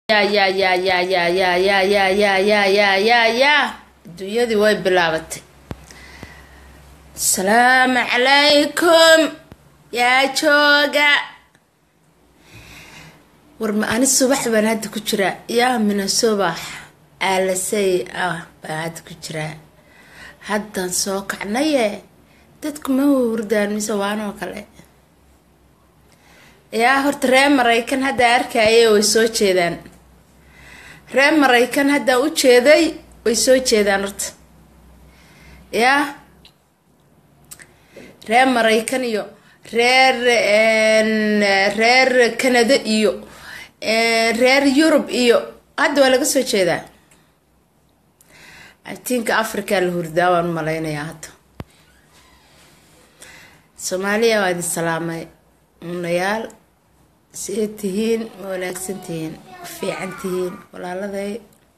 ya ya ya ya ya ya ya ya ya ya ya ya ya adduunyadii way bilaabatay asalaamu calaykum yaa jooga war ma ani subax baan hadda ku jiraa yaa mina subax aalasay ah baan hadda ku jiraa haddaan soo kacnaye dadku ma hurdaan mise waanoo kale yaa horta reer maraykan hadda arkaye way soo jeedaan reer maraykan haddaan u jeeday way soo jeedaan horta yaa reer maraykan iyo reer reer canada iyo reer yurub iyo hadda waa laga soo jeedaa atinka africa la hurdaa waan malaynayaa hadda soomaaliya waa idin salaamay munayaal see tihiin ma wanaagsan tihiin ma fiican tihiin walaaladay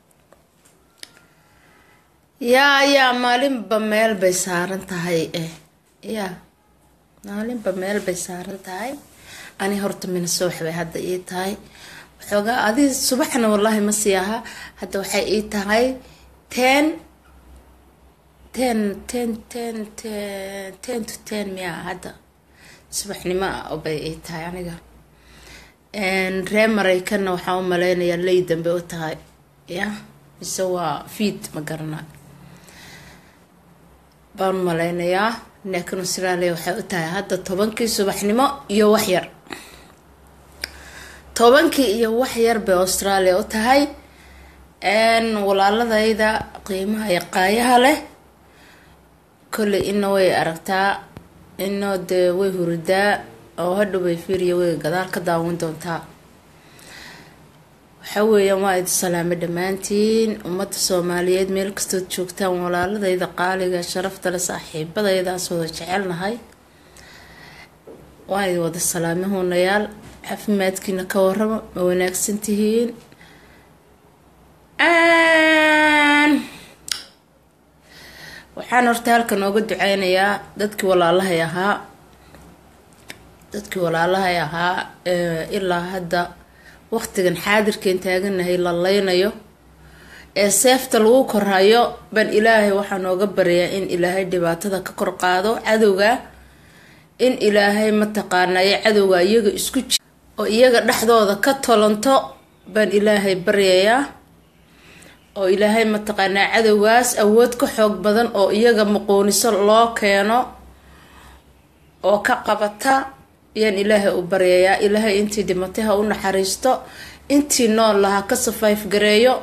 yaa yaa maalinba meel bay saaran tahay eh yaa maalinba meel bay saaran tahay ani horta mina subax bay hadda ii tahay waxoogaa adi subaxna wallaahi ma sii aha hadda waxay ii tahay ten ten ten ten ten ten to ten miya hadda subaxnimo ah bay ii tahay aniga reer maraykanna waxaan u maleynayaa ley dambe u tahay ya mise waa fiid ma garana baan u maleynayaa laakiin australia waxay u tahay hadda tobankii subaxnimo iyo waxyar tobankii iyo waxyar bay australia u tahay walaaladayda qiimaha iyo qaayaha leh kolley ina way aragtaa inoo dee way huridaa oo hadhow bay fiiriya way gadaal ka daawan doontaa waxaa weeyaan waa idi salaamay dhammaantiin ummadda soomaaliyeed meel kastood joogtaan walaaladayda qaaliga sharafta le saaxiibadaydaas wada jecelnahay waan idi wada salaamay huunayaal caafimaadkiina ka waramo ma wanaagsan tihiin waxaan horta halkan ooga duceynayaa dadkii walaalahay ahaa dadkii walaalahay ahaa ilaa hadda waqtigan xaadirkeen taaganahay la leynayo ee seefta lagu korhayo baan ilaahay waxaa nooga baryaa in ilaahay dhibaatada ka kor qaado cadowga in ilaahay mataqaanayo cadowga iyaga isku ji oo iyaga dhexdooda ka tolanto baan ilaahay baryayaa oo ilaahay mataqaanaa cadowgaas awood ka xoog badan oo iyaga muquuniso loo keeno oo ka qabata ayaan ilaahay u baryayaa ilaahay intii dhimatay ha u naxariisto intii nool laha ka safayf gareeyo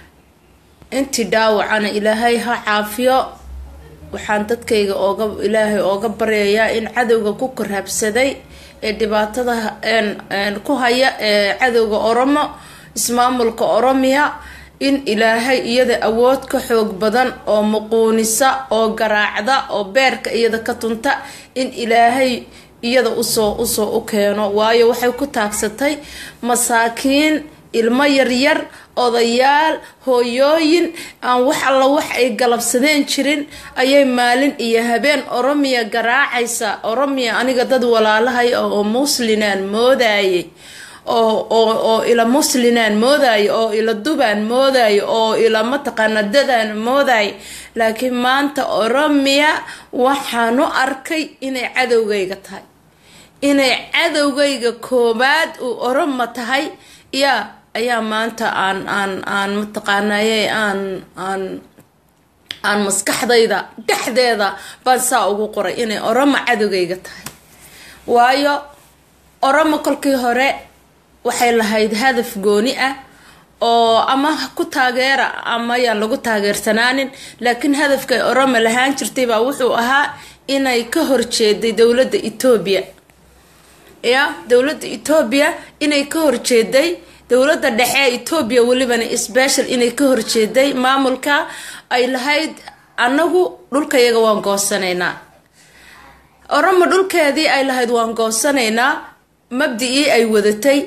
intii dhaawacana ilaahay ha caafiyo waxaan dadkayga ooga ilaahay ooga baryayaa in cadowga ku korhabsaday ee dhibaatada ku haya ee cadowga oromo ismaamulka oromiya in ilaahay iyada awood ka xoog badan oo muquunisa oo garaacda oo beerka iyada ka tunta in ilaahay iyada usoo usoo u keeno waayo waxay ku taagsatay masaakiin ilmo yaryar odayaal hooyooyin aan wax alla wax ay galabsadeen jirin ayay maalin iyo habeen oromiya garaacaysa oromiya aniga dad walaalahay oo muslinaan moodayay oo oo oo ila muslinaan moodayo oo ila dubaan moodayo oo ila mataqaana dadaan moodayo laakiin maanta oromiya waxaan u arkay inay cadowgayga tahay inay cadowgayga koobaad uu oroma tahay yaa ayaa maanta aan aan aan mataqaanaye aan aan aan maskaxdayda dhexdeeda baan saa ugu qoray inay oromo cadowgayga tahay waayo oromo kolkii hore waxay lahayd hadaf gooni ah oo ama ku taageera ama yaan lagu taageersanaanin laakiin hadafkay oromo lahaan jirtay baa wuxuu ahaa inay ka horjeeday dowladda etoobiya ya dowladda etoobiya inay ka horjeeday dowladda dhexe ee etoobiya welibana special inay ka horjeeday maamulka ay lahayd annagu dhulkayaga waan goosanaynaa oromo dhulkeedii ay lahayd waan goosanaynaa mabdi-ii ay wadatay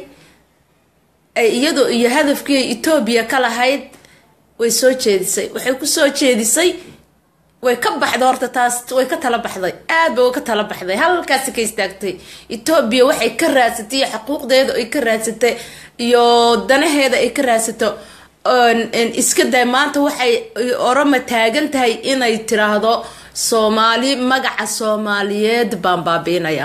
iyadoo iyo hadafkii etoobiya ka lahayd way soo jeedisay waxay kusoo jeedisay way ka baxday horta taas way ka tala baxday aad bay ka tala baxday halkaasi ka istaagtay etoobiya waxay ka raadsatay iyo xuquuqdeeda ay ka raadsatay iyo danaheeda ay ka raadsato iska day maanta waxay oroma taagan tahay inay tiraahdo soomaali magaca soomaaliyeed baan baabiinaya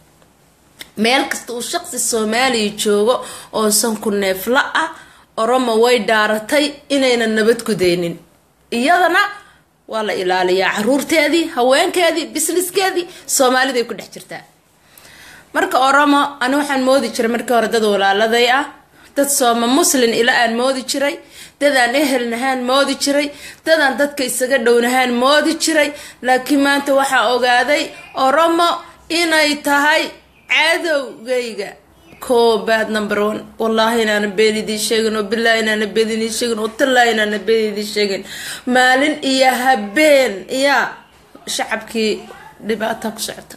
meel kasta uu shaqsi soomaaliya joogo oo sanku neefla ah oromo way dhaaratay inayna nabad gudeynin iyadana waa la ilaaliyaa caruurteedii haweenkeedii bisniskeedii soomaaliday ku dhex jirtaa marka oromo ani waxaan moodi jiray markii hore dad walaaladay ah dad sooma muslin ila aan moodi jiray dadaan ehelnahaan moodi jiray dadaan dadka isaga dhownahaan moodi jiray laakiin maanta waxaa ogaaday oromo inay tahay cadowgayga koobaad number one wallaahi inaana been idiin sheegin oo bilaahi inaana been idiin sheegin oo tallaahi inaana been idiin sheegin maalin iyo habeen iyaa shacabkii dhibaata ku socota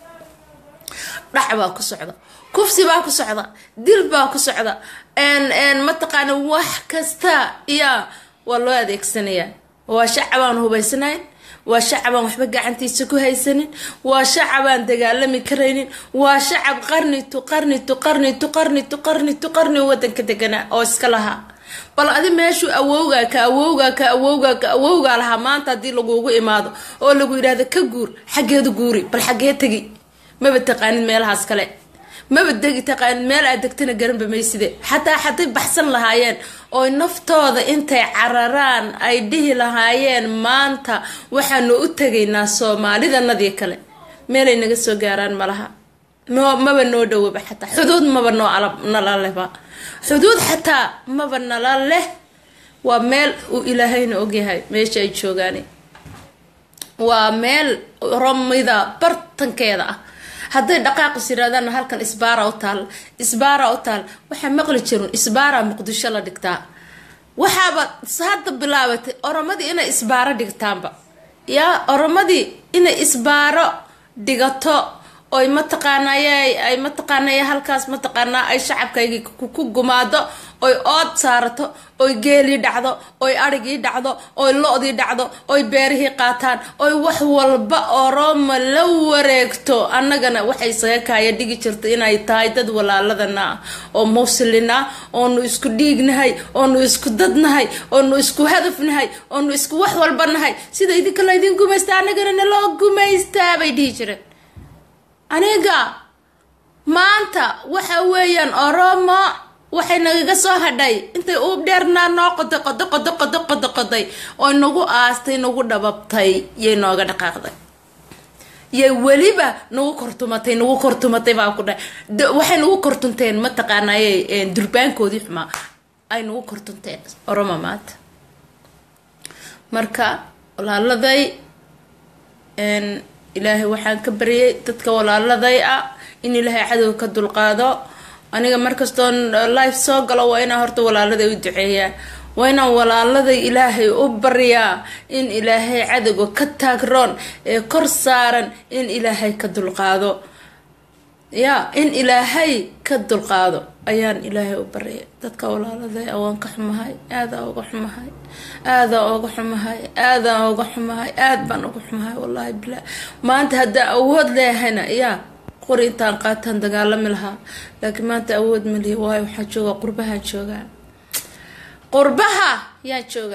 dhac baa ku socda kufsi baa ku socda dil baa ku socda mataqaana wax kasta iyaa waa loo adeegsanayaa waa shacabaan hubaysanayn waa shacabaan waxba gacantiisa ku haysanin waa shacabaan dagaalami karaynin waa shacab qarni tu qarni tu qarni tu qarni tu qarni tu qarni wadanka deganaa oo iska lahaa bal adi meeshuu awowgaa ka awowgaa ka awowgaa ka awowgaa lahaa maanta haddii lagugu imaado oo lagu yidhahdo ka guur xaggeedu guuri bal xaggee tegi maba taqaanid meelahaas kale maba degi taqaanid meel aad degtana garanba mayside xataa hadday baxsan lahaayeen oo naftooda intay cararaan ay dhihi lahaayeen maanta waxaanu u tegaynaa soomaalidanadii kale meelay naga soo gaaraan malaha maba noo dhowaba xataa xuduud maba noo nala lehba xuduud xataa maba nala leh waa meel uu ilaahayna ogyahay meesha ay joogaan waa meel romida bartankeeda ah hadday dhaqaaqis yirahdaan halkan isbaara u taal isbaara u taal waxaa maqli jirin isbaara muqdisho la dhigtaa waxaaba hadda bilaabatay oromadii inay isbaaro dhigtaanba yaa oromadii inay isbaaro dhigato oy mataqaanay ay mataqaanay halkaas mataqaanaa ay shacabkaygi ku gumaado oy ood saarato oy geelii dhacdo oy arigii dhacdo oy lo-dii dhacdo oy beerihii qaataan oy wax walba oroma la wareegto annagana waxay isaga kaaya dhigi jirta inay tahay dad walaaladana ah oo muslin ah oonu isku dhiignahay oonu isku dadnahay oonu isku hadafnahay oonu isku wax walba nahay sida idinka laydin gumaysta annagana naloo gumaystaa bay dhihi jireen aniga maanta waxa weeyaan oromo waxay nagaga soo hadhay intay uub dheernaa noo qoday qodo qodo qodo qodo qoday oo nagu aastay nagu dhababtay yay nooga dhaqaaqday yay weliba nagu kortumatay nagu kortumatay baa ku dhahay waxay nagu kortunteen mataqaanaaye durbaankoodii xumaa ay nagu kortunteen oromo maanta marka walaaladay ilaahay waxaan ka baryay dadka walaaladay ah in ilaahay cadowga ka dulqaado aniga markastoon life soo galo waa inaan horta walaaladay u duceeyaa waa inaan walaaladay ilaahay u baryaa in ilaahay cadowga ka taagroon ee kor saaran in ilaahay ka dulqaado ya in ilaahay ka dulqaado ayaan ilaahay u baryay dadka walaaladay waan ka xumahay aadaa uga xumahay aadaa uga xumahay aadaa uga xumahay aad baan uga xumahay wallaahi bilaa maanta haddaa awood leehayna yaa qori intaan qaataan dagaalami lahaa laakiin maanta awood malihi waayo waxaa jooga qurbahaan joogaa qurbaha yaa jooga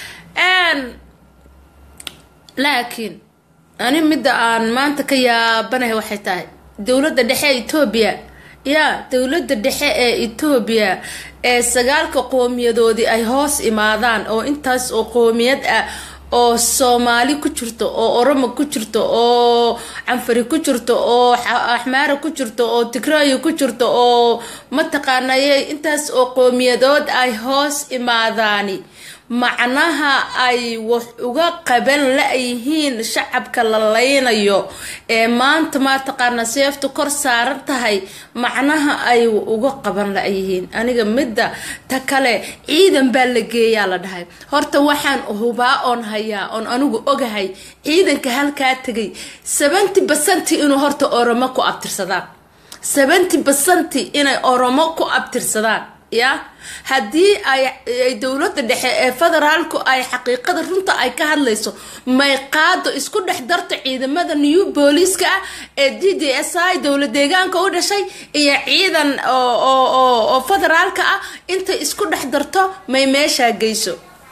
laakiin ani midda aan maanta ka yaabanahay waxay tahay dowladda dhexe ee etoobiya yaa dowladda dhexe ee etoobiya ee sagaalka qowmiyadoodii ay hoos imaadaan oo intaas oo qowmiyad ah oo soomaali ku jirto oo oromo ku jirto oo canfari ku jirto oo axmaara ku jirto oo tigraayo ku jirto oo mataqaanaye intaas oo qowmiyadood ay hoos imaadaani macnaha ay wax uga qaban la-yihiin shacabka la leynayo ee maanta mataqaana seeftu kor saaran tahay macnaha ay uga qaban la-yihiin aniga midda ta kale ciidan baa la geeyaa la dhahay horta waxaan hubaa oon hayaa oon anigu ogahay ciidanka halkaa tegay seventy basanti inuu horta oromo ku abtirsadaan seventy basanti inay oromo ku abtirsadaan ya haddii ay dowladda dhexe ee federaalku ay xaqiiqada runta ay ka hadlayso may qaado isku dhex darto ciidamada new booliiska ah ee d d s i dowlad deegaanka u dhashay iyo ciidan oo federaalka ah intay isku dhex darto may meeshaa geyso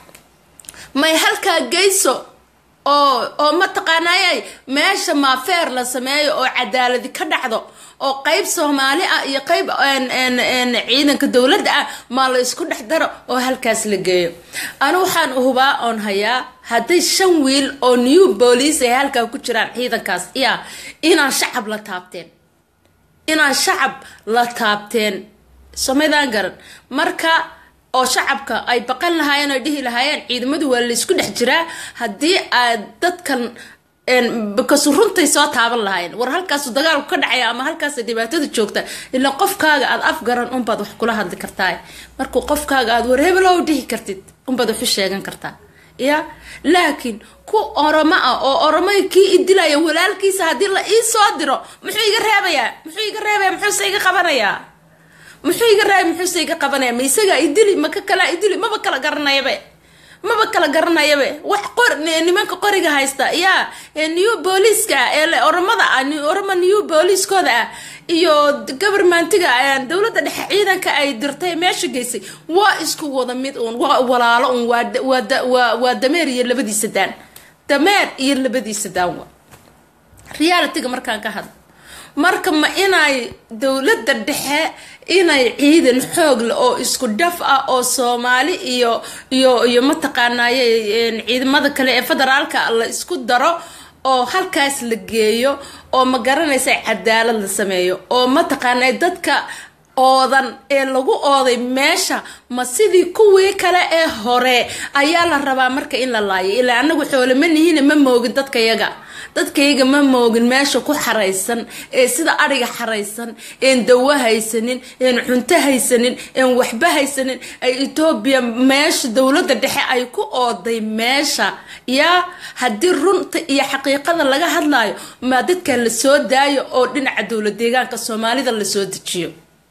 may halkaa geyso oo oo mataqaanayay meesha maafeer la sameeyo oo cadaaladi ka dhacdo oo qeyb soomaali ah iyo qeyb ciidanka dowladda ah maa la isku dhex daro oo halkaas la geeyo anu waxaan hubaa oon hayaa hadday shan wiil oo new booliis ay halkaa ku jiraan ciidankaas ya inaan shacab la taabteen inaan shacab la taabteen somaydaan garan marka oo shacabka ay baqan lahaayeen oo dhihi lahaayeen ciidamadu waa laysku dhex jiraa haddii aad dadkan bakasu runtay soo taaban lahaayeen war halkaasu dagaalku ka dhacaya ama halkaas dhibaatada joogta ilaa qofkaaga aad afgaran unbaad wax kula hadli kartaa markuu qofkaaga aad wareebelow dhihi kartid unbaad waxu sheegan kartaa ya laakiin ku oromo ah oo oromay kii idilaya walaalkiisa haddii la ii soo diro muxuu iga reebayaa muxuu iga reebaya muxuuse iga qabanayaa muxuu iga raay muxuuse iga qabanaya ma isagaa idili maka kalaa idili maba kala garanayabe maba kala garanayabe wax qor nimanka qoriga haysta yaa new booliiska ee oromada ah oromo new booliiskooda ah iyo govermentiga dowladda dhexe ciidanka ay dirtay meesha geysay waa isku wada mid uun waa walaalo uun waa dameer iyo labadiisa daan dameer iyo labadiisa daan wa realityga markaan ka hadlo marka ma inay dowladda dhexe inay ciidan xoog leh oo isku dhaf ah oo soomaali iyo iyo iyo mataqaanaaye ciidamada kale ee federaalka la isku daro oo halkaas la geeyo oo ma garanaysa cadaalad la sameeyo oo mataqaanay dadka oodan ee lagu ooday meesha ma sidii kuwii kale ee hore ayaa la rabaa marka in la laayo ilaa anagu xoolama nihiina ma moogin dadkayaga dadkayga ma moogin meesha ku xaraysan ee sida adhiga xaraysan een dawo haysanin een cunto haysanin een waxba haysanin ay etoobiya meesha dowladda dhexe ay ku ooday meesha yaa haddii runta iyo xaqiiqada laga hadlayo maa dadka la soo daayo oo dhinaca dowlad deegaanka soomaalida lasoo dejiyo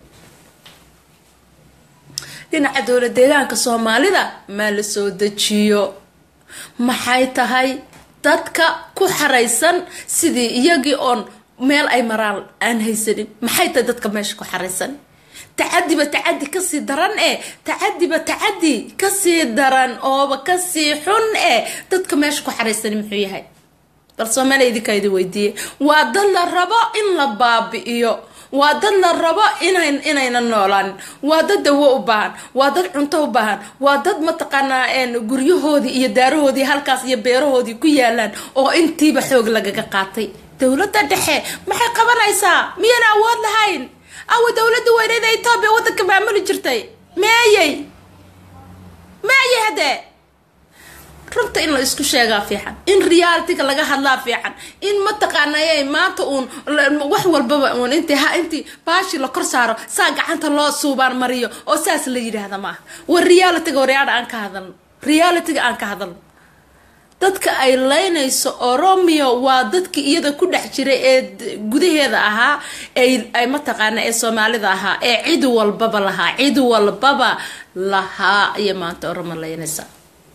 dhinaca dowlad deegaanka soomaalida maa la soo dejiyo maxay tahay dadka ku xaraysan sidii iyagii oon meel ay maraan aan haysanin maxay tahay dadka meesha ku xaraysan tacadiba tacadi kasii daran ee tacadiba tacadi kasii daran ooba kasii xun ee dadka meesha ku xaraysan muxuu yahay bal soomaaliya idinkaa idin weydiiye waa dad la rabo in la baabi'iyo waa dad la rabo inan inayna noolaan waa dad dawo u baahan waa dad cunto u baahan waa dad mataqaanaa guryahoodii iyo daarahoodii halkaas iyo beerahoodii ku yaalaan oo intiiba xoog lagaga qaatay dowladda dhexe maxay qabanaysaa miyaan awood lahayn awa dowladda weyneeda etoobiya waddanka maamuli jirtay meeyey meeyey haddee runta in la isku sheegaa fiican in realityga laga hadlaa fiican in mataqaanay maanta uun wax walbaba uun inti ha intii baashi la kor saaro saa gacanta loo suubaan mariyo oo saas la yidhaahda maaha war realityga waryaadha aan ka hadalno realityga aan ka hadalno dadka ay leynayso oromio waa dadkii iyada ku dhex jiray ee gudaheeda ahaa ay mataqaana ee soomaalida ahaa ee cid walbaba lahaa cid walbaba lahaa iyo maanta oromo leynaysa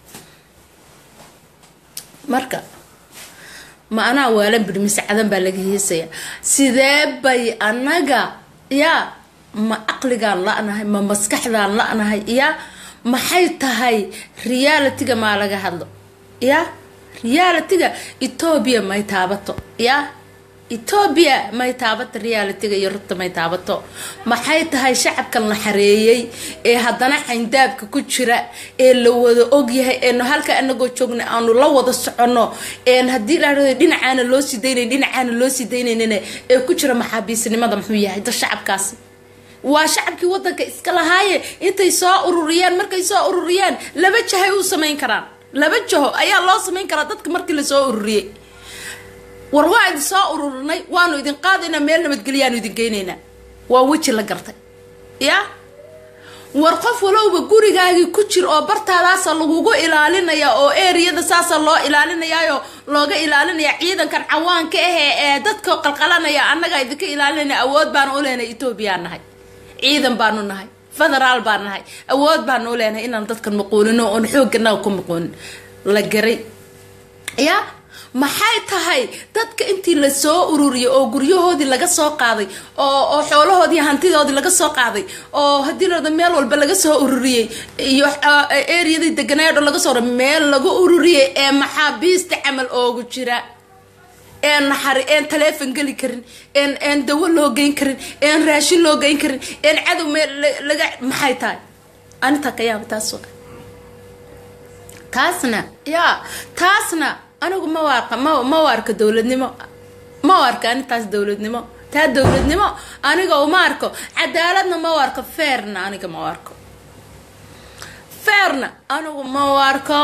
marka ma anaa waalan bidhi mise cadan baa laga heesaya sidee bay anaga yaa ma caqligaan la-nahay ma maskaxdaan la-nahay yaa maxay tahay realityga maa laga hadlo yaa realityga etoobiya may taabato yaa etoobiya may taabato realityga iyo runta may taabato maxay tahay shacabkan la xareeyey ee haddana xayndaabka ku jira ee la wada ogyahay eenu halka anagoo joogna aanu la wada soconno een haddii la dhinacaana loo sii daynayn dhinacaana loo sii daynaynina ee ku jira maxaabiisnimada muxuu yahay da shacabkaasi waa shacabkii wadanka iska lahaaye intay soo ururiyaan markay soo ururiyaan laba jahay u samayn karaan laba jaho ayaa loo samayn karaa dadka markii lasoo ururiyey war waa idin soo ururinay waanu idin qaadaynaa meel nabadgelyaanu idin geynaynaa waa weji la gartay yaa war qof walowba gurigaagii ku jir oo bartaadaasa lagugu ilaalinaya oo eriyada saasa loo ilaalinayaayo looga ilaalinaya ciidankan cawaanka ahee ee dadka qalqalanaya annaga idinka ilaalinayna awood baanu u lehnay etoobiyaa nahay ciidan baanu nahay federaal baan nahay awood baanu leenahay inaan dadkan muquunino oon xooganaga ku muquunin la garay ya maxay tahay dadka intii la soo ururiyay oo guryahoodii laga soo qaaday oo oo xoolahoodii hantidoodii laga soo qaaday oo haddii lada meel walba laga soo ururiyey iyo eriyadii deganaayo dhan laga soo ra meel lagu ururiyay ee maxaabiista camal oogu jira een naxari een taleefon geli karin een een dawo loo geyn karin een raashin loo geyn karin een cadow meel laga maxay tahay anintaa ka yaaba taas taasna yaa taasna anigu ma waarka ma ma waarka dowladnimo ma waarka anintaas dowladnimo taa dowladnimo aniga uma arko cadaaladna ma waarko feerna aniga ma waarko feerna anigu ma waarko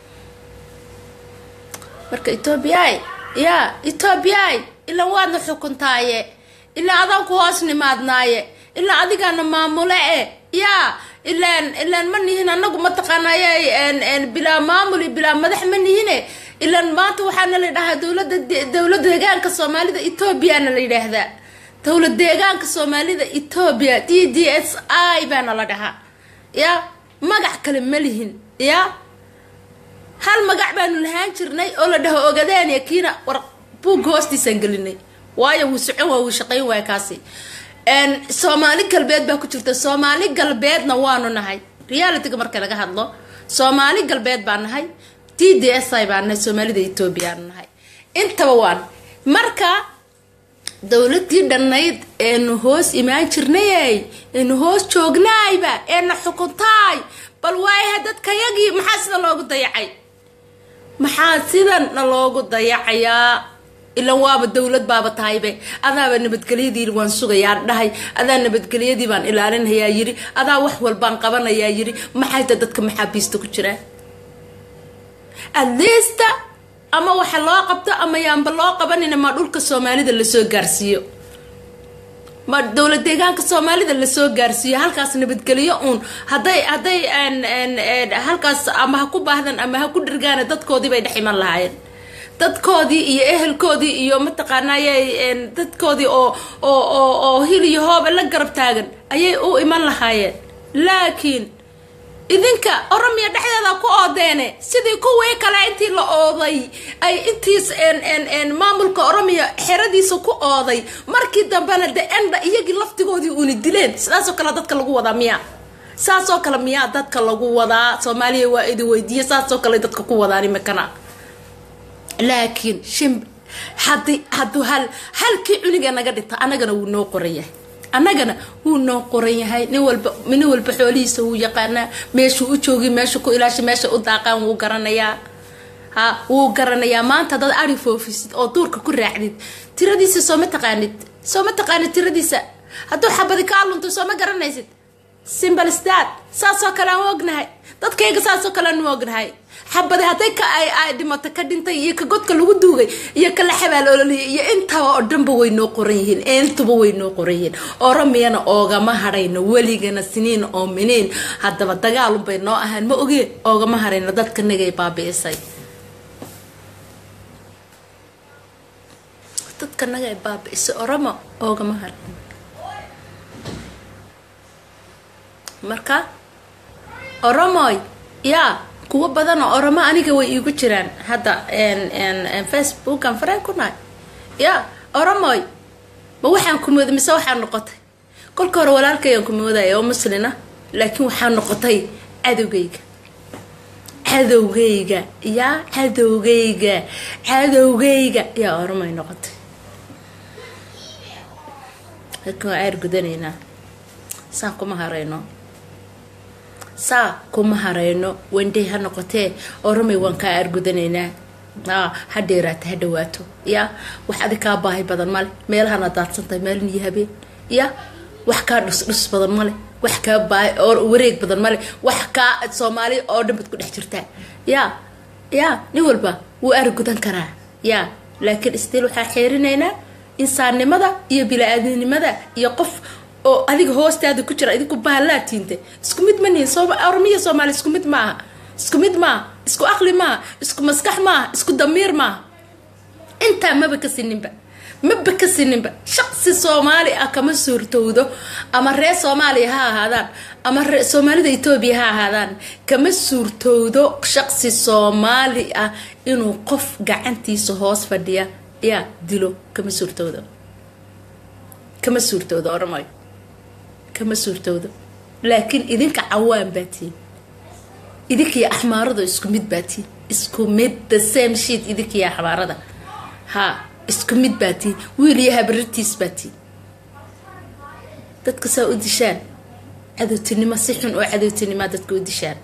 marka ethoobiyaay yaa ethoobiyaay ilaa waadna xukuntaaye ilaa adaan ku hoos nimaadnaaye ilaa adigaana maamule e yaa ilaan ilaan ma nihin anagu mataqaanay bilaa maamul iyo bilaa madax ma nihine ilaan maanta waxaana la yidhahaa dowlada dowlada deegaanka soomaalida ethoobiana la yidhaahdaa dowlad deegaanka soomaalida ethoobiya d d s i baana la dhahaa ya magac kale ma lihin ya hal magac baanu lahaan jirnay oo la dhaho ogadeenya kiina war buugga hoostiisaan gelinay waayo wuu socon waa wuu shaqayn waaya kaasi soomaali galbeed baa ku jirta soomaali galbeedna waanu nahay realityga marka laga hadlo soomaali galbeed baa nahay d d s i baa nahay soomaalida ethoobiyaanu nahay intaba waan marka dowladii dhannayd eenu hoos imaan jirnayey eenu hoos joognaayba eena xukuntaay bal waayaha dadkayagii maxaa sida loogu dayacay maxaa sidana loogu dayacayaa ilan waaba dowlad baaba tahaybe adaaba nabadgelyadii waan sugayaa dhahay adaa nabadgelyadii baan ilaalinayaa yiri adaa wax walbaan qabanayaa yiri maxayta dadka maxaabiista ku jiraa adliista ama waxa loo qabto ama yaanba loo qabanina ma dhulka soomaalida lasoo gaarsiiyo ma dowlad deegaanka soomaalida lasoo gaarsiiyo halkaas nabadgelyo uun haday hadday halkaas ama ha ku baahdan ama ha ku dhirgaana dadkoodii bay dhex iman lahaayeen dadkoodii iyo ehelkoodii iyo mataqaanay dadkoodii oo oo oo oo hil iyo hooba la garab taagan ayay u iman lahaayeen laakiin idinka oromiya dhexdeeda ku oodeene sidii kuwii kale intii la ooday ay intiis maamulka oromiya xeradiisa ku ooday markii dambena de enda iyagii laftigoodii uuna dileen sidaasoo kale dadka lagu wadaa miya saasoo kale miyaa dadka lagu wadaa soomaaliya waa idin weydiiya saasoo kale dadka ku wadaan imikana laakiin shim hadi hadduu hal halkii cuniga naga dhinta annagana wuu noo qoran yahay annagana wuu noo qoran yahay nin walba nin walba xoolihiisa wuu yaqaanaa meeshuu u joogi meesha ku ilaasha meesha u daaqaan wuu garanayaa ha wuu garanayaa maanta dad ari foofisid oo duurka ku raacdid tiradiisa sooma taqaanid sooma taqaanid tiradiisa hadduu xabadi kaa lunto sooma garanaysid simbalstad saasoo kale aan ognahay dadkayga saasoo kale aan ognahay xabadi hadday ka ay ay dhimato ka dhintay iyo ka godka lagu duugay iyo ka la xabaal ololiyay iyo intaba oo dhanba way noo qoran yihiin intuba way noo qoran yihiin oromiyana oogama hadhayno weligana siniin oo miniin haddaba dagaalunbay noo ahaan ma ogeen oogama hadhayno dadka nagay baabi'isay dadka nagay baabi'isay oromo oogama hadhayno marka oromoy yaa kuwo badan oo oromo aniga way iigu jiraan hadda facebookan fareen ku nahay ya oromoy ma waxaan kumooday mise waxaa noqotay kolka hore walaalkayaan kumoodaya oo muslina laakiin waxaa noqotay cadowgayga cadowgayga yaa cadowgayga cadowgayga yaa oromoy noqotay laakiin waa ceer gudanaynaa saan kuma harayno saa kuma harayno wendey ha noqotee oromay waan kaa aargudanaynaa ha dheeraata ha dhawaato ya wax adi kaa baahi badan male meelahana daadsantahay maalin iyo habeen ya wax kaa dhusdhus badan male wax kaa baahi wareeg badan male wax kaa soomaali oo dhan bad ku dhex jirtaa ya ya nin walba wuu aargudan karaa ya laakiin stiil waxaa xeerinaynaa insaannimada iyo bila-aadinimada iyo qof oo adiga hoostaada ku jira idinku bahalaa tiinte isku mid ma nihin oromiya soomaali isku mid maaha isku mid maaha isku aqli maaha isku maskax maaha isku damiir maaha intaa maba ka sininba maba ka sininba shaqsi soomaali ah kama suurtowdo ama reer soomaaliya ha ahaadaan ama soomaalida etoobiya ha ahaadaan kama suurtowdo shaqsi soomaali ah inuu qof gacantiisa hoos fadhiya yaa dilo kama suurtowdo kama suurtowdo oramayo kama suurtowdo laakiin idinka cawaan baa tihin idinkiyo axmaarada isku mid baa tihin isku mid the same sheet idinkiyo axmaarada ha isku mid baa tihin wiil iyo habarirtiis baa tihin dadka saa u dishaan cadowtinimo si xun oo cadowtinimaa dadka u dishaan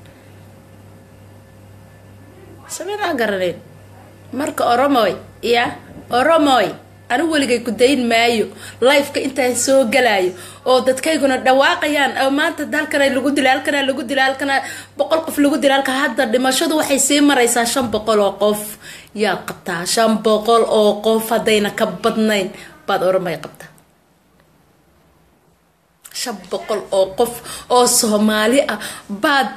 sameynaa garanayn marka oromoy ya oromoy anigu weligay ku dayn maayo lifeka intaan soo galaayo oo dadkayguna dhawaaqayaan oo maanta halkana lagu dila halkana lagu dila halkana boqol qof lagu dila halka hadda dhimashadu waxay sii maraysaa shan boqol oo qof yaad qabtaa shan boqol oo qof haddayna ka badnayn baad oromay qabtaa shan boqol oo qof oo soomaali ah baad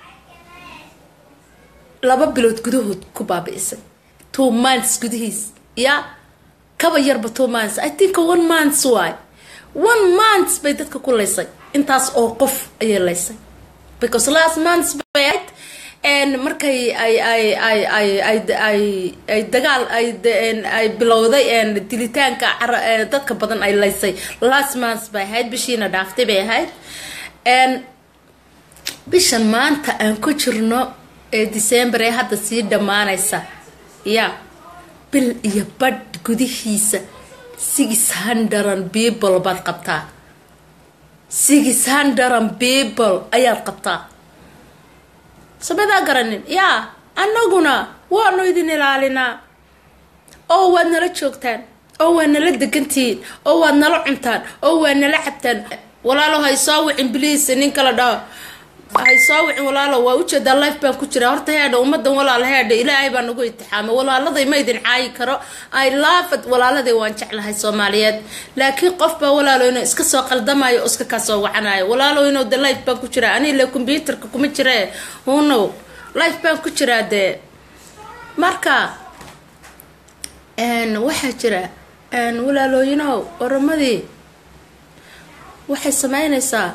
laba bilood gudahood ku baabi'isay two months gudihiis yaa kaba yarba two months i think one months waay one month bay dadka ku laysay intaas oo qof ayay laysay because last months bay ahayd markay ay ay ay ay ay ay ay dagaal ay ay bilowday dilitaanka dadka badan ay laysay last months bay ahayd bishiina dhaaftay bay ahayd bishan maanta aan ku jirno ee december ee hadda sii dhammaanaysa ya bil iyo badh gudihiisa six hundred people baad qabtaa six hundred people ayaad qabtaa samedaa garanin yaa annaguna waanu idin ilaalinaa oo waad nala joogtaan oo waad nala degantihiin oo waad nala cuntaan oo waad nala cabtaan walaalo hay soo wicin bliis nin kala dhaho hay soo wicin walaalo waa ujeedaa life baan ku jira horta heedha ummadan walaal heedha ilaahay baa nagu itixaamay walaaladay ma idin caayi karo i lafad walaaladay waan jeclahay soomaaliyeed laakiin qof baa walaalo inuu iska soo qaldamayo oo iska kaa soo wacanayo walaalo inuu de life baan ku jiraa ani ile combyuterka kuma jiree hunow life baan ku jiraa dee marka waxaa jira walaalooyinow oromadii waxay sameynaysaa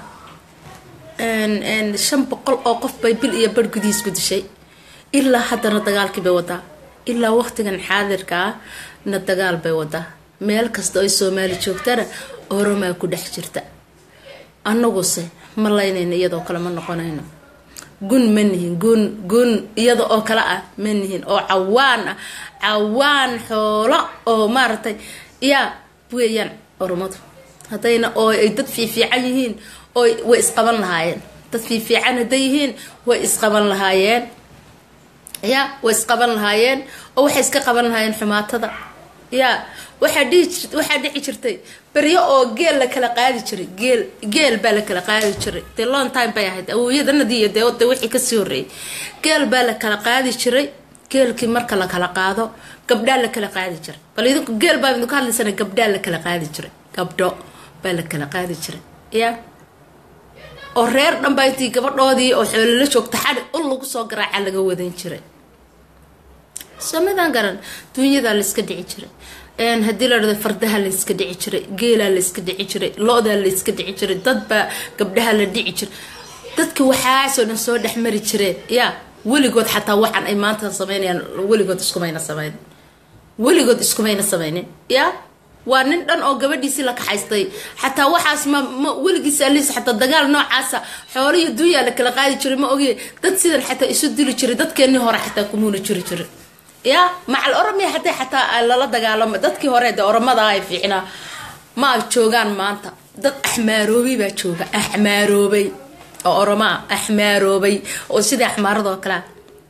shan boqol oo qof bay bil iyo bar gudihiis ku dishay ilaa haddana dagaalkii bay wadaa ilaa waqtigan xaadirka ah na dagaal bay wadaa meel kasta oo soomaali joogtana oromaa ku dhex jirta annaguse ma laynayno iyadoo kale ma noqonayno gun ma nihin gun gun iyada oo kale ah ma nihin oo cawaan ah cawaan xoolo oo maaragtay yaa weeyaan oromadu haddayna oo ay dad fiifiican yihiin oo way isqaban lahaayeen dad fiifiican hadday yihiin way isqaban lahaayeen ya way isqaban lahaayeen oo waxay iska qaban lahaayeen xumaatada ya waxaa dhihi jir waxaa dhici jirtay beryo oo geel la kala qaadi jiray geel geel baa la kala qaadi jiray dee long time bay ahayd awooyadanadii iyo dee de wixii kasii horreeyay geel baa la kala qaadi jiray geelkii marka la kala qaado gabdhaa la kala qaadi jiray bal idinku geel baa idinku hadlaysana gabdhaa la kala qaadi jiray gabdho baa la kala qaadi jiray ya oo reer dhanbaa intii gabadhoodii oo xoolala joogta xadhi ul lagu soo garaaca laga wadan jiray somadaan garan dunyadaa layska dhici jiray haddii la dhado fardaha layska dhici jiray geelaa layska dhici jiray lo-daa layska dhici jiray dadbaa gabdhaha la dhici jiray dadka waxaasoo dhan soo dhex mari jireen yaa weligood xataa waxaan ay maanta sameynayaan weligood iskumayna sameyn weligood iskumayna sameynin yaa waa nin dhan oo gabadhiisii la kaxaystay xataa waxaas ma ma weligiis alis xataa dagaal noocaasa xoolo iyo dunyaa la kala qaadi jiray ma ogiye dad sidan xataa isu dili jiray dadkeenii hore xataa kumuuna jiri jiray ya macal oromia haday xataa lala dagaalamo dadkii hore de oromada ay fiicnaa ma joogaan maanta dad axmaaroobay baa jooga axmaaroobay oo oromaa axmaaroobay oo sidai axmaaradoo kalea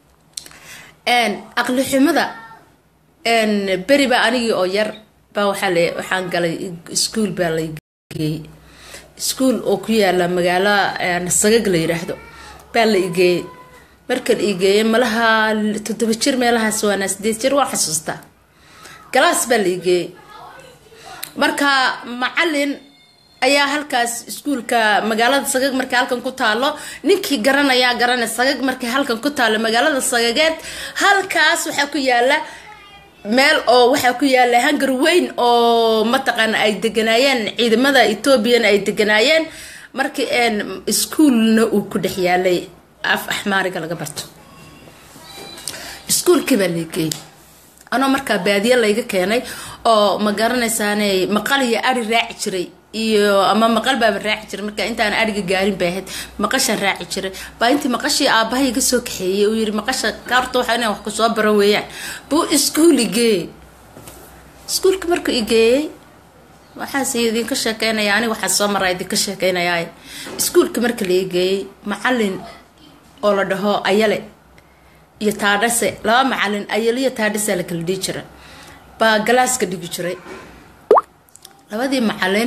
aqli xumada beri baa anigii oo yar baa waxaa l waxaan galay iskuol baa la geeyey iskuol oo ku yaala magaalo sagag la yiraahdo baa la igeeyey markan igeeyey malaha toddoba jir meelahaas waana sideed jir waan xasuustaa galaas baa la igeeyey marka macalin ayaa halkaas iskuolka magaalada sagag markay halkan ku taalo ninkii garanayaa garanay sagag markay halkan ku taalo magaalada sagageed halkaas waxaa ku yaala meel oo waxaa ku yaala hangar weyn oo mataqaana ay deganaayeen ciidamada ethoobiana ay deganaayeen markii iskuolna uu ku dhex yaalay af axmaariga laga barto iskuolkii baa lageeyay anoo markaa baadiye layga keenay oo ma garanaysaaney maqal iyo ari raaci jiray iyo ama maqal baaba raaci jiray marka intaan ariga gaarin bay ahayd maqashan raaci jiray baa intii maqashii aabahay iga soo kaxeeyey uu yiri maqasha kaarta waxa inaan wax kusoo baro weeyaan buu iskuol igeeyey iskuolka markuu igeeyey waxaas idinka sheekeynaya aniga waxaa soo maraa idinka sheekeynayaa iskuolka marka la igeeyey macalin oo la dhaho ayale iyo taadhase laba macalin ayale iyo taadhase la kala dhihi jira baa galaaska dhigi jiray labadii macalin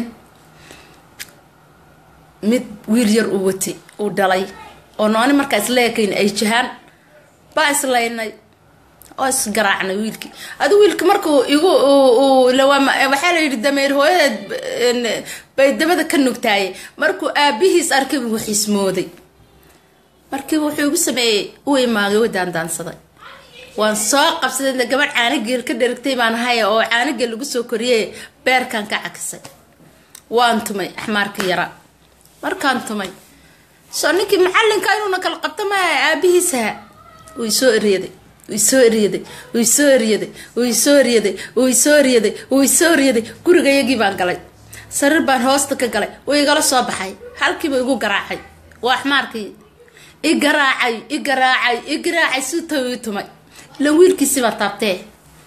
mid wiil yar uu watay uu dhalay oo nooni markaa isleekayn ay jahaan baa islaynay oo isgaraacnay wiilkii adi wiilka markuu igu waxaa la yidhi dameer hooyadeed bay dabada ka nugtaaye markuu aabihiis arkay buu xismooday markiiba wuxuu igu sameeyey u imaagay way daandaansaday waan soo qabsaday gabadh caanageel ka dheragtay baan haya oo caanageel lagu soo koriyey beerkan ka cakisay waan tumay axmaarka yara markaan tumay soo ninkii macalinka inuuna kala qabto maa aabihiisaha wuu isoo eryaday wuu isoo eryaday wuu isoo eryaday wuu isoo eryaday wuu isoo eryaday wuu isoo eryaday gurigayagii baan galay sariir baan hoosta ka galay wuu igala soo baxay halkiiba igu garaacay waa axmaarkii i garaacay i garaacay i garaacay si ta ii tumay ila wiilkiisibaa taabtee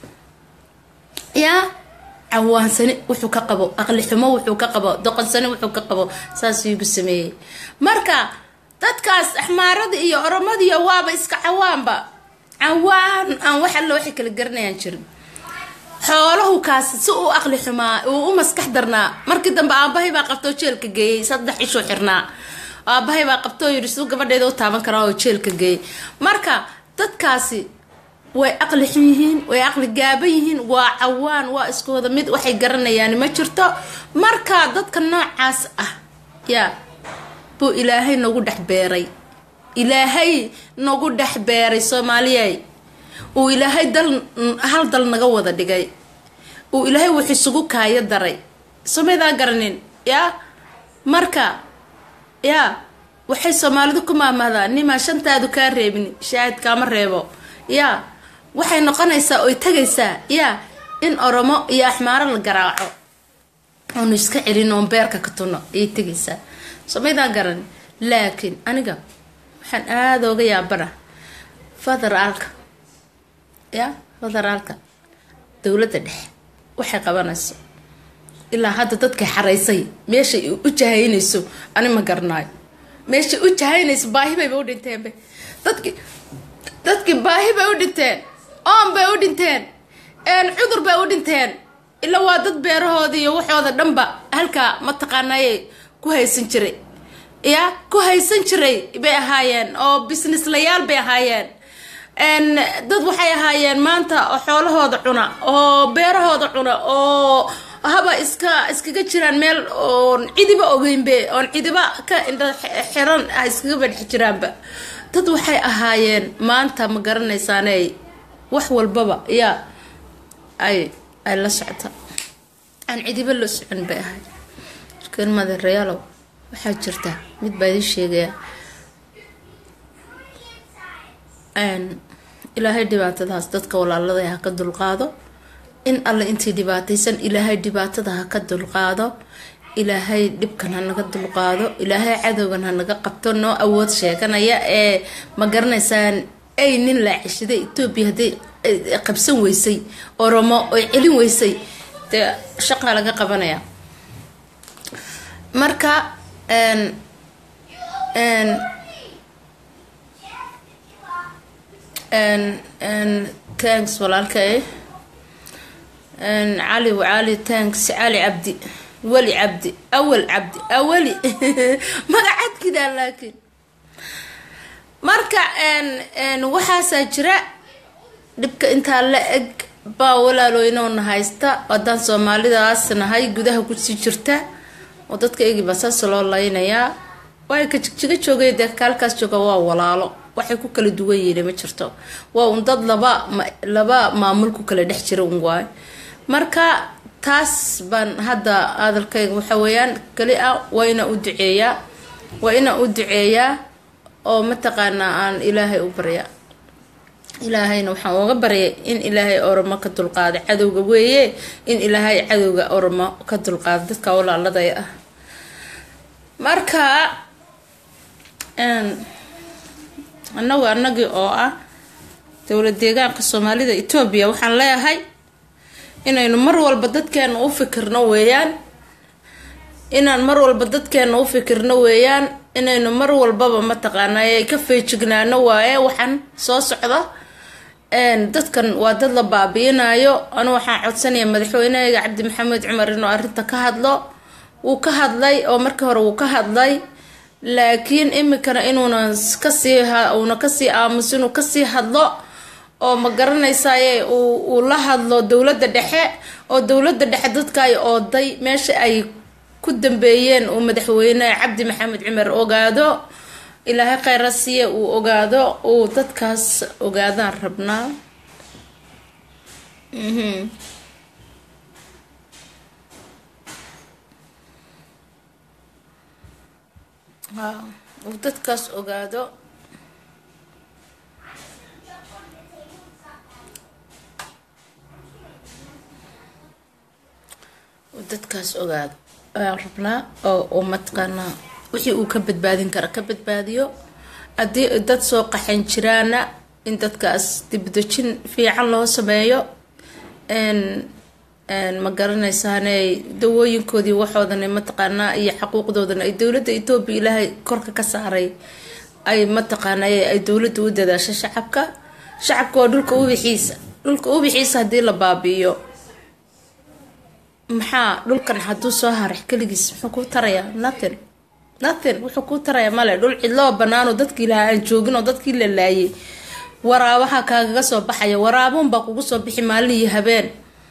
yaa cawaansani wuxuu ka qabo aqli xumo wuxuu ka qabo doqonsani wuxuu ka qabo saasuu igu sameeyey marka dadkaas axmaarada iyo oromadiiyo waaba iska cawaanba cawaan aan wax alla waxay kala garanayaan jirin xoolahu kaasi si uu aqli xumaa uu u maskax darnaa markii dambe aabahay baa qabtoo jeelka geeyey saddex ishuu xirnaa aabahay baa qabtoo yidhi siduu gabadheeda u taaban karaa oo jeelka geeyey marka dadkaasi way aqli xun yihiin way aqli gaaban yihiin waa cawaan waa isku wada mid waxay garanayaan ma jirto marka dadka noocaas ah yaa buu ilaahay nagu dhex beeray ilaahay nagu dhex beeray soomaaliyey uu ilaahay dal hal dal naga wada dhigay uu ilaahay wax isugu kaayo daray somaydaan garanin yaa marka yaa waxay soomaalidu ku maamahdaan nimaa shantaadu kaa reebin shaahid kaama reebo yaa waxay noqonaysaa oy tagaysaa yaa in oromo iyo axmaaro la garaaco oonu iska celin oon beerka ka tunno ayay tegaysaa somaydaan garan laakiin aniga waxaan aada oga yaabana federaalka yaa federaalka dowladda dhexe waxay qabanayso ilaa hadda dadkay xaraysay meeshay u jahaynayso ani ma garanaayo meeshay u jahaynayso baahi bayba u dhinteenba dadki dadkii baahi bay u dhinteen oon bay u dhinteen cudur bay u dhinteen ilaa waa dad beerahooda iyo waxooda dhanba halkaa mataqaanayay ku haysan jiray ya ku haysan jiray bay ahaayeen oo businesslayaal bay ahaayeen dad waxay ahaayeen maanta xoolahooda cuna oo beerahooda cuna oo haba iska iskaga jiraan meel oon cidiba ogeynbe oon cidiba ka indha xiran ah iskaga badhex jiraanba dad waxay ahaayeen maanta ma garanaysaaney wax walbaba yaa ay ay la socta aan cidiba la socon bay ahayd markan madeerayaalow waxaa jirta mid baa idin sheegaya ilaahay dhibaatadaas dadka walaalada ha ka dulqaado in alle intii dhibaataysan ilaahay dhibaatada ha ka dulqaado ilaahay dhibkan ha naga dulqaado ilaahay cadowgan ha naga qabto noo awood sheeganaya ee ma garanaysaan ay nin laacishida etoobiya hadday qabsan weysay oromo oy celin weysay dee shaqaa laga qabanaya marka tanks walaalkay cali cali tanks cali cabdi weli cabdi awal cabdi awali magacadkidaa laakiin marka waxaasaa jira dhibka intaa la eg baa walaalooynoona haysta haddaan soomaalidaas nahay gudaha kusii jirta oo dadka egiba saas loo laynayaa waay ka jigjiga joogay dee kaalkaas jooga waa walaalo waxay ku kala duwan yihiin ma jirto waa un dad laba laba maamul ku kala dhex jira un waay marka taas baan hadda hadalkayga waxa weeyaan keli ah waa inaan u duceeyaa waa inaan u duceeyaa oo mataqaanaa aan ilaahay u barya ilaahayna waxaan uga baryay in ilaahay oromo ka dulqaada cadowga weeye in ilaahay cadowga oromo ka dulqaada dadka walaaladay ah marka anagu anagii oo ah dowlad deegaanka soomaalida etoobiya waxaan leeyahay inaynu mar walba dadkeena u fikirno weeyaan inaan mar walba dadkeena u fikirno weeyaan inaynu mar walbaba mataqaanay ka feejignaano waaye waxaan soo socda dadkan waa dad la baabiinayo anu waxaan codsanaya madaxweynehayga cabdi maxamed cumar inuu arrinta ka hadlo wuu ka hadlay oo markii hore wuu ka hadlay laakiin imikana inuuna kasii uuna kasii aamuso inuu kasii hadlo oo ma garanaysaye uu la hadlo dowladda dhexe oo dowladda dhexe dadka ay ooday meesha ay ku dambeeyeen uu madaxweyne cabdi maxamed cumar ogaado ilaahay kheyra siiye uu ogaado uu dadkaas ogaadaan rabnaa uu dadkaas ogaado uu dadkaas ogaado ayaan rabnaa oo mataqaanaa wixii uu ka badbaadin kara ka badbaadiyo haddii dad soo qaxan jiraana in dadkaas dibdejin fiican loo sameeyo ma garanaysaane dawooyinkoodii waxoodan mataqaanaa iyo xaquuqdoodan ay dowladda etoobiya ilaahay korka ka saaray ay mataqaanay ay dowladda u dadaasho shacabka shacabka waa dhulka ubixiisa dhulka ubixiisa haddii la baabi'iyo maxaa dhulkan hadduu soo harax keligiis muxuu kuu tarayaa nothing nothing wuxuu kuu tarayaa male dhul cidloo banaanoo dadkii lahaa aan joogin oo dadkii la laayay waraabaha kaagaga soo baxaya waraabuunbaa kugu soo bixi maalin iyo habeen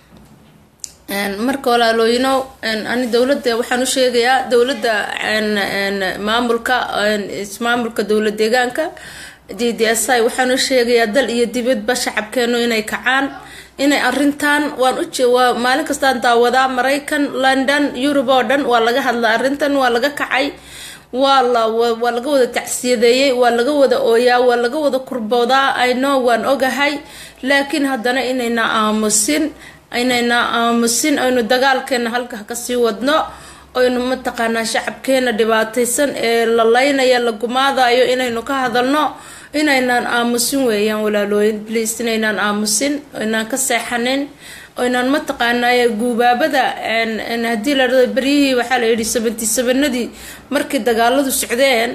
marka walaalooyino ani dowladda waxaan u sheegayaa dowladda maamulka maamulka dowlad deegaanka d d s i waxaan u sheegayaa dal iyo dibadba shacabkeenu inay kacaan inay arintan waan uwaa maalin kastaan daawadaa maraykan london yurub oo dhan waa laga hadla arrintan waa laga kacay waa la waa laga wada tacsiyadeeyey waa laga wada ooyaa waa laga wada kurboodaa ayno waan ogahay laakiin haddana inayna aamusin inayna aamusin aynu dagaalkeena halka kasii wadno aynu mataqaanaa shacabkeena dhibaataysan ee la laynaya la gumaadayo inaynu ka hadalno inaynaan aamusin weeyaan walaalooyin bliis inaynaan aamusin inaan ka seexanin inaan mataqaanaaye guubaabada haddii la dhado beryihii waxaa la yidhi seventy sevenadii markii dagaaladu socdeen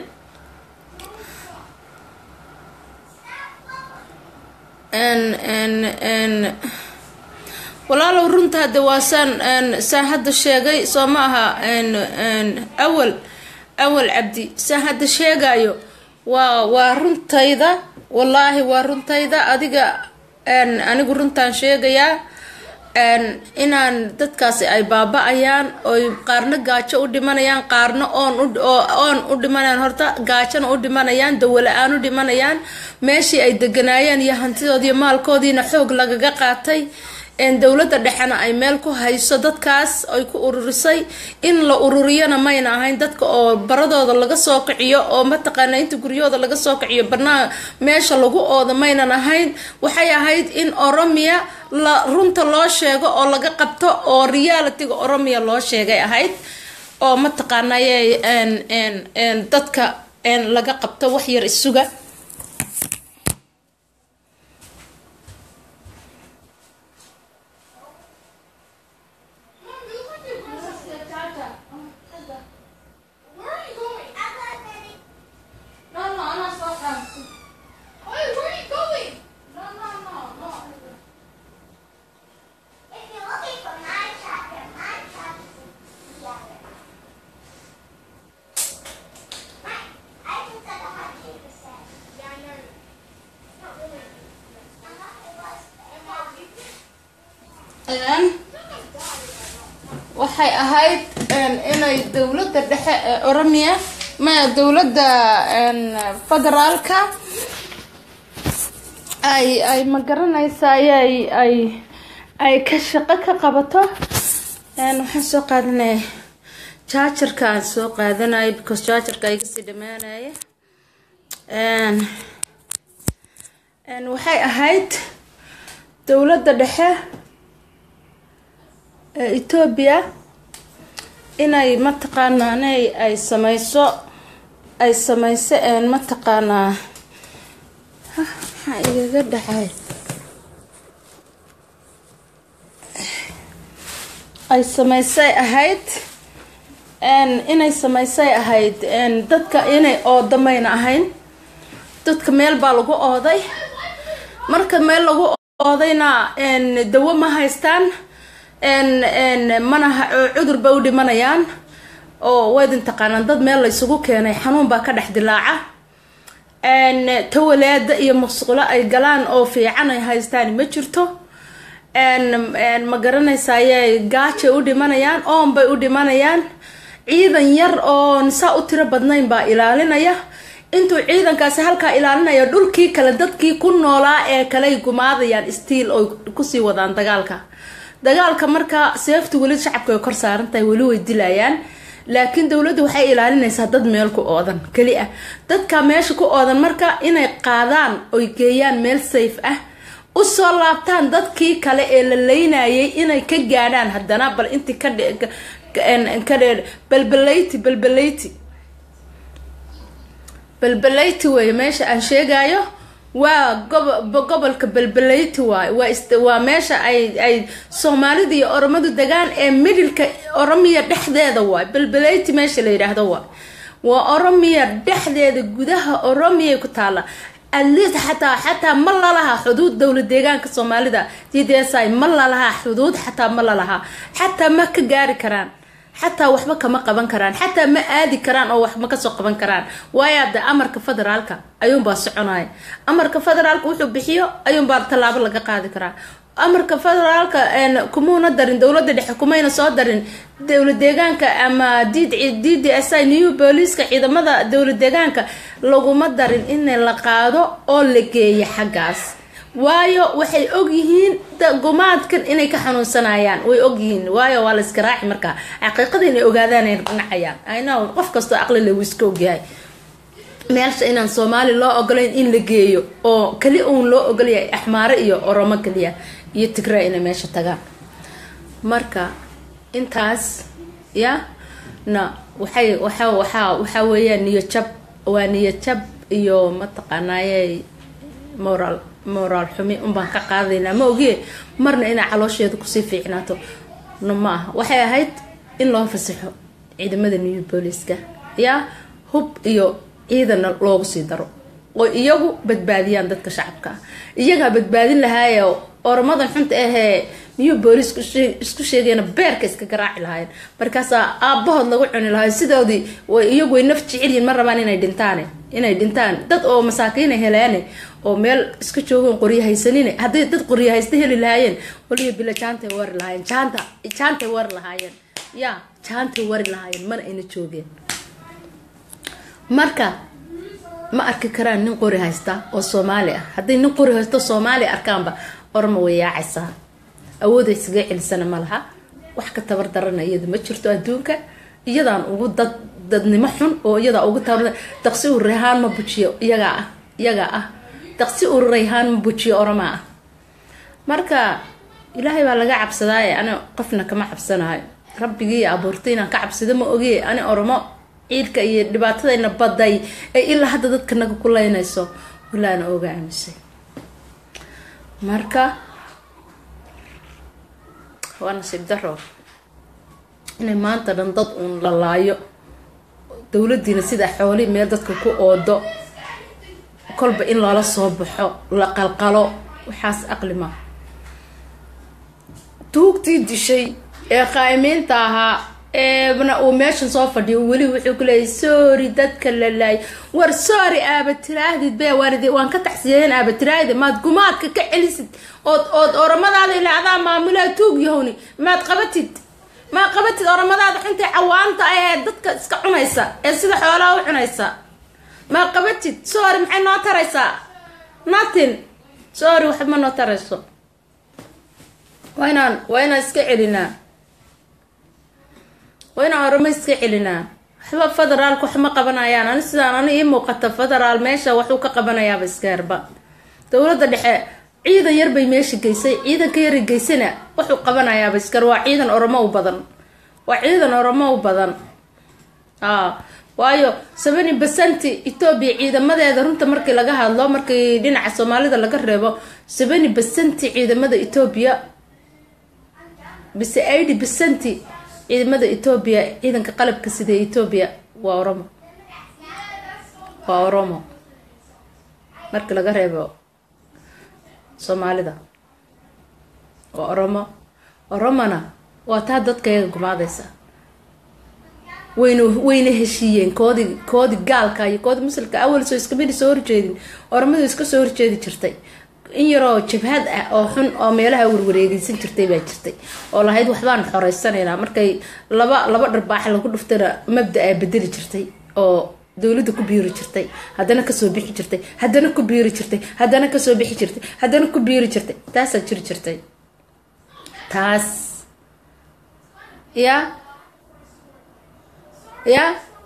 walaalow runta hadde waa saan saan hadda sheegay soo ma aha awal awal cabdi saan hadda sheegayo waa waa runtayda wallaahi waa runtayda adiga anigu runtaan sheegayaa inaan dadkaasi ay baaba-ayaan oy qaarna gaajo u dhimanayaan qaarna oon oon u dhimanayaan horta gaajona u dhimanayaan dawala-aan u dhimanayaan meeshii ay deganaayeen iyo hantidoodiiyo maalkoodiina xoog lagaga qaatay dowladda dhexena ay meel ku hayso dadkaas ay ku ururisay in la ururiyana mayna ahayn dadka oo baradooda laga soo kiciyo oo mataqaana inta guryahooda laga soo kiciyo banaa meesha lagu ooda maynan ahayn waxay ahayd in oromiya la runta loo sheego oo laga qabto oo realitiga oromiya loo sheegay ahayd oo mataqaanaye dadka laga qabto wax yar isuga waxay ahayd inay dowladda dhexe ee oromiya ma dowladda federaalka ay ay ma garanaysaa ay ay ay ka shaqo ka qabato waxaan soo qaadanaya jaajarka aan soo qaadanaya because jaajarka ay kasii dhamaanaya waxay ahayd dowladda dhexe ee etoobiya inay mataqaanaanay ay sameyso ay sameyso mataqaanaa maxaa igaga dhacay ay sameysay ahayd inay sameysay ahayd dadka inay oodamayna ahayn dadka meel baa lagu ooday marka meel lagu oodayna dawo ma haystaan mana cudur ba u dhimanayaan oo waydin taqaanaan dad meel laysugu keenay xanuun baa ka dhex dilaaca tawaleeda iyo musqulo ay galaan oo fiican ay haystaan ma jirto ma garanaysaye gaajay u dhimanayaan oon bay u dhimanayaan ciidan yar oo saa u tiro badnayn baa ilaalinaya intuu ciidankaasi halkaa ilaalinaya dhulkii kale dadkii ku noolaa ee kaley gumaadayaan stiil oy kusii wadaan dagaalka dagaalka marka seeftu weli shacabka ay kor saaran tahay weli way dilayaan laakiin dowladdu waxay ilaalinaysaa dad meel ku oodan keli ah dadka meesha ku oodan marka inay qaadaan oy geeyaan meel safe ah usoo laabtaan dadkii kale ee la leynayay inay ka gaadhaan haddana bal intii ka ka dheer balbalayti balbalayti balbalayti weeye meesha aan sheegayo waa gobo gobolka balbalayti waay waa waa meesha ay ay soomaalida iyo oromadu degaan ee midilka oromiya dhexdeeda waay balbalayti meesha la yidhaahdo waay waa oromiya dhexdeeda gudaha oromiyay ku taalla atleast xataa xataa ma lalahaa xuduud dowlad deegaanka soomaalida d d s i ma lalahaa xuduud xataa ma lalahaa xataa ma ka gaari karaan xataa waxba kama qaban karaan xataa ma aadi karaan oo wax ma kasoo qaban karaan waayo hadde amarka federaalka ayuunbaa soconaya amarka federaalka wuxuu bixiyo ayuunbaa tallaabo laga qaadi karaa amarka federaalka kumuuna darin dowlada dhexe kumayna soo darin dowlad deegaanka ama d d d s i new booliiska ciidamada dowlad deegaanka laguma darin in la qaado oo la geeyo xaggaas waayo waxay ogyihiin gumaadkan inay ka xanuunsanayaan way ogyihiin waayo waa la iska raaci markaa xaqiiqada inay ogaadaan ay nacayaan ino qof kastoo aqli le wuu iska ogyahay meelsha inaan soomaali loo ogolayn in la geeyo oo keli uun loo ogolyahay axmaare iyo oromo keliya iyo tigraa inay meesha tagaan marka intaas ya na waxay waxa waxaa waxaa weeyaan niyajab waa niyajab iyo mataqaanaaye moral moraal xumi unbaan ka qaadaynaa ma ogiye marna inay caloosheeda kusii fiicnaato no ma aha waxay ahayd in loo fasaxo ciidamada new booliska yaa hub iyo ciidana loogu sii daro oo iyagu badbaadiyaan dadka shacabka ah iyagaa badbaadin lahaaye oramadan xunta ahee new booliis isku sheegayna beerka iska garaaci lahaayeen markaasaa aabahood lagu cuni lahaay sidoodii iyagu way naf jecelyihin ma rabaan inay dhintaan inay dhintaan dad oo masaakiina heleane oo meel iska joogan qoryo haysanine hadday dad qoryo haysta heli lahaayeen waliba bila jaantay wari lahaayeen jaanta jaantay wari lahaayeen ya jaantay wari lahaayeen mana ayna joogeen marka ma arki karaan nin qori haysta oo soomaali ah hadday nin qori haysto soomaali arkaanba orma way yaacaysaa awooday isaga celisana ma laha wax ka tabar darana iyada ma jirto adduunka iyadaan ugu dad dadnimo xun oo iyadaa ugu tabar daqsi uu rehaan ma bujiyo iyagaa ah iyagaa ah daqsi uu rayhaan ma bujiyo oramaa ah marka ilaahay baa laga cabsadaaye ani qofna kama cabsanayo rabbigii abuurtay inaan ka cabsado ma ogiye ani oromo ciidka iyo dhibaatadayna baday ee ilaa hadda dadka naga ku leynayso walaana oga aamusay marka waa nasiib daro inay maanta dhan dad uun la laayo dowladiina sidaa xooli meel dadka ku oodo kolba in loola soo baxo la qalqalo waxaas aqli ma tuugtii dishay ee qaa'imiinta ahaa eebna uu meeshan soo fadhiyo weli wuxuu ku leeyay sorry dadka la laay war sorry aaba tiraahdid be waaridi waan ka taxsiyeyn aaba tiraahdi maad gumaadka ka celisid ood ood oramadaada ila adaa maamulaa tuug yahowni maad qabatid maad qabatid oramadaada xuntay cawaanta ahee dadka iska cunaysa ee sida xoolaha u cunaysa maad qabatid sorry maxay noo taraysaa nothing sorry waxba ma noo tarayso waa inaan waa inaan iska celinaa waa inaan oramo iska celinaa waxba federaalka wax ma qabanayaan ani sidaan ani ii muuqata federaal meesha waxuu ka qabanayaaba iskeerba dowladda dhexe ciidan yar bay meesha geysay ciidanka yara geysana wuxuu qabanayaaba iskar waa ciidan oromo u badan waa ciidan oromo u badan a waayo seventy percent etoobiya ciidamadeeda runta markii laga hadlo markii dhinaca soomaalida laga reebo seventy percent ciidamada etoobiya bise eighty percent ciidamada etoobiya ciidanka qalabka sida etoobiya waa oromo waa oromo markii laga reebo soomaalida waa oromo oromona waa taa dadkayaga gumaadaysa wayna wayna heshiiyeen koodi koodi gaalka iyo koodi muslika awal soo iskamidi soo horjeedin oromadu iska soo horjeedi jirtay in yaroo jabhad ah oo xun oo meelaha warwareegeysan jirtay baa jirtay oo lahayd waxbaan xoreysanaynaa markay laba laba dharbaax lagu dhuftana mabda-a bedeli jirtay oo dowladda ku biiri jirtay haddana kasoo bixi jirtay haddana ku biiri jirtay haddana kasoo bixi jirtay haddana ku biiri jirtay taasaa jiri jirtay taas ya ya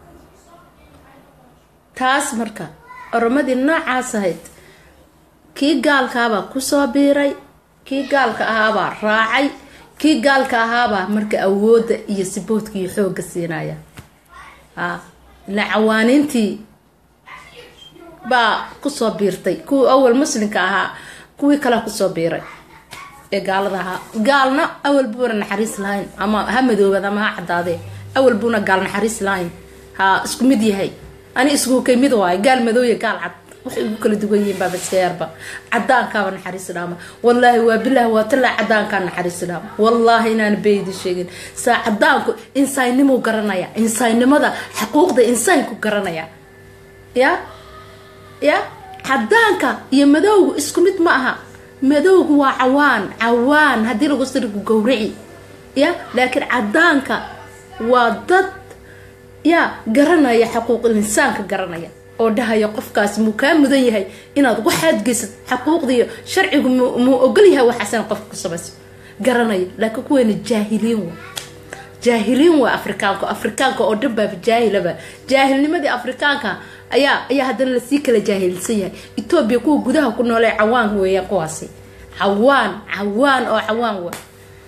taas marka oromadii noocaas ahayd kii gaalkaabaa kusoo biiray kii gaalka ahaabaa raacay kii gaalka ahaabaa marka awoodda iyo siboodka iyo xoogga siinaya a ila cawaaniintii baa kusoo biirtay kuwii awal muslimka ahaa kuwii kalea kusoo biiray ee gaalada ahaa gaalna awal buuna naxariis lahayn ama ha madoobad ama ha cadaadee awal buuna gaal naxariis lahayn ha isku mid yahay ani isku kay mid waayo gaal madooya gaal cad waxay ugu kala duwan yihiin baaba iska yarba cadaankaaba naxariis dhaama wallaahi waa bilaah waa talaa cadaankaa naxariis dhaama wallaahi inaan beedi sheegin saa cadaanku insaaynimuu garanaya insaaynimada xuquuqda insaanku garanaya ya ya cadaanka iyo madowgu isku mid ma aha madowgu waa cawaan cawaan haddii lagu sirigu gowraci ya laakiin cadaanka waa dad ya garanaya xuquuqul insaanka garanaya oo dhahaya qofkaasi muu kaa mudan yahay inaad waxaad geysad xaquuqdiiyo sharcigu muu ogol yahay waxaasan qofka ku samayso garanaya laakiin kuweena jaahiliin wa jaahiliin waa afrikaanka afrikaanka oo dhan baaba jaahilaba jaahilnimadii afrikaanka ayaa ayaa haddana lasii kala jaahilsan yahay etoobiya kuwa gudaha ku noolee cawaan weeyaan kuwaasi cawaan cawaan oo cawaan wa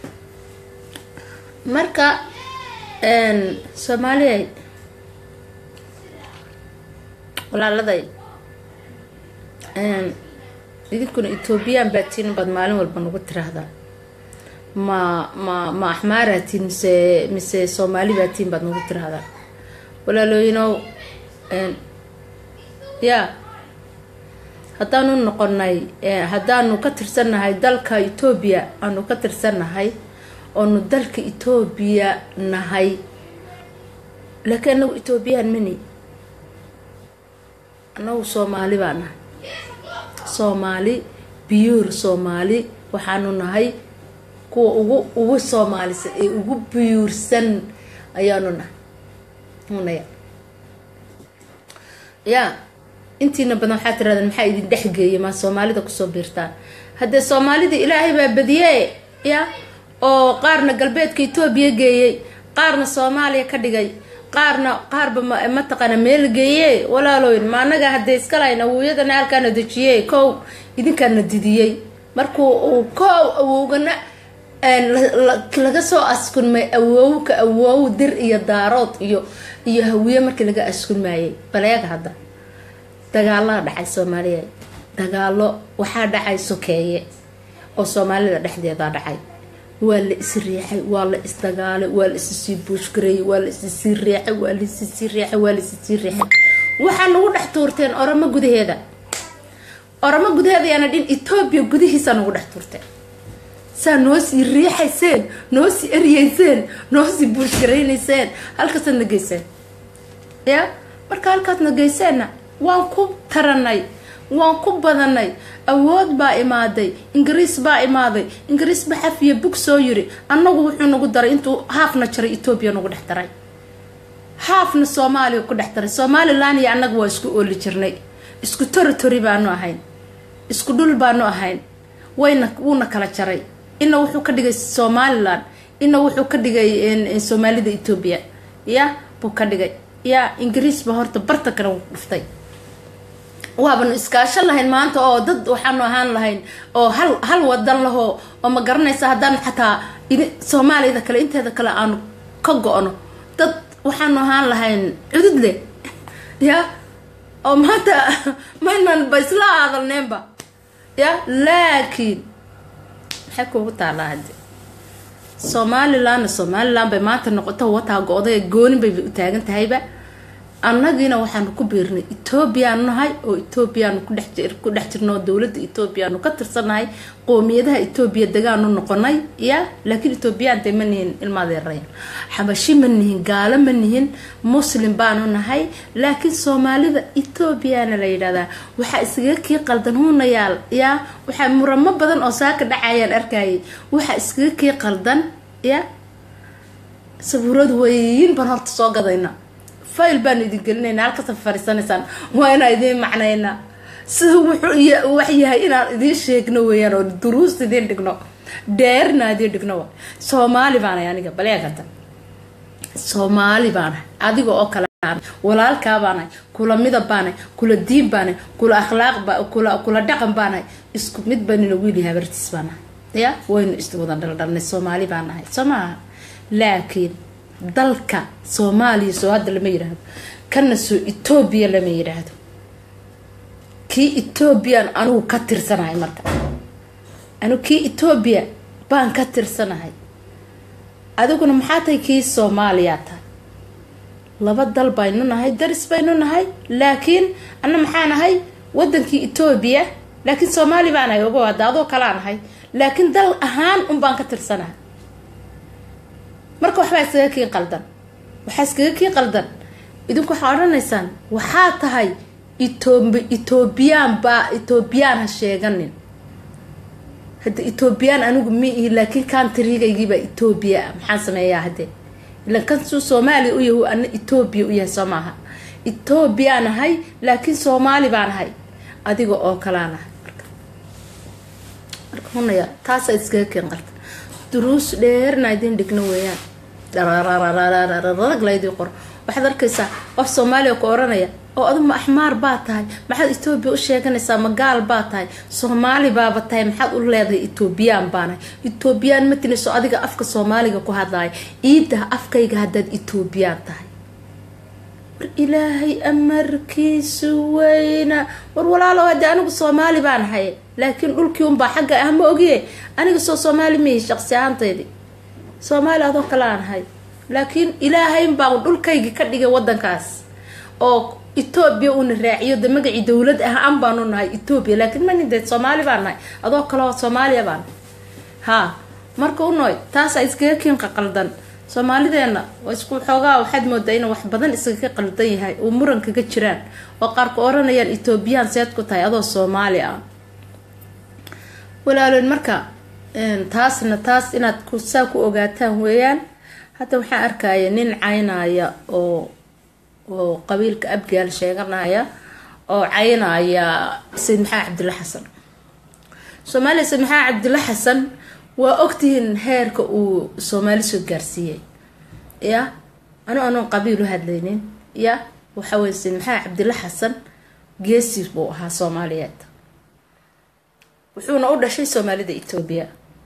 marka soomaaliya walaaladay idinkuna etoobiyaan baatiin baad maalin walba nagu tiraahdaa ma ma ma axmaaraatiin mise mise soomaali baatiin baad nagu tiraahdaa walaalooyinow ya haddaanu noqonay haddaanu ka tirsannahay dalka etoobiya aanu ka tirsannahay oonu dalka etoobiya nahay laakiin anagu etoobiyaan mani anagu soomaali baa nahay soomaali biyuur soomaali waxaanu nahay kuwa ugu ugu soomaalisan ee ugu biyuursan ayaanu nahay unaya ya intiina badan waxaa tirahdeen maxaa idin dhexgeeya maa soomaalida kusoo biirtaan haddee soomaalida ilaahay baa badiye ya oo qaarna galbeedka etoobiya geeyey qaarna soomaaliya ka dhigay qaarna qaarba mataqaana meel geeye walaalooyin ma anaga haddee iskalahayn awowyadana halkaana dejiyey kow idinkaana didiyey markuu uu kow awowgana laga soo askunmay awowka awow dir iyo daarood iyo iyo hawiye markii laga askunmaayay baleega hadda dagaalada dhacay soomaaliya dagaalo waxaa dhacay sokeeye oo soomaalida dhexdeeda dhacay waa la is riixay waa la isdagaalay waa la issii buushgareeyay waa la issii riixay waa la issii riixay waa la issii riixay waxaa nagu dhex tuurteen oromo gudaheeda oromo gudaheeda yaana dhin etoobiya gudihiisa nagu dhex tuurteen saa noo sii riixayseen noo sii eryeyseen noo sii buushgaraynayseen halkaasaad na geyseen ya marka halkaad na geyseenna waan ku taranay waan ku badanay awood baa imaaday ingiriis baa imaaday ingiriis ba xafiya bug soo yiri annagu wuxuu nagu daray intuu haafna jaray etoobiya nagu dhex daray haafna soomaaliya ku dhex daray somalilan iyo annaga waa isku ooli jirnay isku territory baanu ahayn isku dhul baanu ahayn wayna wuuna kala jaray ina wuxuu ka dhigay somalilan ina wuxuu ka dhigay soomaalida etoobiya ya buu ka dhigay ya ingiriis ba horta barta kale dhuftay waabanu iskaasho lahayn maanta oo dad waxaanu ahaan lahayn oo hal hal wadan lahoo oo ma garanaysa haddaan xataa soomaaliyada kale inteeda kale aanu ka go-no dad waxaanu ahaan lahayn cudud leh ya oo maanta maynan ba isla hadalneenba ya laakiin maxay kuugu taalaa hadde somalilandna somaliland bay maanta noqoto wataa go-day goonin bay u taagan tahayba annagiina waxaanu ku biirnay etoobiyaanu nahay oo etoobiyaanu ku dhex jirno dowladda etoobiyaanu ka tirsannahay qoomiyadaha etoobiya degaanu noqonay ya laakiin etoobiyaan dee ma nihin ilmaadeeraya xabashi ma nihin gaalo ma nihin muslim baanu nahay laakiin soomaalida etoobiyana la yidhahdaa waxaa iskaga kii qaldan hunayaal ya waxaa muramo badan oo saaka dhacayaan arkayay waxaa iskaga kii qaldan ya sabuurad weyn baan horta soo gadayna fayl baanu idin gelinayna halkasa fariisanaysaan waa inaan idiin macnaynaa sida wuxuu wax yahay inaan idiin sheegno weeyaan oo duruus idiin dhigno dheerna idiin dhigno wa soomaali baanahay aniga baleegada soomaali baanahay adiga oo kale walaalkaa baanahay kula midab baanahay kula diin baanahay kula akhlaaq kula kula dhaqan baanahay isku mid banina wiili habartiis baanahay ya waynu iswada dhaldhalnay soomaali baanahay soo maaha laakiin dalka soomaaliya soo hadda lama yidhaahdo kana soo etoobiya lama yidhaahdo kii etoobiyan anugu ka tirsanahay marka anigu kii etoobiya baan ka tirsanahay adiguna maxaa tahay kii soomaaliyaa tahay laba dal baynu nahay daris baynu nahay laakiin ana maxaa nahay wadankii etoobiya laakiin soomaali baa nahay ogo hadda adoo kalaa nahay laakiin dal ahaan un baan ka tirsanahay marka waxbaa iskaga kii qaldan waxaa iskaga kii qaldan idinku waxaa odhanaysaan waxaa tahay etoobiyaan baa etoobiyaan ha sheeganin hadda etoobiyaan anigu ma ihi laakiin kantrigaygiibaa etoobiya maxaan sameeyaa haddee ilan kansuu soomaaliya u yahu ana etoobiya u yahay soo maaha etoobiyaan ahay laakiin soomaali baan ahay adiga oo kalaan ahay marka marka hunaya taasaa iskaga keen qaldan duruus dheerna idin dhigno weeyaan rag laydii qoro waxaad arkaysaa qof soomaaliya ku oranaya oo aduma axmaar baa tahay maxaad etoobiya u sheeganaysaa magaal baa tahay soomaali baaba tahay maxaad u leedahay etoobiyaan baanahay etoobiyaan ma tinayso adiga afka soomaaliga ku hadlaaya iidah afkayga haddaad etoobiyaan tahay war ilaahay amarkiisu weyna war walaalo hade anigu soomaali baan ahay laakiin dhulkii unbaa xagga ah ma ogiye aniga soo soomaali mihi shaqsi ahaantaydi soomaali adoo kale aan ahay laakiin ilaahaynbaa dhulkaygii ka dhigay wadankaas oo etoobiya uuna raaciyo de magacii dowlad ah an baanu nahay etoobiya laakiin manin de soomaali baan nahay adoo kaleo soomaaliya baan ha marka unoy taasaa iskaga kiinqa qaldan soomaalideena isku xoogaa waxaad moodaa in wax badan iskaga qaldan yahay oo muran kaga jiraan oo qaarku oranayaan etoobiyaan seed ku tahay adoo soomaali ah walaaloyn marka taasna taas inaad saa ku ogaataan weeyaan hadda waxaan arkaya nin caynaya oo oo qabiilka abgaal sheeganaya oo caynaya sayid maxamed cabdilla xasan soomaaliya sayid maxamed cabdilla xasan waa ogtihiin heerka uu soomaali soo gaarsiiyey ya anu anoon qabiil u hadlaynin ya waxa weye sayid maxamed cabdilla xasan geesi buu ahaa soomaaliyeed wuxuuna u dhashay soomaalida etoobiya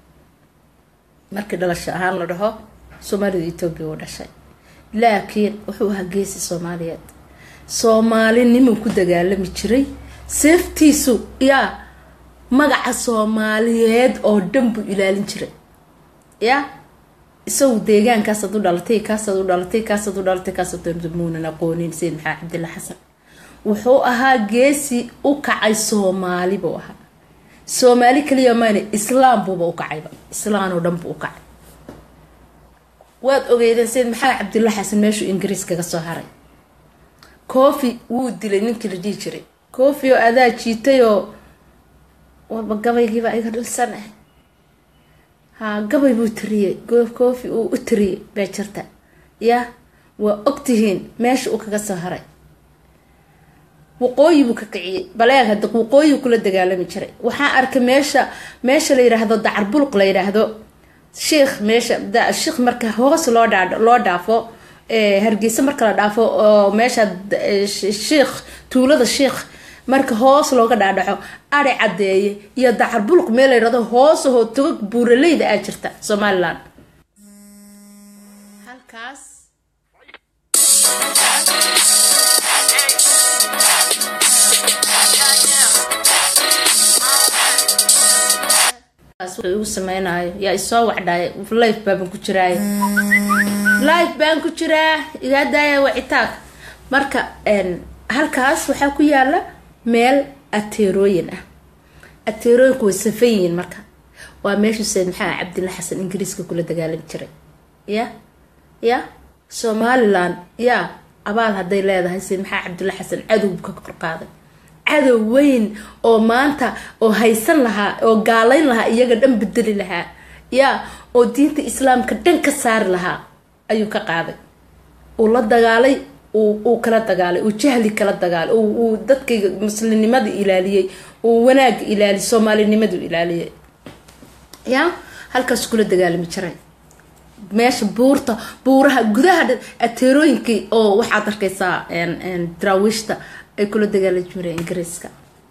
markii dhalasho ahaan la dhaho soomaalida etoobiya uu dhashay laakiin wuxuu ahaa geesi soomaaliyeed soomaalinimuu ku dagaalami jiray seeftiisu yaa magaca soomaaliyeed oo dhan buu ilaalin jiray ya isagu deegaankaasaad u dhalatay kaasaad u dhalatay kaasaad u dhalatay kaasaad muunan aqoonin sayid maxamed cabdilla xasan wuxuu ahaa geesi u kacay soomaali buu ahaa soomaali kaliya mayna islaam buuba u kacayba islaam oo dhan buu u kacay waad ogeydeen sayid maxamed cabdilla xasan meeshuu ingiriis kaga soo haray cofi wuu dilay ninkii la dhihi jiray cofi oo adaa jiitay oo waba gabaygiiba iga dhilsan ah ha gabay buu tiriyey cofi uu u tiriyey bee jirta ya waa ogtihiin meesha uu kaga soo haray waqooyi buu ka kiciyey baleeg hada waqooyi kula dagaalami jiray waxaa arkay meesha meesha la yidhaahdo dacarbulq la yidhaahdo sheikh meesha sheikh marka hoos loo dhaa loo dhaafo hargeysa marka la dhaafo oo meesha sheikh tuulada sheikh marka hoos looga dhaadhaco ari cadeeye iyo dacarbulq meel la yidhahdo hoosahoo togag buuraleyda aa jirta somalilan halkaas igu sameynayo yaa isoo wacdhaay life baaban ku jiraay life baan ku jiraa igaa daaya wacitaag marka halkaas waxaa ku yaala meel ateerooyin ah ateerooyinku way safan yihiin marka waa meeshuu sayid maxaa cabdilla xasan ingiriiska kula dagaalami jiray ya ya somalilan ya abaal hadday leedahay sayid maxaa cabdulla xasan cadow ka korqaaday cadow weyn oo maanta oo haysan lahaa oo gaalayn lahaa iyaga dhan bedeli lahaa ya oo diinta islaamka dhan ka saari lahaa ayuu ka qaaday uu la dagaalay uu kala dagaalay uu jahli kala dagaalay uu dadkayga muslimnimada ilaaliyey uu wanaaga ilaaliyay soomaalinimadu ilaaliyay ya halkaas kula dagaalami jiray meesha buurta buuraha gudaha ateerooyinkii oo waxaad arkaysaa daraawiishta ay kula dagaali jireen ingiriiska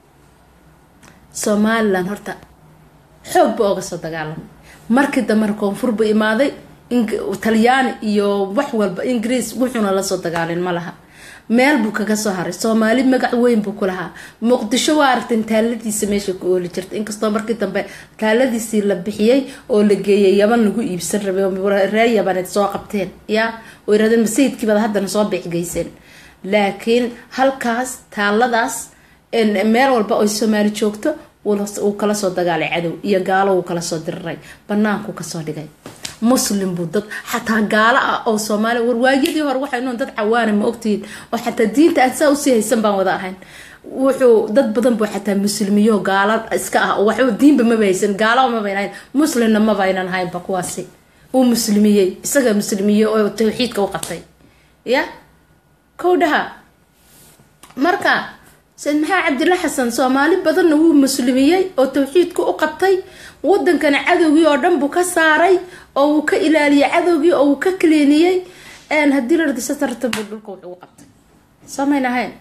somalilan horta xoog ba ooga soo dagaalamay markii dambena koonfur bu imaaday talyaani iyo wax walba ingiriis wuxuuna lasoo dagaalin ma laha meel buu kaga soo haray soomaali magac weyn buu ku lahaa muqdisho waa aragteen taaladiisa meesha ku ooli jirta inkastoo markii dambe taaladiisii la bixiyey oo la geeyay yaban lagu iibsan rabay reer yabaneed soo qabteen ya oo yirahdeen masayidkiibaad haddana soo biixgeyseen laakiin halkaas taaladaas meel walba oy soomaali joogto wuu kala soo dagaalay cadow iyo gaalo wuu kala soo diriray banaanku kasoo dhigay muslim buu dad xataa gaalo ah oo soomaaliya warwaayadii hore waxay noon dad cawaana ma ogtihiin oo xataa diinta aan saa usii haysan baan wada ahayn wuxuu dad badan buu xataa muslimiyo gaalo iska ah oo waxba diinba maba haysan gaalo mabayna hayn muslimna mabaynan haynba kuwaasi uu muslimiyey isaga muslimiyey oo tawxiidka u qabtay ya kowdhaha marka sayid maxaa cabdilla xasan soomaali badanna wuu muslimiyey oo tawxiidka u qabtay wadankana cadowgii oo dhan buu ka saaray oo wuu ka ilaaliyey cadowgii oo wuu ka kaliiniyey haddii la rado satartabuu dhulka wuxuu u qabtay samayn ahayn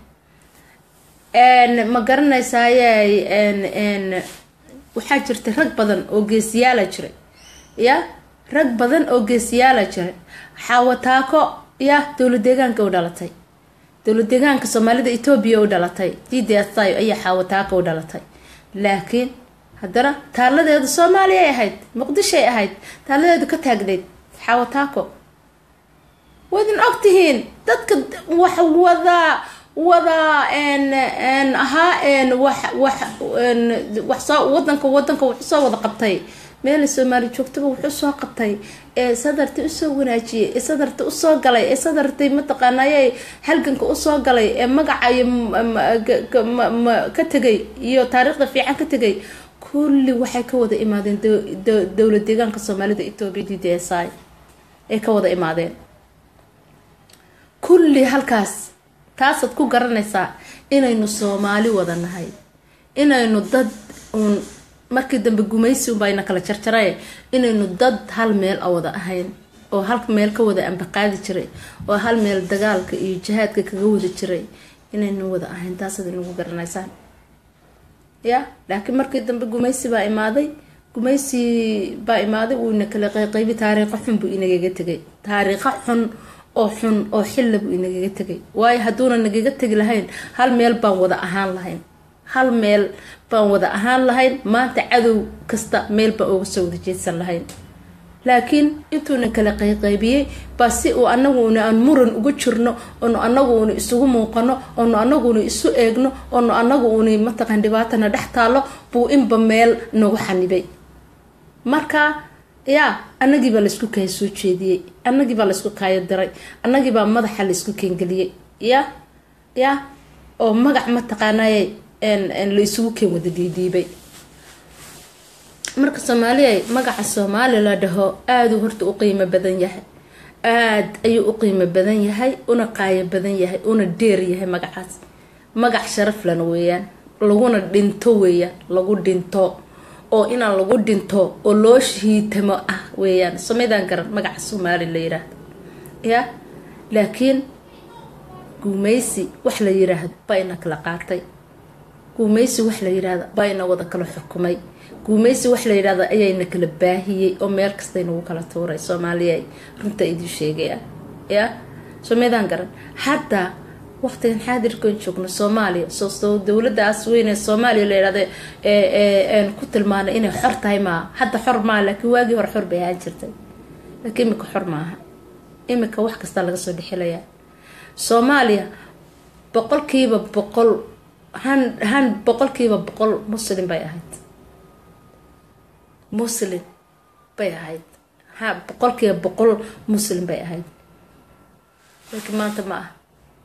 ma garanaysaaye waxaa jirtay rag badan oo geesiyaala jiray ya rag badan oo geesiyaala jiray xaawataako ya dowla deegaanka u dhalatay dowla deegaanka soomaalida etoobiya u dhalatay d d s i ayaa xaawataako u dhalatay laakiin haddana taaladeedu soomaaliya ay ahayd muqdishoay ahayd taaladeedu ka taagneyd xaawataako waydin ogtihiin dadka wax wada wada ahaa wax wax wax soo wadanka wadanka wuxuu soo wada qabtay meela soomaali joogtaba wuxuu soo qabtay ee sadarta usoo wanaajiyay ee sadarta usoo galay ee sadartay mataqaanay halganka usoo galay ee magacayo ka tegay iyo taariikhda fiican ka tegay kulli waxay ka wada imaadeen dowla deegaanka soomaalida etoobiya d d s i ay ka wada imaadeen kulli halkaas taasaad ku garanaysaa inaynu soomaali wada nahay inaynu dad uun markii dambe gumaysi unbayna kala jarjaraye inaynu dad hal meel a wada ahayn oo hal meel ka wada ambaqaadi jiray oo hal meel dagaalka iyo jihaadka kaga wada jiray inaynu wada ahayn taasaad inagu garanaysaan ya laakiin markii dambe gumaysi baa imaaday gumaysi baa imaaday wuu ina kala qayqaybi taariikho xun buu inagaga tegay taariikho xun oo xun oo xilla buu inagaga tegay waayo hadduuna nagaga tegi lahayn hal meel baan wada ahaan lahayn hal meel baan wada ahaan lahayn maanta cadow kasta meel baan ooga soo wada jeedsan lahayn laakiin intuuna kala qayqaybiyey baa si uu anaguuna aan muran uga jirno oonu anaguuna isugu muuqano oonu anaguuna isu eegno oonu anaguuna mataqan dhibaatana dhex taalo buu inba meel nagu xanibay marka yaa anagiibaa laysku kaaya soo jeediyey anagiibaa laysku kaaya diray anagiibaa madaxa laysku keengeliyey ya ya oo magac mataqaanay la isugu keen wada dhiidhiibay marka soomaaliya magaca soomaali la dhaho aaduu horta u qiimo badan yahay aada ayuu u qiimo badan yahay una qaayo badan yahay una dheer yahay magacaas magac sharaf lana weeyaan laguna dhinto weeyaan lagu dhinto oo inaan lagu dhinto oo loo shahiitamo ah weeyaan somaydaan garan magaca soomaali la yiraahdo ya laakiin guumeysi wax la yiraahdo baa ina kala qaatay guumeysi wax la yiraahdo baa ina wada kala xukumay guumeysi wax la yidhahdo ayayna kala baahiyey oo meel kasta inagu kala tuuray soomaaliya runta idin sheegaya ya somaydaan garan hadda waqtigan xaadirkan joogno soomaaliya soo dowladaas weyne soomaaliya la yihahdo ku tilmaanay inay xor tahay maaha hadda xor maaha laakiin waagii hore xor bay ahaan jirtay laakiin imika xor maaha imika wax kasta laga soo dhexelayaa soomaaliya boqolkiiba boqol han han boqolkiiba boqol muslim bay ahayd muslim bay ahayd ha boqolkiiba boqol muslim bay ahayd laakiin maanta ma aha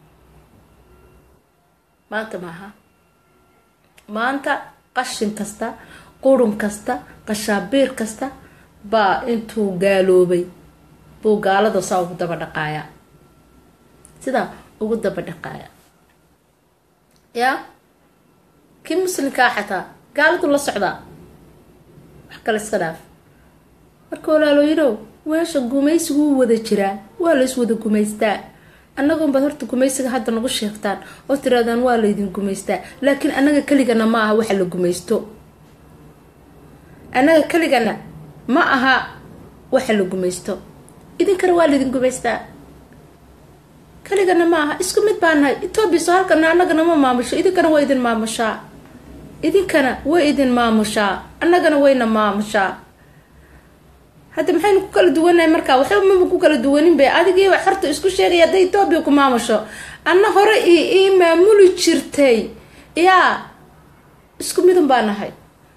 maanta maaha maanta qashin kasta qurun kasta qashaabiir kasta baa intuu gaaloobay buu gaalada saa ugu daba dhaqaayaa sidaa ugu daba dhaqaaya yaa kii muslimkaa xataa gaaladu la socdaa wax kale iska dhaaf marka walaalooyidow weesha gumaysigu wuu wada jiraa waa la is wada gumaystaa annagoonbaad horta gumaysiga hadda nagu sheegtaan oo tiraadaan waa laydin gumaystaa laakiin annaga keligana ma aha waxa la gumaysto annaga keligana ma aha waxa la gumaysto idinkana waa laydin gumaystaa keligana ma aha isku mid baa nahay etoobiya soo halkana annagana ma maamusho idinkana waa idin maamushaa idinkana way idin maamushaa annagana wayna maamushaa hadda maxaynu ku kala duwanahay markaa waxba maba ku kala duwanin be adigiiba xorta isku sheegaya hadday etoobiya ku maamusho anna hore i ii maamuli jirtay yaa isku mid un baa nahay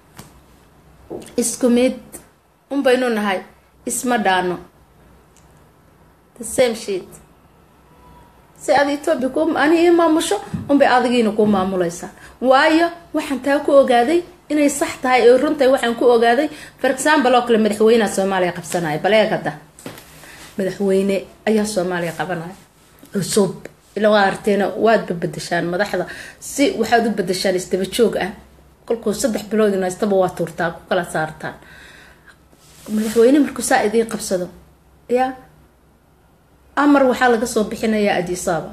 isku mid un baynu nahay isma dhaano the same shit si aad etoobiya ku ani ii maamusho unbay adigiina ku maamulaysaa waayo waxaan taa ku ogaaday inay sax tahay oo runtahay waxaan ku ogaaday for example oo kale madaxweyneha soomaaliya qabsanaya baleeg hadda madaxweyne ayaa soomaaliya qabanaya cusub ila waa arteena waadba bedeshaan madaxda si waxaad u bedeshaan isdaba joog ah kolkuu saddex biloodina istaba waa tuurtaa ku kala saartaan madaxweyne markuu saa idiin qabsado yaa amar waxaa laga soo bixinayaa adisaba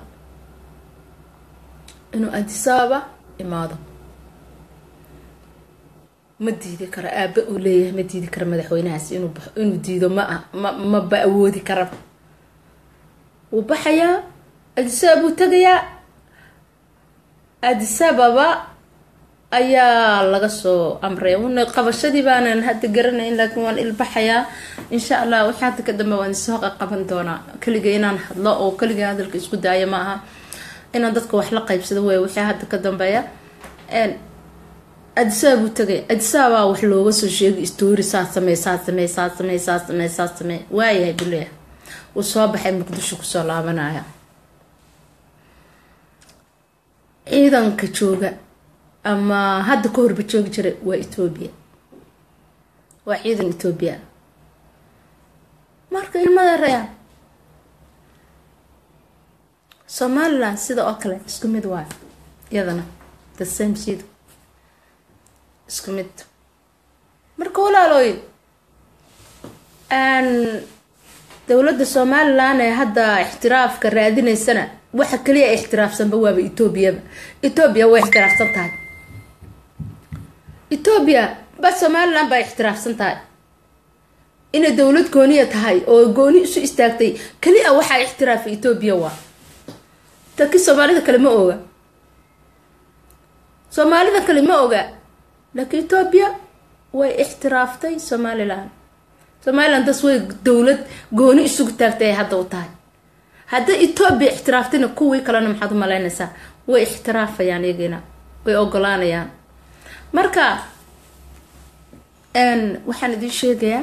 inuu adisaba imaado ma diidi karo aaba uu leeyahay ma diidi karo madaxweynahaas inuu baxo inuu diido ma ah ma maba awoodi karaba wuu baxayaa adisaba buu tegayaa adisababa ayaa laga soo amraya una qabashadii baanan hadda garanayn laakiin waan ilbaxayaa insha allah wixii hadda ka dambe waan isoo qaban doonaa keliga inaan hadlo oo keliga hadalka isku daaya ma aha inaan dadka wax la qaybsado wey wixii hadda ka dambeeya adisaba buu tagay adisabaa wax looga soo sheegay story saa samey saa samey saa samey saa samey saa samey waayahay buleeya wuu soo baxay muqdisho kusoo laabanaya ciidanka jooga ama hadda ka horba joogi jiray waa etoobiya waa ciidan etoobiya marka ilmada rayaan somaliland sida oo kale isku mid waayo iyadana the same sida isku mid marka walaalooyin dowladda somalilan ee hadda ixtiraafka raadineysana waxa kaliya ixtiraafsanba waaba etoobiyaba etoobiya way ixtiraafsan tahay etoobiya ba somalilan baa ixtiraafsan tahay inay dowlad gooniya tahay oo gooni isu istaagtay keli-a waxaa ixtiraafa etoobiya waa taki soomaalida kale ma oga soomaalida kale ma oga laakiin etoobiya way ixtiraaftay somalilan somalilan das way dowlad gooni isugu taagtay ay hadda u tahay hadday etoobiya ixtiraaftayna kuwii kalena maxaad u malaynaysaa way ixtiraafayaan iyagina way ogolaanayaan marka waxaan idiin sheegayaa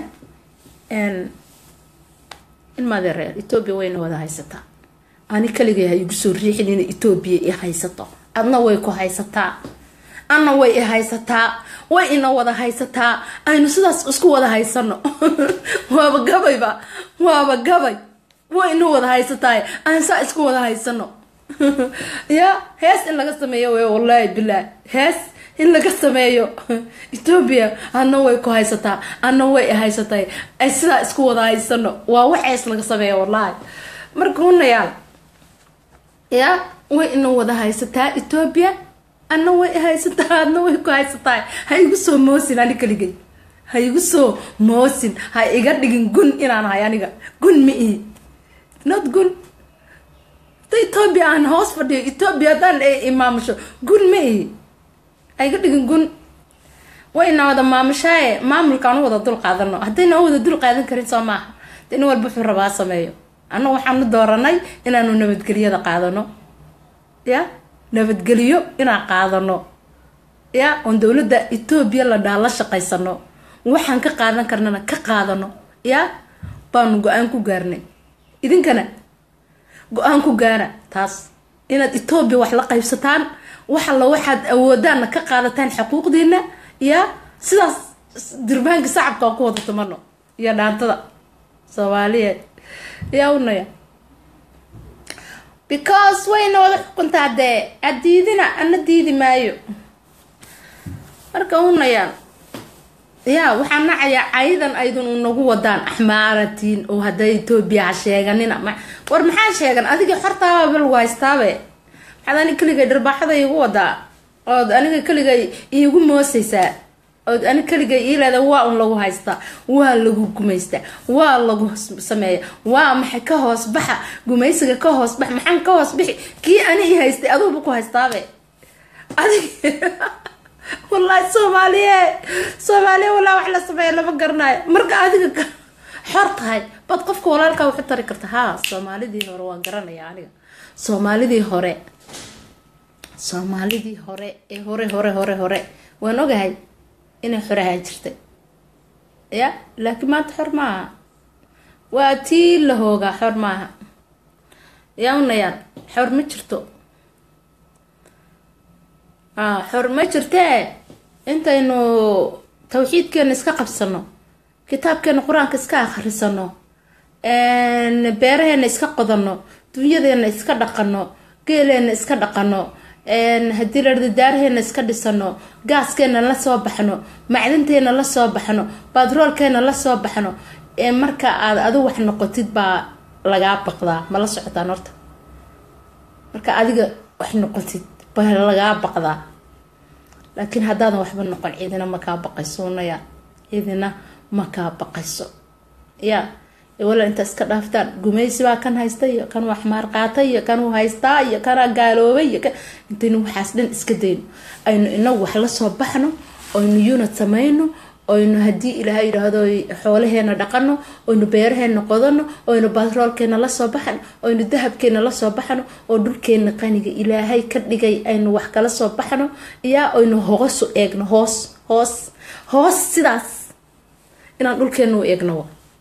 in madeereer etoobiya wayna wada haysataa ani kaligay ha igu soo riixin ina etoobiya i haysato adna way ku haysataa anna way i haysataa way ina wada haysataa aynu sidaas isku wada haysano waaba gabayba waaba gabay way ina wada haysataa aan saa isku wada haysano ya hees in laga sameeyo wey wallaahi bilaah hees in laga sameeyo etoobiya adna way ku haysataa adna way haysatay ay sidaa isku wada haysano waa wax hees laga sameeyo wallaahi marka hunayaal ya way ina wada haysataa etoobiya adna way haysataa adna way ku haysataa ha igu soo moosin ani kaligay ha igu soo moosin ha iga dhigin gun inaan hay aniga gun ma ihi not gun da etoobiya aan hoos fadhiyo etoobiya haddaan imaamusho gun ma ihi ha iga dhigin gun wayna wada maamushaaye maamulkaan u wada dul qaadano haddayna u wada dul qaadan karin soo maaha de nin walba wuxuu rabaa sameeyo anna waxaanu dooranay inaanu nabadgelyada qaadano ya nabadgelyo inaan qaadano ya oon dowladda etoobiya la dhaha la shaqaysano waxaan ka qaadan karnana ka qaadano ya baanu go-aan ku gaarnay idinkana go-aan ku gaara taas inaad etoobiya wax la qaybsataan wax alla waxaad awoodaanna ka qaadataan xuquuqdiina ya sidaas dirbaanka sacabka aan ku wada tumano iyo dhaantada soomaaliyeed yaa unaya because wayna wada xukuntaa dee ad diidina ana diidi maayo marka unayaan ya waxaan nacayaa cayidan aydun unagu wadaan axmaaratiin oo hadda etoobiya ha sheeganina war maxaa sheegan adigii xortaaba lagu haystaabe maxaad ani keligay dharbaaxada iigu wadaa ood aniga keligay iigu moosaysaa ood ani keligay iileeda waa un lagu haystaa waa lagu gumaystaa waa lagu sameeya waa maxay ka hoos baxa gumaysiga ka hoos bax maxaan ka hoos bixi kii ani i haystay aduuba ku haystaabe adig wallaahi soomaaliye soomaaliya walaa wax la sameeya lama garanayo marka adiga xor tahay baad qofka walaalkaa waxu tari karta haa soomaalidii hore waan garanaya aniga soomaalidii hore soomaalidii hore ee hore hore hore hore waan ogahay inay xor ahaan jirtay ya laakiin maanta xor maaha waa tii la hoogaa xor maaha yaa unayaan xor ma jirto xor ma jirtee intaynu tawxiidkeena iska qabsano kitaabkeena qur-aanka iska akhrisano beeraheena iska qodano dunyadeena iska dhaqano geeleena iska dhaqano haddii la daaraheena iska dhisano gaaskeena la soo baxno macdanteena la soo baxno batroolkeena la soo baxno marka aad adu wax noqotid baa lagaa baqdaa ma la socotaan horta marka adiga wax noqotid baa lagaa baqdaa laakiin haddaadan waxba noqon ciidina makaa baqayso unaya ciidina makaa baqayso ya wala intaa iska dhaaftaan gumaysi baa kan haysta iyo kan wax maar qaatay iyo kanuu haystaa iyo kanaa gaaloobay iyo intaynu waxaas dhan iska dayno aynu inagu wax la soo baxno oynu unad samayno oynu haddii ilaahay yidhaahdo xoolaheena dhaqano oynu beeraheena qodano oynu batroolkeena lasoo baxno oynu dahabkeena lasoo baxno oo dhulkeena qaniga ilaahay ka dhigay aynu wax kala soo baxno yaa oynu hoosu eegno hoos hoos hoos sidaas inaan dhulkeena u eegno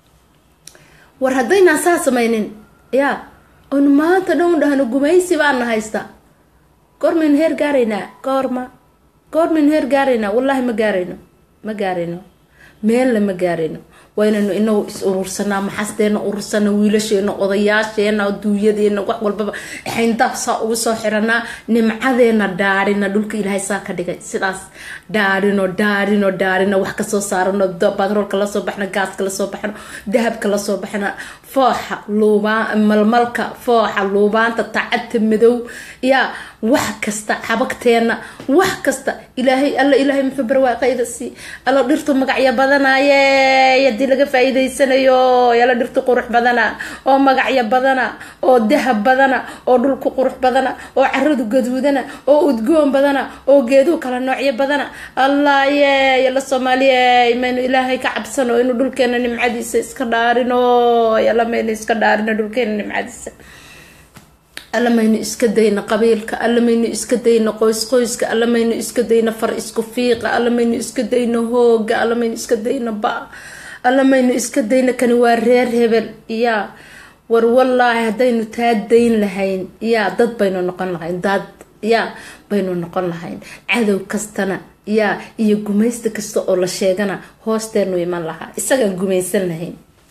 war haddaynaan saa samaynin yaa oynu maanta dhown dhahno gumaysi baana haysta goormaynu heer gaaraynaa goorma goormaynu heer gaaraynaa wallaahi ma gaarayno ma gaarayno meella ma gaarayno waa inaynu inagu is urursanaa maxasteena urursana wiilasheena odayaasheena duuyadeena wax walbaba xayndaab saa ugu soo xiranaa nimcadeena dhaarina dhulka ilaahay saa ka dhigay sidaas dhaarino dhaarino dhaarino wax kasoo saarano batroolka lasoo baxno gaaska lasoo baxno dahabka lasoo baxno fooxa luubaan malmalka fooxa luubaanta tacadta madow yaa wax kasta xabagteena wax kasta ilaahay alla ilaahay muxuu barwaaqayda sii alla dhirtu magacyo badanaaye hadii laga faa-iideysanayo yala dhirtu qurux badana oo magacyo badana oo dahab badana oo dhulku qurux badana oo caradu gaduudana oo udgoon badana oo geeduhu kala noocyo badana allaye yala soomaaliye maynu ilaahay ka cabsano inuu dhulkeena nimcadiisa iska dhaarino yala maynu iska dhaarino dhulkeena nimcadiisa alla maynu iska dayno qabiilka alla maynu iska dayno qoys qoyska alla maynu iska dayno far isku fiiqa alla maynu iska dayno hooga alla maynu iska dayno ba alla maynu iska dayno kani waa reer hebel yaa war wallaahi haddaynu taa dayn lahayn yaa dad baynu noqon lahayn dad yaa baynu noqon lahayn cadow kastana yaa iyo gumaysta kasta oo la sheegana hoosteenu iman lahaa isagaan gumaysan lahayn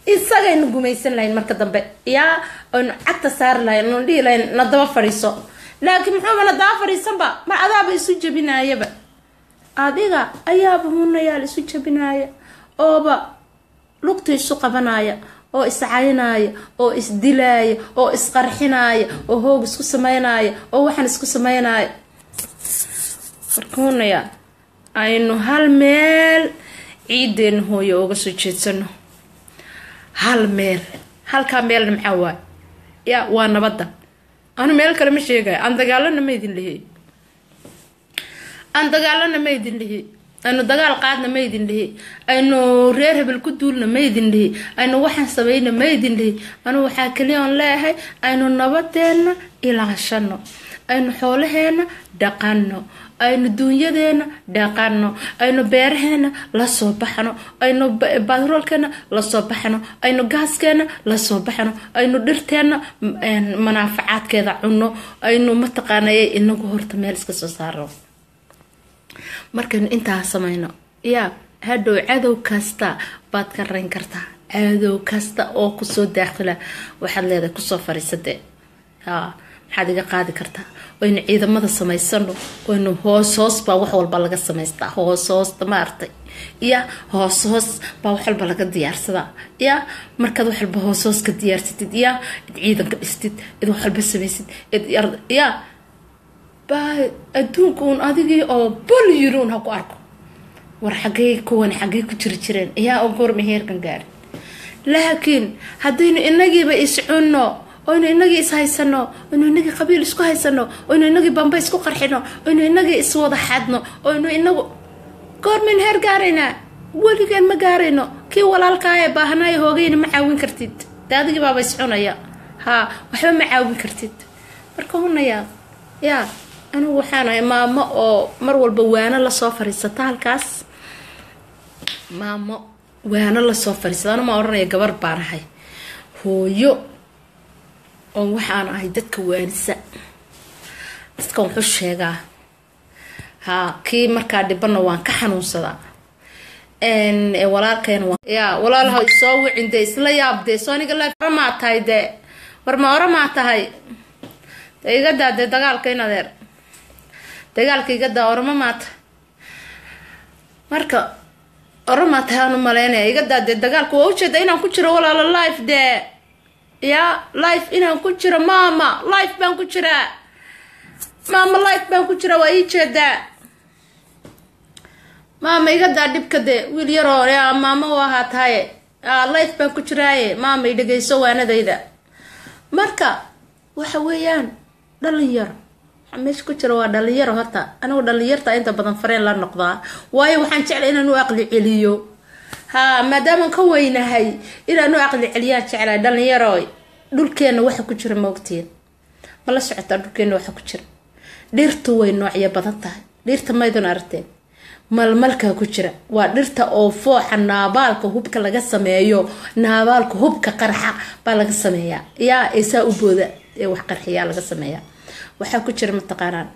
isagaynu gumaysan lahayn marka dambe yaa aynu cagta saari lahayn anu dhihi lahayn nadaba fadhiiso laakiin muxuuba nadaba fadhiisanba mar adaaba isu jabinaayaba adiga ayaaba hunayaal isu jabinaaya ooba lugta isu qabanaya oo iscaynaya oo isdilaaya oo isqarxinaya oo hoog isku sameynaya oo waxaan isku sameynaya marka hunayaal aynu hal meel ciideena hooyo uga soo jeedsano hal meel halkaa meelna maxaa waay ya waa nabadda anu meel kale ma sheegaya aan dagaalana ma idin lihi aan dagaalana ma idin lihi aynu dagaal qaadna ma idin lihi aynu reer hebel ku duulna ma idin lihi aynu waxaan sameyna ma idin lihi anu waxaa kaliya on leeyahay aynu nabadeena ilaashano aynu xoolaheena dhaqano aynu duunyadeena dhaqano aynu beeraheena lasoo baxno aynu batroolkeena lasoo baxno aynu gaaskeena lasoo baxno aynu dhirteena manaafacaadkeeda cuno aynu mataqaanay inagu horta meel iska soo saaro markaynu intaa samayno yaa hadhow cadow kasta baad ka rayn kartaa cadow kasta oo kusoo daakhila waxaad leedahay kusoo fariisade haa maxaad iga qaadi kartaa waynu ciidamada samaysano waynu hoos hoos baa wax walba laga samaystaa hoos hoosta maartay ya hoos hoos baa wax walba laga diyaarsadaa ya markaad wax walba hoos hoos ka diyaarsatid ya id ciidanka dhistid id wax walba samaysid id ya baa adduunka uun adigii oo bol yiri un ha ku arko war xagey kuwan xagey ku jiri jireen yaa oo goorma heerkan gaarin laakiin haddaynu inagiiba iscunno oynu inagii is haysano oynu inagii qabiil isku haysano oynu inagii bamba isku qarxino oynu inagii iswada xadno oynu inagu goormaynu heer gaaraynaa weligeen ma gaarayno kii walaalkaa ee baahanaayo hoogayna ma caawin kartid de adigii baaba iscunaya haa waxba ma caawin kartid marka hunayaa yaa anigu waxaan ahay maamo oo mar walba waano lasoo fariisata halkaas maamo waano lasoo fariisata anu ma odhanaya gabar baan ahay hooyo oo waxaan ahay dadka waanisa dadkan wuxuu sheegaa haa kii markaa dhibana waan ka xanuunsadaa walaalkeen ya walaalaha isoo wicin dee isla yaab dee sooniga maa tahay dee war ma oramaa tahay de iga daa dee dagaalka in adeer dagaalka iga daa orama maa tahay marka oramaa tahay aan u maleynaya iga daa dee dagaalka waa ujeeda inaan ku jiro walaalo life dee ya life inaan ku jiro maama life baan ku jiraa maama life baan ku jiraa waa ii jeedaa maama iga daa dhibka de wiil yaroo ya maama u ahaa tahaye life baan ku jiraaye maama i dhegeyso waanadayda marka waxa weeyaan dhalinyaro waxaa meesha ku jira waa dhalinyaro horta anigu dhalinyarta inta badan fareen la noqdaa waayo waxaan jeclay inaan u aqli celiyo haa maadaamaan ka weynahay inaan u aqli celiyaan jeclahay dhalinyaro dhulkeena waxa ku jira maogtiin ma la socotaa dhulkeena waxa ku jira dhirtu way noocyo badan tahay dhirta maydun aragteen malmalkaa ku jira waa dhirta oo fooxa naabaalka hubka laga sameeyo naabaalka hubka qarxa baa laga sameeyaa yaa eesaa u booda ee wax qarxiyaa laga sameeyaa waxaa ku jira mataqaanaan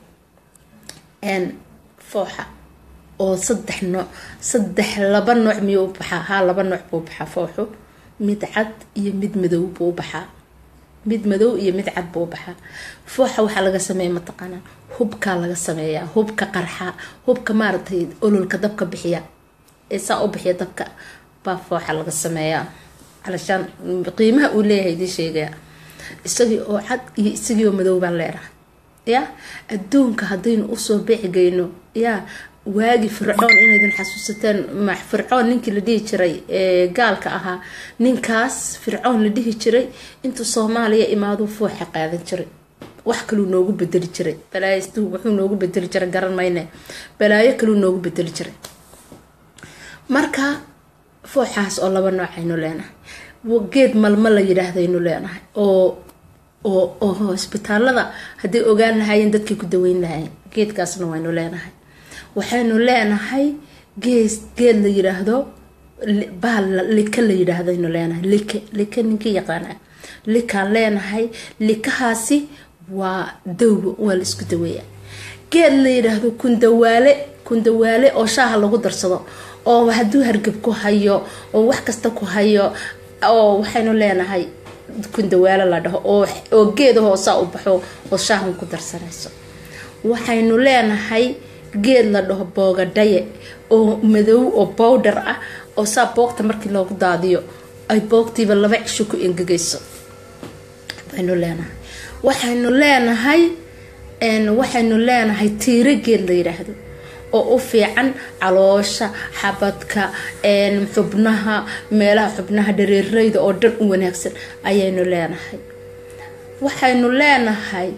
fooxa oo saddex nooc saddex laba nooc miyuu u baxaa haa laba nooc buu baxaa fooxu mid cad iyo mid madow buu baxaa mid madow iyo mid cad buu baxaa fooxa waxaa laga sameeya mataqaanaa hubkaa laga sameeyaa hubka qarxa hubka maaragtay ololka dabka bixiya ee saa u bixiya dabka baa fooxa laga sameeyaa calashaan qiimaha uu leeyahay idiin sheegaya isagii oo cad iyo isagii oo madow baan leedahay ya adduunka haddaynu usoo beecigeyno yaa waagi fircoon inaydin xasuusateen fircoon ninkii la dhihi jiray ee gaalka ahaa ninkaas fircoon la dhihi jiray intuu soomaaliya imaaduu fooxa qaadan jiray wax kaluu noogu bedeli jiray balaayo wuxuu noogu bedeli jiray garan mayne balaayo kaluu noogu bedeli jiray marka fooxaas oo laba nooc aynu leenahay geed malma la yidhaahdaynu leenahay oo oo oo hosbitaalada hadday ogaan lahaayeen dadkay ku daweyn lahaayeen geedkaasna waynu leenahay waxaynu leenahay gees geed la yidhaahdo baal lika la yidhaahdaynu leenahay like like ninkii yaqaana likaan leenahay likahaasi waa dawba waa la isku daweeya geed la yidhaahdo kundawaale kundawaale oo shaaha lagu darsado oo hadduu hargab ku hayo oo wax kasta ku hayo oo waxaynu leenahay kundawaalo la dhaho oo oo geeda hoosaa u baxo oo shaahan ku darsanayso waxaynu leenahay geed la dhaho boogadhaye oo madow oo bowdhar ah oo saa boogta markii loogu daadiyo ay boogtiiba laba cisho ku engegayso baynu leenahay waxaynu leenahay waxaynu leenahay tiiro geed la yidhaahdo oo u fiican caloosha xabadka xubnaha meelaha xubnaha dhareereyda oo dhan u wanaagsan ayaynu leenahay waxaynu leenahay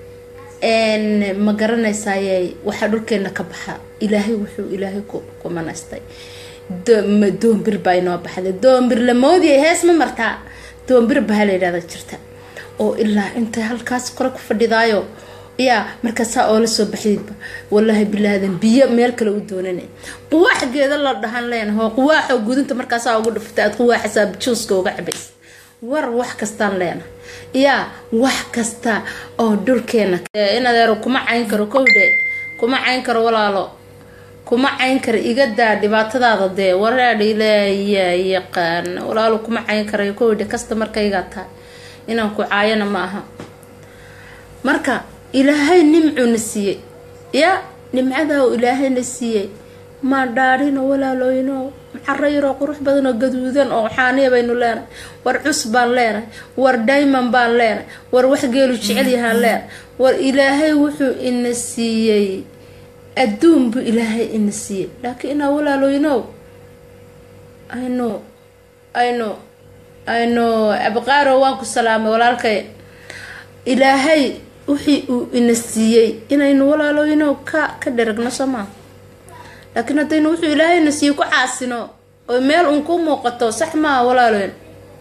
ma garanaysaay waxaa dhulkeena ka baxa ilaahay wuxuu ilaahay ku manaystay doombir baa inoo baxday doombir la moodiyay hees ma martaa doombir baa la yidhahda jirta oo ilaa intay halkaas kore ku fadhidaayo yaa markaasaa oola soo baxdayba walaahi bilaadan biyo meel kale u doonana quwaaxgeeda la dhahan leenaho quwaaxoo gudunta markaasaa ugu dhufta aad quwaaxasaa juuska uga cabays war wax kastaan leenahay yaa wax kasta oo dhulkeena inadeero kuma cayn karo kowdhe kuma cayn karo walaalo kuma cayn karo iga daa dhibaatadaada dee waraadha ilaaya yaqaan walaalo kuma cayn karayo kowdhe kasta markaygaa tahay inaan ku caayana ma aha marka ilaahay nimcuuna siiyey ya nimcadaa uu ilaahayna siiyey maa dhaadhino walaalooyno caro yaroo qurux badan oo gaduudan oo xaaniya baynu leenahay war cus baan leenahay war diamond baan leenahay war wax geelu jecel yahaan leenahay war ilaahay wuxuu ina siiyey adduun buu ilaahay ina siiyey laakiin inaa walaalooynow aynu aynu aynu abqaaro waan ku salaamay walaalkay ilaahay wixii uu ina siiyey inaynu walaalooyno ka ka dheragno somaa laakiin haddaynu wuxuu ilaahayna siiyey ku caasino oo meel uun ku muuqato sax maaha walaalooyn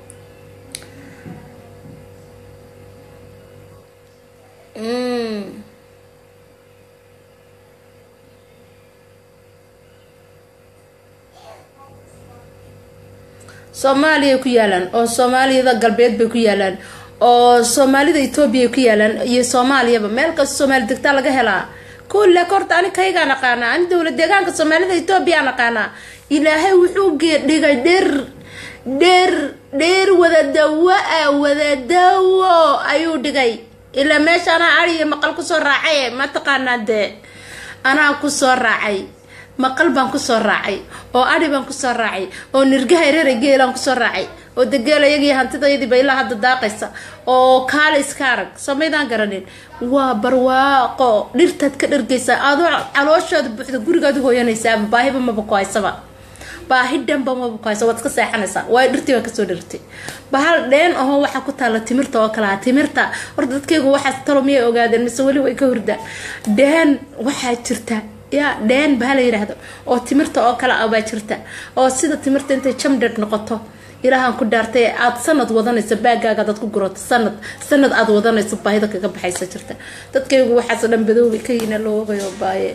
soomaaliya ku yaalaan oo soomaaliyada galbeed bay ku yaalaan oo soomaalida etoobiya ku yaalaan iyo soomaaliyaba meel kasta soomaali degtaa laga helaa kulle horta ani kaygaa naqaanaa ani dowla deegaanka soomaalida etoobiya naqaanaa ilaahay wuxuu dhigay dheer dheer dheer wadadawo ah wadadawo ayuu dhigay ilaa meesha anaa ariyo maqal kusoo raacay mataqaanaa dee anaa kusoo raacay maqal baan kusoo raacay oo adhi baan kusoo raacay oo nirgaha reera geelaan kusoo raacay oo degeelayagii hantidayadiiba ilaa hadda daaqaysa oo kaale iska arag samaydaan garanin waa barwaaqo dhirtaad ka dhargaysaa adoo calooshaada buuxda gurigaad hooyanaysaaba baahiba maba ku haysaba baahi dhanba maba ku haysa waad iska seexanaysaa waayo dhirtii baa kasoo dhartay bahal dheen ahoo waxaa ku taalla timirta oo kalea timirta horta dadkaygu waxaas talo miyay ogaadeen mise weli way ka hurdaa dheen waxaa jirta yaa dheen baa la yidhaahdo oo timirta oo kale ah baa jirta oo sida timirta intay jamdhad noqoto ilaahaan ku dhaartay aada sanad wadanayso baagaaga adaad ku gurato sanad sanad aada wadanayso baahida kaga baxaysa jirta dadkaygu waxaas dhan badoobay ka yina loogayo baaye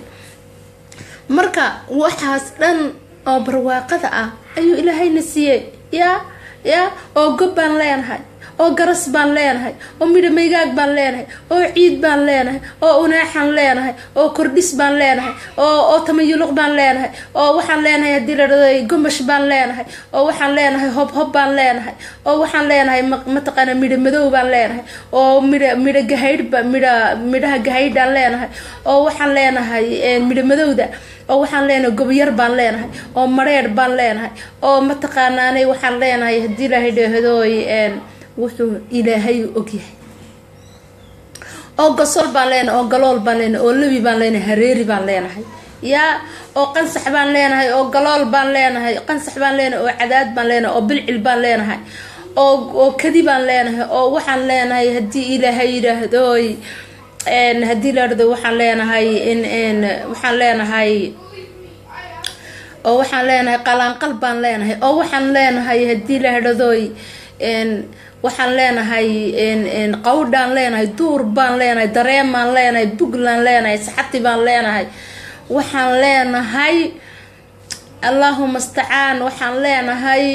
marka waxaas dhan oo barwaaqada ah ayuu ilaahayna siiyey yaa yaa oo gob baan leenahay oo garas baan leenahay oo midho maygaag baan leenahay oo ciid baan leenahay oo unaaxan leenahay oo kordhis baan leenahay oo oo tamayuluq baan leenahay oo waxaan leenahay haddii la dhado gomash baan leenahay oo waxaan leenahay hob hob baan leenahay oo waxaan leenahay mataqaana midho madow baan leenahay oo midho midho gahaydhba midho midhaha gahaydhaan leenahay oo waxaan leenahay midho madowda oo waxaan leenahay gobyar baan leenahay oo mareer baan leenahay oo mataqaanaanay waxaan leenahay haddii la dhahdoy wuxuu ilaahay ogyahay oo gasol baan leenahay oo galool baan leenahay oo lebi baan leenahay hareeri baan leenahay yaa oo qansax baan leenahay oo galool baan leenahay qansax baan leenahay oo cadaad baan leenahay oo bilcil baan leenahay oo oo kadi baan leenahay oo waxaan leenahay haddii ilaahay yidhaahdoy haddii la dhado waxaan leenahay in waxaan leenahay oo waxaan leenahay qalaanqal baan leenahay oo waxaan leenahay haddii la dhadooy waxaan leenahay qawdhaan leenahay duur baan leenahay dareen baan leenahay bugland leenahay saxati baan leenahay waxaan leenahay allahuma stacaan waxaan leenahay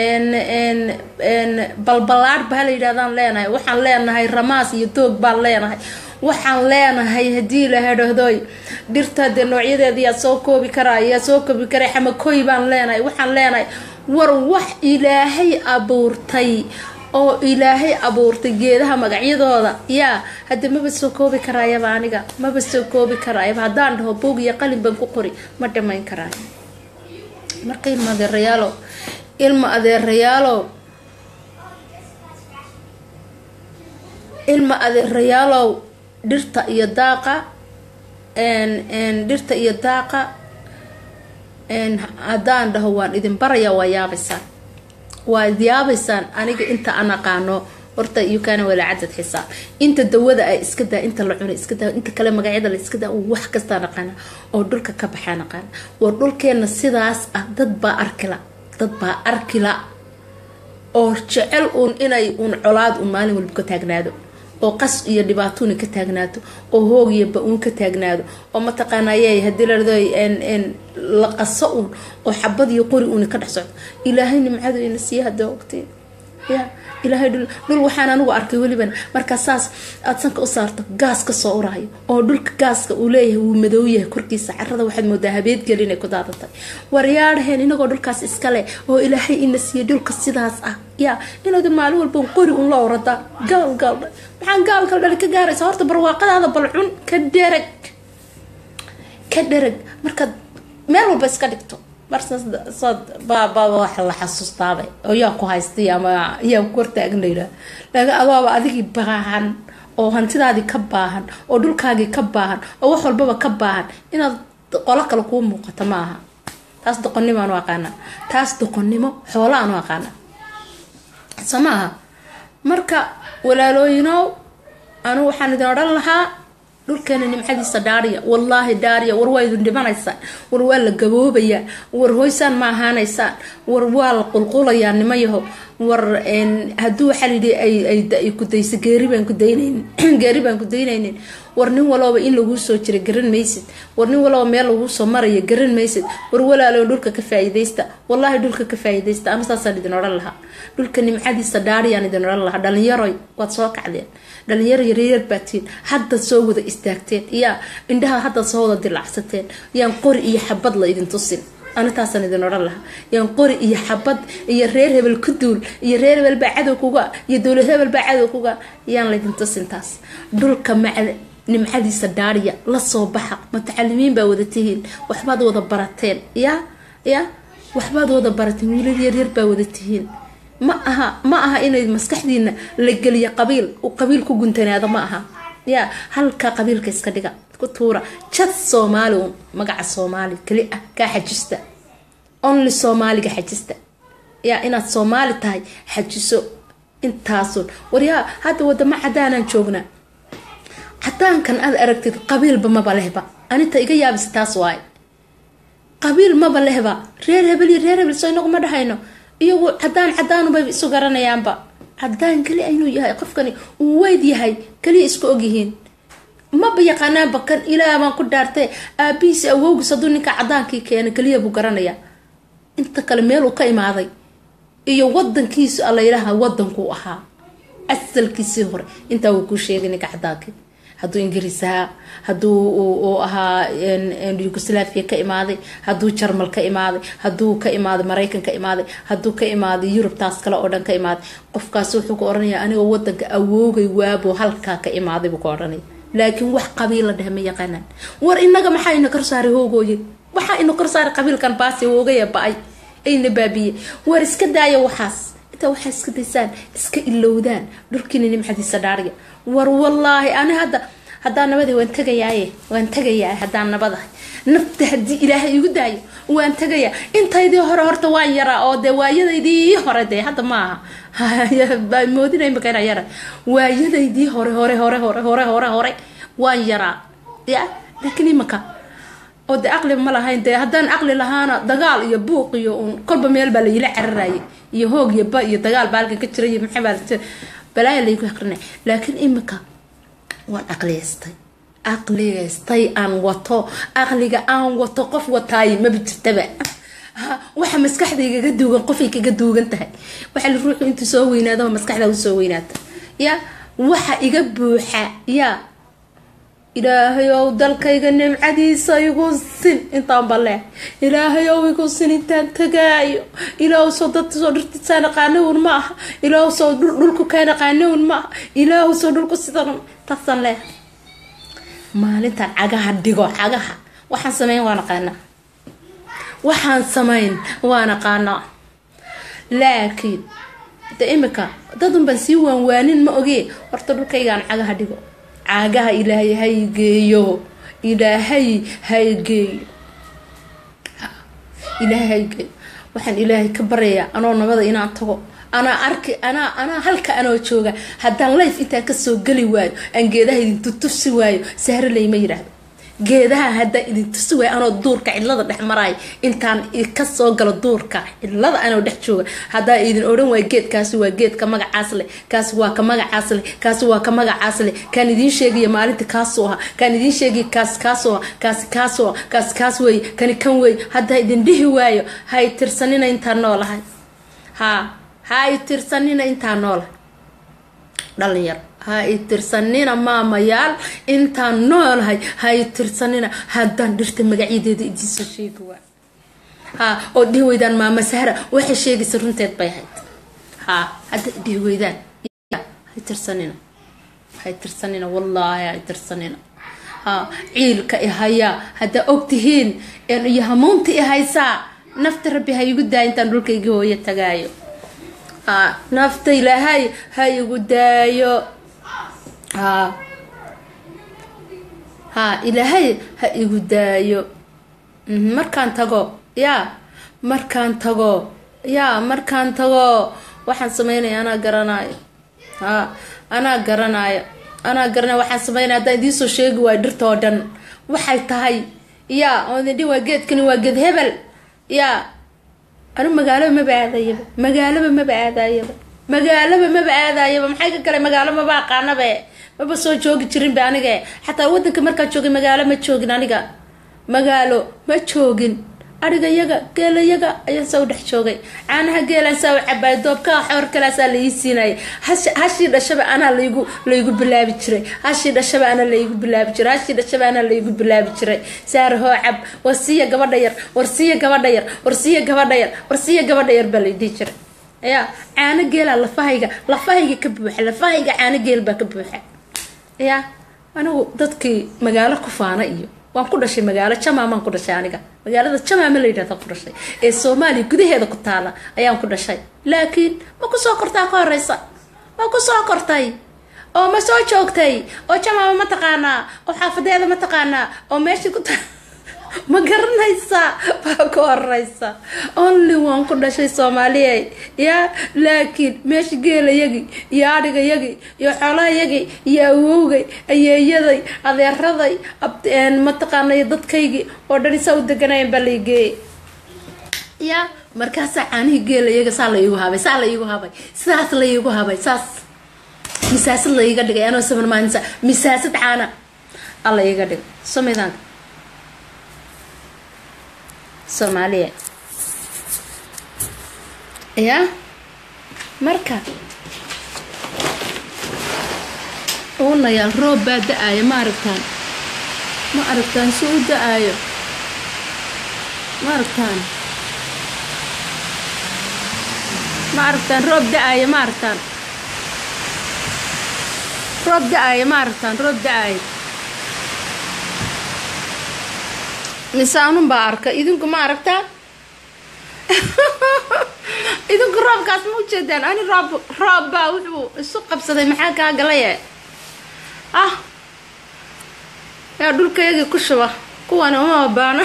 balbalaadh baa la yidhahdaan leenahay waxaan leenahay ramaas iyo doog baan leenahay waxaan leenahay haddii la hadhahdoy dhirta dee noocyadeeda yaa soo koobi karaa yaa soo koobi karaa xamakooy baan leenahay waxaan leenahay war wax ilaahay abuurtay oo ilaahay abuurtay geedaha magacyadooda yaa hadda maba soo koobi karaayaba aniga maba soo koobi karaayaba haddaan dhaho boog iyo qalin baan ku qori ma dhamayn karaayo marka ilma adeerayaalow ilma adeerayaalow ilma adeerayaalow dhirta iyo daaqa dhirta iyo daaqa haddaan dhaho waan idin baraya waa yaabaysaan waad yaabaysaan aniga inta aan aqaano horta yukaana walaa cadad xisaab inta dawada ay iska daa inta la cunay iska daa inta kale magacyada la iska daa wax kastaa naqaana oo dhulka ka baxaa naqaana war dhulkeena sidaas ah dad baa arkila dad baa arkila oo jecel uun inay uun colaad uun maalin walba ka taagnaado oo qas iyo dhibaatuna ka taagnaato oo hoog iyo ba-uun ka taagnaado oo mataqaanay hadii larado la qaso uun oo xabad iyo qori uuna ka dhex socdo ilaahay nimcadu ina siiya hada ogtay ya ilaahay dhul dhul waxaan anigu arkay weliban markaa saas aada sanka u saarto gaas ka soo uraayo oo dhulka gaaska uu leeyahay wuu madow yahay korkiisa carada waxaad moodaa habeedgeli inay ku daadatay waryaadhaheen inagoo dhulkaas iskale oo ilaahay ina siiyay dhulka sidaas ah ya inaad maalin walba qori un la oradaa gaal gaal maxaan gaalgal dhali ka gaaraysa horta barwaaqadaada bal cun ka dherag ka dherag markaad meel walba iska dhigto marbaaba wax la xasuustaaba oo yaa ku haystay ama yaa ku hortaagnayla laakiin adoaba adigii baahan oo hantidaadii ka baahan oo dhulkaagii ka baahan oo wax walbaba ka baahan inaad qolo kale kuu muuqato ma aha taas doqonnimo aanu aqaana taas doqonnimo xoolo aanu aqaana soo ma aha marka walaalooyinow anu waxaan idin odhan lahaa dhulkeena nimcadiisa dhaariya wallaahi dhaariya war waa idin dhimanaysaan war waa la gaboobayaa war hoysaan ma ahaanaysaan war waa la qulqulayaa nimayaho war hadduu waxaa layidhi ay kudayso geeri baan kudaynaynin geeri baan kudaynaynin war nin walooba in laguu soo jira garan maysid war nin walooba meel laguu soo maraya garan maysid war walaalo dhulka ka faa'iidaysta wallaahi dhulka ka faa'iidaysta ama saasaan idin odhan lahaa dhulka nimcadiisa dhaariyaan idin odhan lahaa dhalinyaroy waad soo kacdeen dhalinyaro yaryar baatiin haddaad soo wada istaagteen yaa indhaha haddaad soo wada dilacsateen yaan qori iyo xabad la idin tusin anitaasaan idin odhan lahaa yaan qori iyo xabad iyo reer hebel ku duul iyo reer hebel baa cadow kuga iyo dowlad hebel baa cadow kuga yaan laydin tusin taas dhulka maca nimcadiisa dhaariya lasoo baxa mutacalimiin baa wada tihiin waxbaad wada barateen ya ya waxbaad wada barateen wiilal yaryar baa wada tihiin ma aha ma aha inay maskaxdiina la geliyo qabiil uu qabiil ku guntanaado ma aha ya halka qabiilka iska dhiga ku tuura jad soomaali un magaca soomaali keli ah kaa xajista only soomaaliga xajista yaa inaad soomaali tahay xajiso intaasun waryaa hadda wadamo cadaanaan joognaa cadaankan aad aragtid qabiilba maba lehba aninta iga yaabisa taas waaye qabiil maba lehba reer hebel iyo reer hebel soo inagu ma dhahayno iyagu cadaan cadaanubay isu garanayaanba cadaan keli inuu yahay qofkani uu weyd yahay keliya isku ogyihiin maba yaqaanaanba kan ilaah baan ku dhaartay aabihiisi awowgiis hadduu ninka cadaankii keena keliya buu garanayaa inta kale meel uu ka imaaday iyo wadankiisu allaylaha wadankuu ahaa asalkiisii hore intaa wuu kuu sheegay ninka cadaankii hadduu ingiriis ahaa hadduu uu ahaa yugoslaafia ka imaaday hadduu jarmal ka imaaday hadduu ka imaaday maraykan ka imaaday hadduu ka imaaday yurub taas kale oo dhan ka imaaday qofkaas wuxuu ka odhanaya anigoo wadanka awoogay waaboo halkaa ka imaaday buu ka odhanaya laakiin wax qabiila dheh ma yaqaanaan war inaga maxaa ina kor saaray hoogooye waxaa ina kor saaray qabiilkan baasi hoogaya ba-ay ayna baabiye war iska daaya waxaas intaa waxaa iska daysaan iska ilowdaan dhulkiina nimcadiisa dhaariya war wallaahi ani hadda haddaan nabada waan tagayaaye waan tagayaa haddaan nabadahay nafta haddii ilaahay igu daayo waan tagayaa intaydii hore horta waan yaraa oo dee waayadaydii hore dee hadda ma aha moodinay makana yara waayadaydii hore hore hore hore hore hore hore waan yaraa ya laakiin imaka oo dee aqli ma lahayn dee haddaan aqli lahaana dagaal iyo buuq iyo un kolba meel baa layila cararayay iyo hoog iyo ba iyo dagaal baa halkan ka jira iyo maxaa baa balaaya laygu aqrinay laakiin imika waan aqliyaystay aqliyaystay aan wato aqliga aan wato qof wataaye maba jirtaba waxa maskaxdayga ga duugan qofay kaga duugan tahay waxa la ruuxu intuu soo weynaadaba maskaxdaa usoo weynaata ya waxa iga buuxa ya ilaahayow dalkayga nimcadiisa igu sin intaan balee ilaahayow igu sin intaan tagaayo ilaahu soo dad soo dhirtisaa naqaanawun ma aha ilaahu soo dhulku kaa naqaanawun ma aha ilaahu soo dhulku sidan taasaan leeh maalintaan cagaha dhigo cagaha waxaan sameyn waa naqaanaa waxaan samayn waa naqaanaa laakiin de imika dadun baan sii waanwaanin ma ogee horta dhulkaygaan cagaha dhigo cagaha ilaahay haygeeyo ilaahay haygeeyo ilaahay haygeeyo waxaan ilaahay ka baryayaa anoo nabada inaan tago anaa arki anaa anaa halka anoo jooga haddaan life intaan kasoo geli waayo aan geedaha idin tutusi waayo sahro layma yidhaahdo geedaha haddaan idin tusi waayo anoo duurka cidlada dhex maraayo intaan kasoo galo duurka cidlada anoo dhex jooga haddaan idin odhan waayo geedkaasi waa geedka magacaas leh kaasi waa ka magacaas leh kaasi waa ka magacaas leh kaan idiin sheegaya maalinta kaasoo aha kaan idiin sheegaya kaasi kaasoo aha kaasi kaasoo aha kaasi kaas weeye kani kan weeye haddaa idin dhihi waayo hay tirsanina intaan noolahay haa ha i tirsanina intaan noolahay dhalinyaro ha i tirsanina maamayaal intaan noolahay ha i tirsanina haddaan dhirta magacyadeeda idiinsoo sheegi waay ha oo dhihi weydaan maama sahra waxay sheegaysa runteed bay ahayd ha hadda dhihi weydaan ha i tirsanina ha i tirsanina wallaahi ha i tirsanina ha ciilka i hayaa haddaa ogtihiin iyo hamuunta i haysaa nafta rabbi ha igu daa intaan dhulkaygii hooyo tagaayo nafta ilaahay ha igu daayo ha ha ilaahay ha igu daayo markaan tago yaa markaan tago yaa markaan tago waxaan sameynaya anaa garanayo ha anaa garanayo anaa garanaya waxaan sameynaya haddaan idiinsoo sheegi waayo dhirta oo dhan waxay tahay yaa oo idin dhi waa geedkani waa geed hebel yaa anu magaalaba maba aadayaba magaalaba maba aadayaba magaalaba maba aadayaba maxay ka kale magaalo maba aqaanabe maba soo joogi jirinba aniga xataa wadanka markaa joogay magaalo ma joogin aniga magaalo ma joogin ariga yaga geela yaga ayaan saa u dhex joogay caanaha geelaan saa u cabaay doobkaa xoor kalaasaa la ii siinayay hashii dhashaba anaa laygu laygu bilaabi jiray hashii dhashaba anaa laygu bilaabi jiray hashii dhashaba anaa laygu bilaabi jiray saar hoo cab warsiya gabadha yar warsiya gabadha yar warsiya gabadha yar warsiya gabadha yar baa laydhihi jiray ya caano geelaa lafahayga lafahayga ka buuxa lafahayga caano geel baa ka buuxa ya anigu dadkii magaalo ku faana iyo waan ku dhashay magaalo jamaamaan ku dhashay aniga magaalada jamaama la yidhahda ku dhashay ee soomaaliya gudaheeda ku taala ayaan ku dhashay laakiin ma kusoo kortaa ka horeysa ma kusoo kortay oo ma soo joogtay oo jamaama ma taqaanaa oo xaafadeeda ma taqaanaa oo meeshii ku ta ma garanaysa baa ka horeysa only waan ku dhashay soomaaliya yaa laakiin meesha geelayagii iyo adhigayagii iyo xoolahayagii iyo awowgay ayeeyaday adeeraday mataqaanay dadkaygii oo dhan isaa u deganayan baa laigeeyay yaa markaasaa caanihii geelayaga saa la iigu habay saa la iigu habay sidaas la iigu habay saas misaasad la iiga dhigay anoo saman maalinsa misaasad caana a la iiga dhigay somidaanka soomaaliya yaa marka uunayaal roob baa da-aaya ma aragtaan ma aragtaan si u da-aayo ma aragtaan ma aragtaan roob da-aaya ma aragtaan roob da-aaya ma aragtaan roob da-aaya misaanun baa arka idinku ma aragtaa idinku roobkaas ma ujeedaan ani roob roob baa wuxuu isu qabsaday maxaa kaa galaye ah yaa dhulkayagii ku shuba kuwani uma baano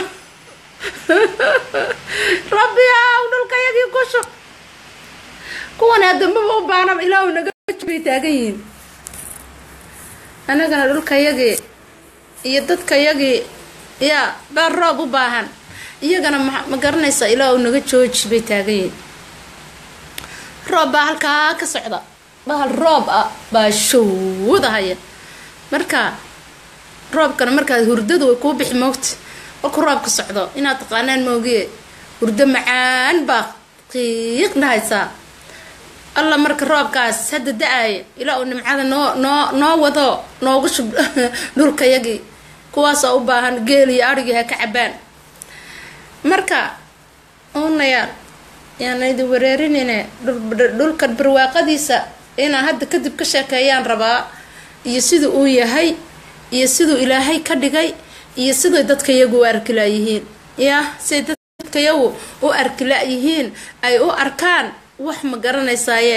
rabbi aw dhulkayagii ku shub kuwani adambaba u baanaba ilaahu naga bay taagan yihiin anagana dhulkayagii iyo dadkayagii yaa baa roob u baahan iyagana ma garanaysa ilaa uu naga jooji bay taagan yihiin roob baa halkaa ka socda bahal roob ah baa showdahaya marka roobkana markaad hurdadu way kuu bixi moogta markuu roobka socdo inaad taqaanaan moogiye hurdo macaan baa qiiq dhahaysaa alla marka roobkaas hadda da-aaya ilaa uu nimcada noo noo noo wado noogu shub dhulkayagii kuwaasoo u baahan geel iyo arigii ha ka cabaan marka unayaal yaana idin wareerinine dhulkan barwaaqadiisa inaan hadda kadib ka sheekeeyaan rabaa iyo siduu uu yahay iyo siduu ilaahay ka dhigay iyo siday dadka iyagu u arkilaayihiin yah siday dadka iyagu u arkila-yihiin ay u arkaan wax ma garanaysaye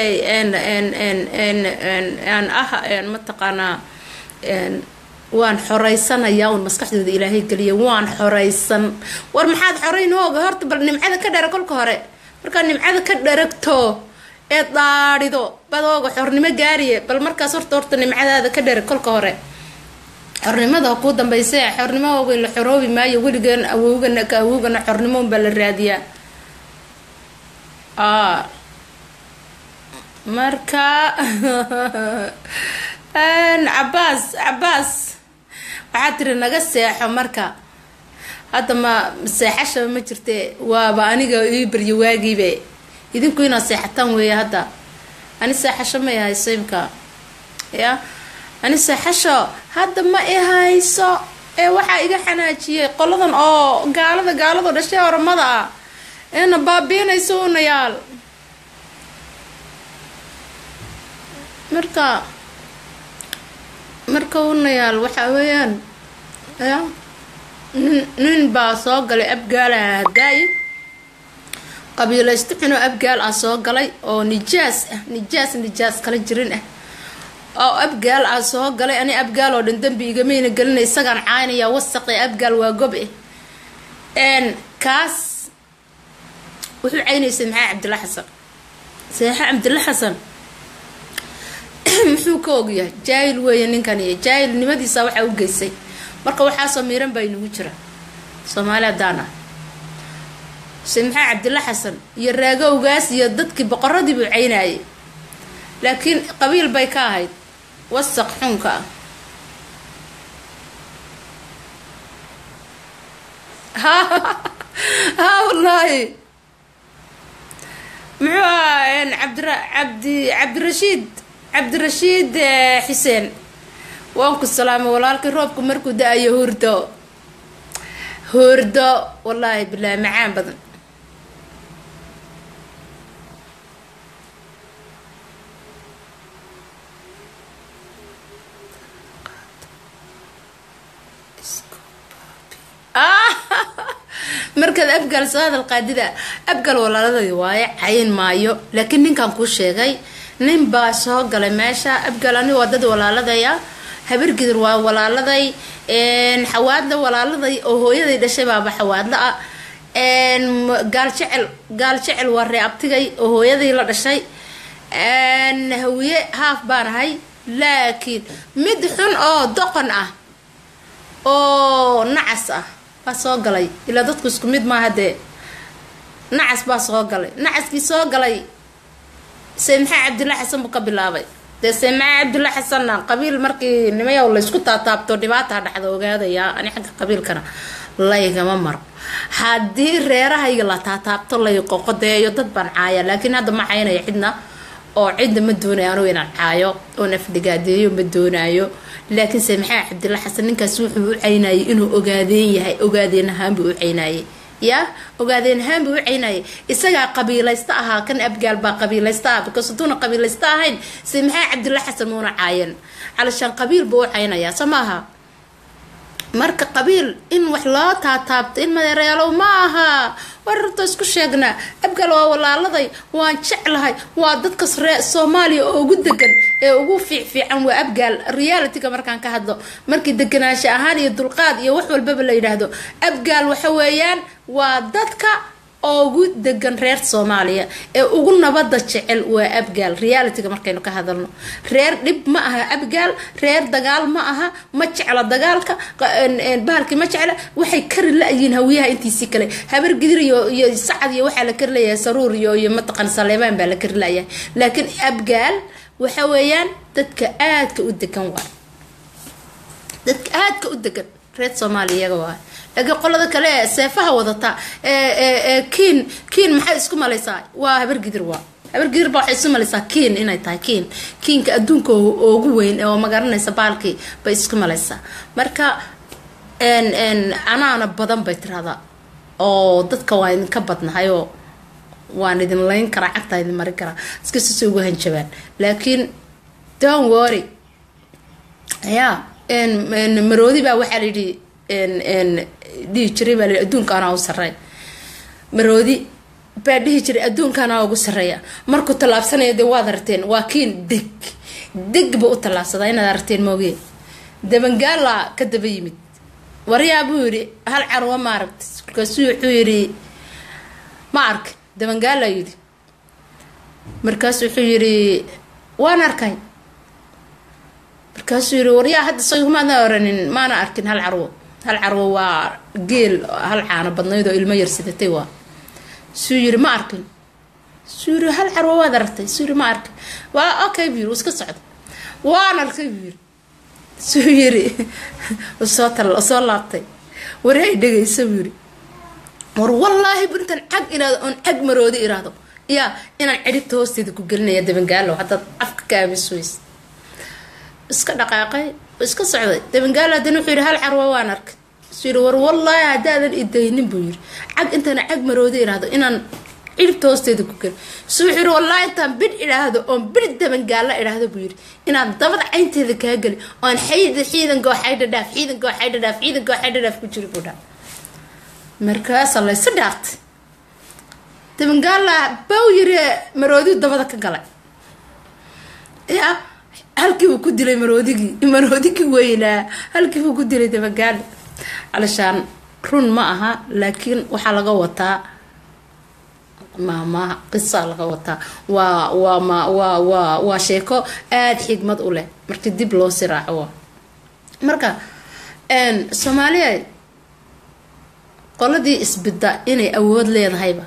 n ah mataqaanaa waan xoreysanaya un maskaxdooda ilaahay geliya waan xoreysan war maxaad xoreyn hooga horta bal nimcada ka dhara kolka hore markaad nimcada ka dharagto ee daadhido badooga xornimo gaariye bal markaas horta horta nimcadaada ka dhara kolka hore xornimada kuu dambayse xornimo waaweyn la xoroobi maayo weligan awowgana ka awowgana xornimo unbaa la raadiyaa marka cabaas cabaas waxaa tiri naga seexo marka hadda ma seexashaba ma jirte waaba aniga ii baryo waagiibe idinku inaad seexataan weeye hadda ani seexasho ma ihayso imka ya ani seexasho hadda ma ihayso ee waxaa iga xanaajiyay qoladan oo gaalada gaalado dhashay oramada ah eena baabiinayso unayaal marka marka unayaal waxaa weeyaan ya nin nin baa soo galay abgaalaha hadaayi qabiilaysto xunoo abgaal ah soo galay oo nijaas ah nijaas nijaas kala jirin ah oo abgaal ah soo galay ani abgaal oo dhan dambi igamayna gelinay isagaan caynaya wasaqe abgaal waa gob eh n kaas wuxuu caynaysay maxaa cabdilla xasan seexa cabdilla xasan muxuu ka ogyahay jaahil weeye ninkan iyo jaahilnimadiisa waxaa u geysay marka waxaasoo miiran baa inagu jira soomaali haddaan ah se maxaa cabdilla xasan iyo raagowgaas iyo dadkii boqoradii buu caynayay laakiin qabiil bay ka ahayd wasaq xunka ah ha wallaahi muxuu ahaa cabdira cabdi cabdirashiid cabdirashiid xuseen waan ku salaamay walaalkii roobku markuu da-ayo hurdo hurdo wallaahi bilaahi macaan badan markaad abgaal soo hadal qaadida abgaal walaaladadi waaye cayn maayo laakiin ninkan kuu sheegay nin baa soo galay meesha abgaal ani waa dad walaaladaya habargidir waa walaaladay xawaadla walaaladay oo hooyaday dhashay baaba xawaadla ah gaal jecel gaal jecel waa ree abtigay oo hooyaday la dhashay hawiye haaf baan ahay laakiin mid xun oo doqon ah oo nacas ah baa soo galay ilaa dadku isku mid maaha dee nacas baa soo galay nacaskii soo galay se maxaa cabdilla xasan buu ka bilaabay dee se maxaa cabdilla xasanna qabiil markii nimayow laysku taataabto dhibaata dhexda ogaadaya ani xagga qabiilkana laygama maro haddii reerahayga la taataabto lay qoqodeeyo dad baan caaya laakiin hadda ma caynaya cidna oo cidna ma doonayo anugu inaan caayo oo nafdigaadeeyo ma doonaayo laakiin se maxaa cabdilla xasan ninkaas wuxuu u caynayay inuu ogaadeen yahay ogaadeen ahaan buu u caynayay ya ogaadeen ahaan buu u caynayay isagaa qabiilaysta ahaa kan abgaal baa qabiilaysta ah because haduuna qabiilaysta ahayn se maxaa cabdilla xasan muuna caayan calashaan qabiil buu u caynayaa so maaha marka qabiil in wax loo taataabto in madeereelow ma aha war horta isku sheegnaa abgaal waa walaaladay waan jeclahay waa dadkas ree soomaaliya oo ugu degan ee ugu fiicfiican waa abgaal realityga markaan ka hadlo markii deganaansho ahaan iyo dulqaad iyo wax walbaba la yidhaahdo abgaal waxa weeyaan waa dadka ugu degan reer soomaaliya ee ugu nabada jecel waa abgaal realityga markaynu ka hadalno reer dhib ma aha abgaal reer dagaal ma aha ma jecla dagaalka bahalkii ma jecla waxay kari la-yiin hawiyaha intiisii kale habar gidir iyo iyo sacad iyo waxaa la kari layahay saruur iyo iyo mataqan saleebaan baa la kari layahay laakiin abgaal waxa weeyaan dadka aadka u degan waay dadka aadka u degan reer soomaaliya iyaga waay laakiin qolada kale ee seefaha wadata ee kiin kiin maxay isku malaysaa waa habar gidir waa habargidir baa waxay isu malaysaa kiin inay tahay kiin kiinka adduunka ugu weyn oo magaranaysa baalkii bay isku malaysaa marka anaana badan bay tiraahdaa oo dadka waa idinka badnahayoo waan idin layn karaa cagtaa idin marin karaa iskasisa ugu hanjabaan laakiin don worry ya maroodi baa waxaa layidhi dhihi jiray baa layidhi adduunka anaa u sarreey maroodi baa dhihi jiray adduunka anaa ugu sarreeya markuu tallaabsanaya dee waad aragteen waa kiin deg deg buu u tallaabsadaa inaad aragteen mooge dabangaala ka daba yimid waryaa buu yidhi hal carwa ma aragta markaasuu wuxuu yidhi ma arka dabangaala yidhi markaasu wuxuu yidhi waan arkay markaasuu yidhi waryaa hadda saygumaadna oranin maana arkin hal carwo hal carwo waa geel hal caano badnayd oo ilmo yar sidatay waa suu yidhi ma arkin suu yidhi hal carwo waad aragtay suu yidhi ma arkin waa okay buu yidhi iska socda waan arkay buu yidhi suu yidhi soo tal soo laabtay wari ay dhegaysa buu yidhi war wallaahi buntan cag inaado oon cag maroodi iraahdo yaa inaan cidhibta hoosteeda ku gelinaya dabangaalo haddaad afka ka aamis weys iska dhaqaaqay iska socday dabangaalo haddana wuxuu yidhi hal carwa waan arkay suu yidhi war wallaahi haddaadan idaynin buu yidhi cag intaan cag maroodi iraahdo inaan cidhibta hoosteeda ku gelin su wuxuu yidhi wallaahi intaan bidh idhaahdo oon bidh dabangaalo idhaahdo buu yidhi inaan dabada caynteeda kaa geli oon xayda ciidankoo xaydha dhaaf ciidankoo xaydha dhaaf ciidankoo xaydha dhaaf ku jiri buu dhaa markaasa laysu dhaartay dabangaala baw yiri maroodiu dabada ka galay ya halkiibuu ku dilay maroodigii maroodigii weynaa halkiibuu ku dilay dabangaala calishaan run ma aha laakiin waxaa laga wataa maamaha qisa laga wataa waa waa ma waa waa waa sheeko aada xigmad u leh markii dib loo siraaco marka soomaaliya qoladii isbidda inay awood leedahayba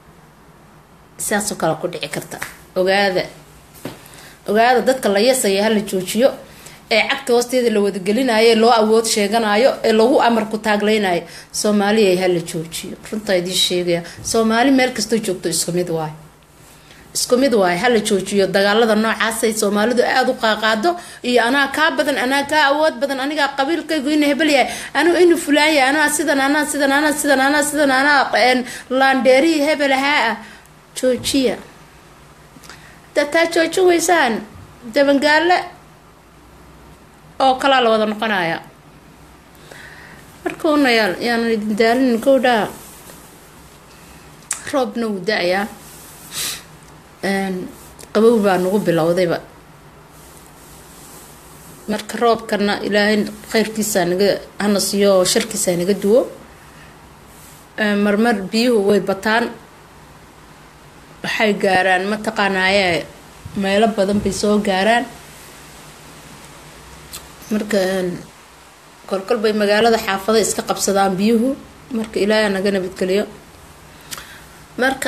sidaasoo kale ku dhici karta ogaada ogaada dadka la yasaya hala joojiyo ee cagta hoosteeda la wadagelinayo loo awood sheeganayo ee lagu amarku taagleynayo soomaaliya hala joojiyo runtaa idiin sheegaya soomaali meel kastoo joogto isku mid waay isku mid waaye hala joojiyo dagaalada noocaasay soomaalidu aada u qaaqaado iyo anaa kaa badan anaa kaa awood badan anigaa qabiilkaygu ina hebelyahay anuu inu fulaanyahay anaa sidan anaa sidan anaa sidan anaa sidan anaa laandheerihii hebelahaa ah joojiya haddaad taa joojin weysaan dabangaale oo kalaa la wada noqonaya marka unayaal yaanan idin daalinin kowdhaa roobna wuu da-ayaa qabow baa nagu bilowdayba marka roobkana ilaahay kheyrkiisaa naga hana siiyo oo sharkiisaa naga duwo marmar biyuhu way bataan waxay gaaraan mataqaanaaye meelo badan bay soo gaaraan marka kolkol bay magaalada xaafada iska qabsadaan biyuhu marka ilaahay naga nabadgeliyo marka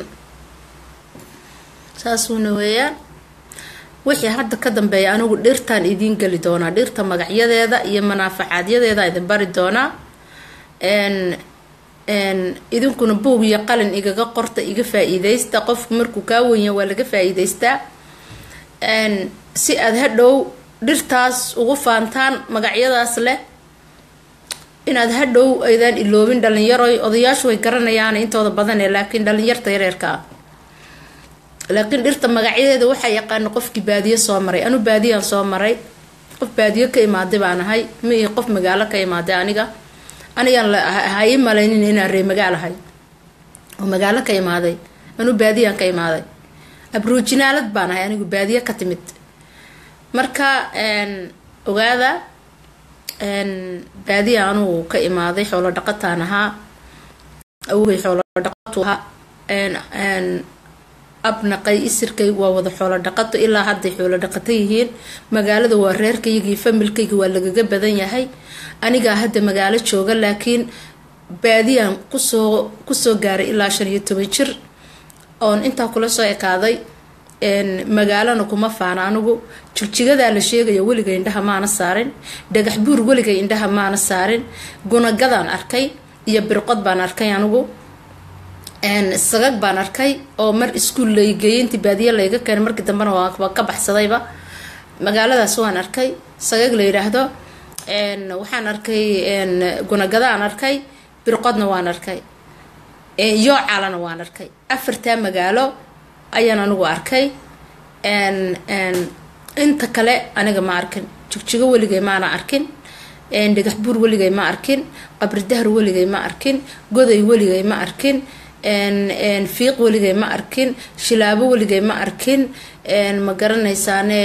saasuuna weeyaan wixii hadda ka dambeeya anigu dhirtaan idiin geli doonaa dhirta magacyadeeda iyo manaafacaadyadeeda idin bari doonaa idinkuna buug iyo qalin igaga qorta iga faa-iideysta qofku markuu kaa wenya waa laga faa-iideystaa si aada hadhow dhirtaas ugu faantaan magacyadaas leh inaad hadhow aydaan iloobin dhalinyaroy odayaashu way garanayaan intooda badane laakiin dhalinyarta yareerka ah laakiin dhirta magacyadeeda waxaa yaqaana qofkii baadiyo soo maray anu baadiyaan soo maray qof baadiyo ka imaaday baan ahay ma ii qof magaalo ka imaaday aniga anigaan ha ii malaynin inaan ree magaalahay oo magaalo ka imaaday anu baadiyaan ka imaaday abruujinaalad baan ahay anigu baadiyo ka timid marka ogaada baadiya anugu ka imaaday xoolo dhaqataan ahaa awogay xoolo dhaqatu ahaa abnaqay isirkay waa wada xoolo dhaqato ilaa hadday xoolo dhaqato yihiin magaalada waa reerkaygii familkayga waa lagaga badan yahay anigaa hadda magaalo jooga laakiin baadiyaan kusoo kusoo gaaray ilaa shan iyo toban jir oon intaa kula soo ekaaday magaalana kuma faana anigu jigjigadaa la sheegaya weligay indhaha maana saarin dhagax buur weligay indhaha maana saarin gunagadaan arkay iyo birqod baan arkay anigu sagag baan arkay oo mar iskuol laygeeyay intii baadiye layga keenay markii dambena waa ka baxsadayba magaaladaas waan arkay sagag la yidhaahdo waxaan arkay gunagadaan arkay birqodna waan arkay yoocalana waan arkay afartaa magaalo ayaan anigu arkay inta kale aniga ma arkin jigjigo weligay maana arkin dhagax buur weligay ma arkin qabri dahar weligay ma arkin goday weligay ma arkin fiiq weligay ma arkin shilaabo weligay ma arkin ma garanaysaane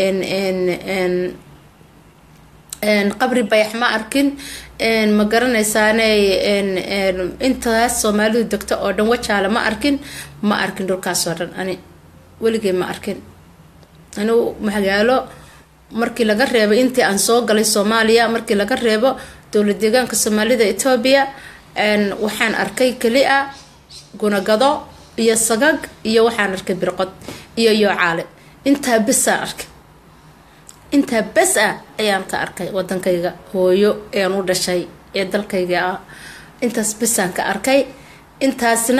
qabri bayax ma arkin ma garanaysaane intaas soomaalidu degto oo dhan wajaale ma arkin ma arkin dhulkaasoo dhan ani weligay ma arkin anigu magaalo markii laga reebo intii aan soo galay soomaaliya markii laga reebo dowlad deegaanka soomaalida etoobiya waxaan arkay keli a gunagado iyo sagag iyo waxaan arkay birqod iyo yoocaale intaa besaan arkay intaa bes ah ayaan ka arkay wadankayga hooyo ean u dhashay ee dalkayga ah intaas besaan ka arkay intaasna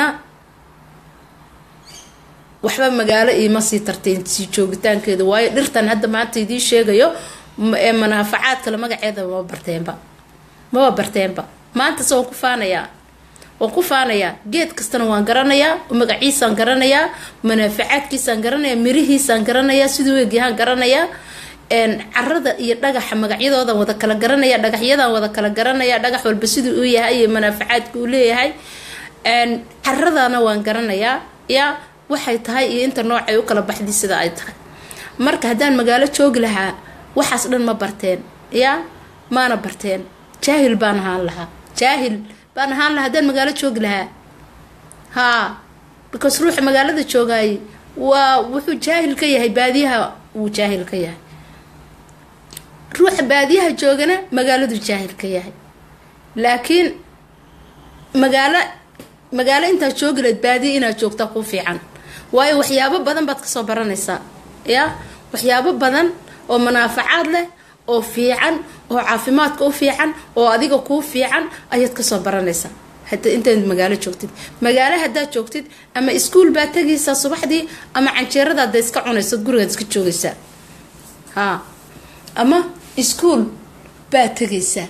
waxba magaalo iima sii tarteen sii joogitaankeeda waayo dhirtan hadda maanta idiin sheegayo ee manaafacaad kale magaceeda maba barteenba maba barteenba maanta se waan ku faanayaa waan ku faanayaa geed kastana waan garanayaa magaciisaan garanayaa manaafacaadkiisaan garanayaa mirihiisaan garanayaa siduu egyahaan garanayaa carada iyo dhagaxa magacyadoodan wada kala garanaya dhagaxyadan wada kala garanaya dhagax walba siduu uu yahay iyo manaafacaadka uu leeyahay caradana waan garanayaa ya waxay tahay iyo inta noocay u kala baxday sida ay tahay marka haddaan magaalo joogi lahaa waxaas dhan ma barteen ya maana barteen jaahil baan ahaan lahaa jaahil baan ahaan lahaa haddaan magaalo joogi lahaa haa because ruuxa magaalada joogaayay waa wuxuu jaahil ka yahay baadiyaha wuu jaahil ka yahay ruuxa baadiyaha joogana magaaladu jaahil ka yahay laakiin magaalo magaalo intaad joogi lahayd baadiya inaad joogtaa ku fiican waayo waxyaabo badan baad kasoo baranaysaa ya waxyaabo badan oo manaafacaad leh oo fiican oo caafimaadka u fiican oo adiga kuu fiican ayaad kasoo baranaysaa hata intaad magaalo joogtid magaalo haddaad joogtid ama iskuol baad tegaysaa subaxdii ama canjeeradaada iska cunaysa gurigaad iska joogaysaa ha ama iskuol baad tegaysaa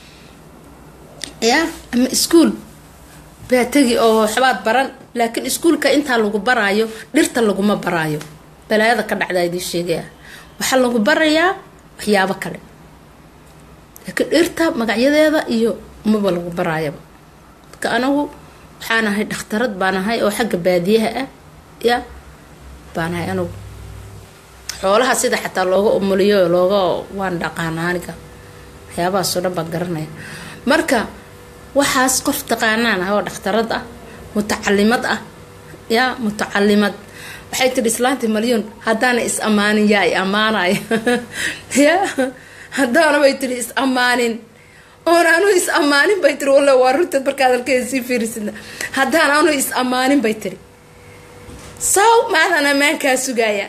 ya ama iskuol baa tegi oo waxbaad baran laakiin iskuolka intaa lagu baraayo dhirta laguma baraayo balaayada ka dhacdaa idiin sheegaya waxaa lagu barayaa waxyaabo kale laakiin dhirta magacyadeeda iyo maba lagu baraayaba marka anagu waxaan ahay dhakhtarad baan ahay oo xagga baadiyaha ah ya baan ahay anagu xoolaha sida xataa looga umuliyo looga waan dhaqaana aniga waxyaabahaasoo dhan baan garanaya marka waxaas qof taqaanaan ah oo dhakhtarad ah mutacalimad ah ya mutacalimad waxay tidhi islaantii malyoon haddaana is ammaanin yaa i ammaanay ya haddaana bay tidhi is ammaanin oon anu is ammaanin bay tiri walla waa runteed marka hadalkeeda sii fiirisidna haddaan anu is ammaanin bay tiri saw maadan ammaankaa sugaaya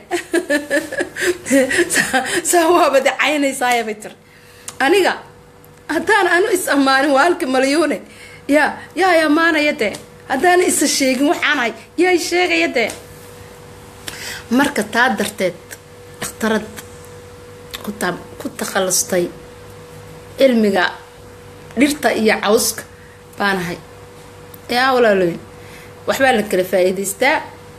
saa waaba dacaynaysaaya bay tiri aniga haddaan anu is ammaanin waa halka malyuune yaa yaa i ammaanaya dee haddaana isa sheegin waxaanahay yaa i sheegaya dee marka taa darteed dhakhtarad ku takhallustay cilmiga dhirta iyo cawska baanahay yaa walaaloyn waxbaa la kala faa-iideystaa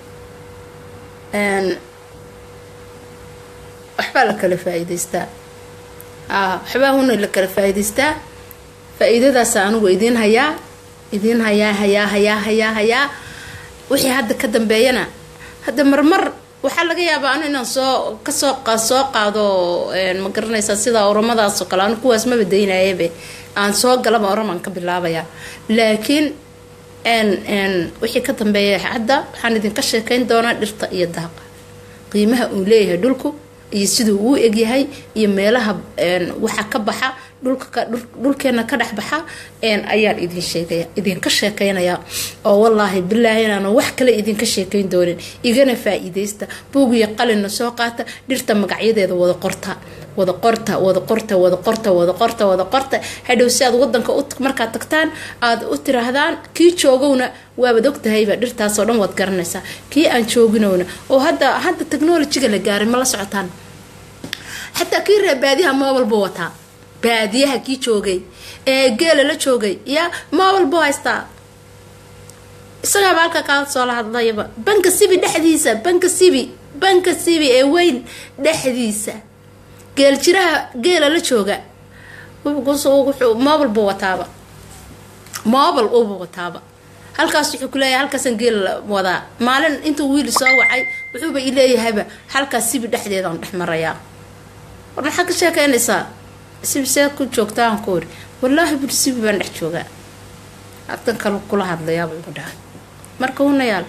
waxbaa la kala faa-iideystaa waxbaa huna la kala faa-iideystaa faa-iidadaasa anigu idiin hayaa idiin hayaa hayaa hayaa hayaa hayaa wixii hadda ka dambeeyana hadda marmar waxaa laga yaabaa anu inaan soo kasoo soo qaado ma garanaysaa sida oramadaasoo kale anu kuwaas maba daynayabe aan soo galaba oramaan ka bilaabayaa laakiin wixii ka dambeeya hadda waxaan idinka sheekayn doonaa dhirta iyo daaqa qiimaha uu leeyahay dhulku iyo siduu uu egyahay iyo meelaha waxa ka baxa dhulka dhulkeena ka dhexbaxa ayaan idin sheegaya idinka sheekeynaya oo wallaahi bilaahi inaan wax kale idinka sheekeyn doonin igana faa-iideysta buugiyo qalina soo qaata dhirta magacyadeeda wada qorta wada qorta wada qorta wada qorta wada qorta wada qorta hadhow si aad wadanka markaad tagtaan aad u tiraahdaan kii joogowna waabaad ogtahayba dhirtaasoo dhan waad garanaysaa kii aan jooginowna oo hadda hadda technolojiga la gaaray ma la socotaan xataa kii reer baadiyaha moobalbu wataa baadiyaha kii joogay ee geela la joogay yaa moobalbu haystaa isagaaba halka kaa soo la hadlayaba banka sibi dhexdiisa banka sibi banka sibi ee weyn dhexdiisa geel jiraha geela la jooga mobal buu wataaba mobal ubu wataaba halkaas wuxuu kuleeyahay halkaasaan geela wadaa maalin intuu wiili soo wacay wuxuuba ileeyahayba halkaas sibi dhexdeedaan dhex marayaa war maxaa ka sheekeynaysaa sibi seed ku joogtaan ku ori wallaahi bul sibi baan dhex joogaa halkan kale kula hadlayaaba igu dhahay marka hunayaal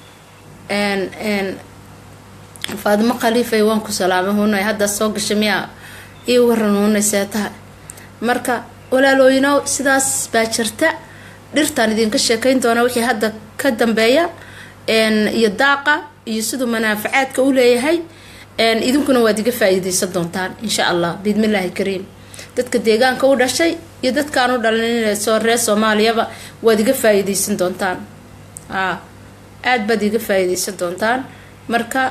faadimo khaliifay waan ku salaamay hunay hadda soo gashay miyaa ii waran hunay see tahay marka walaalooyinow sidaas baa jirta dhirtaan idinka sheekayn doona wixii hadda ka dambeeya iyo daaqa iyo siduu manaafacaadka u leeyahay idinkuna waad iga faa-iideysan doontaan insha allah biidmillaahi kariim dadka deegaanka u dhashay iyo dadkaan u dhalin soo reer soomaaliyaba waad iga faa-iideysan doontaan aada baad iga faa-iideysan doontaan marka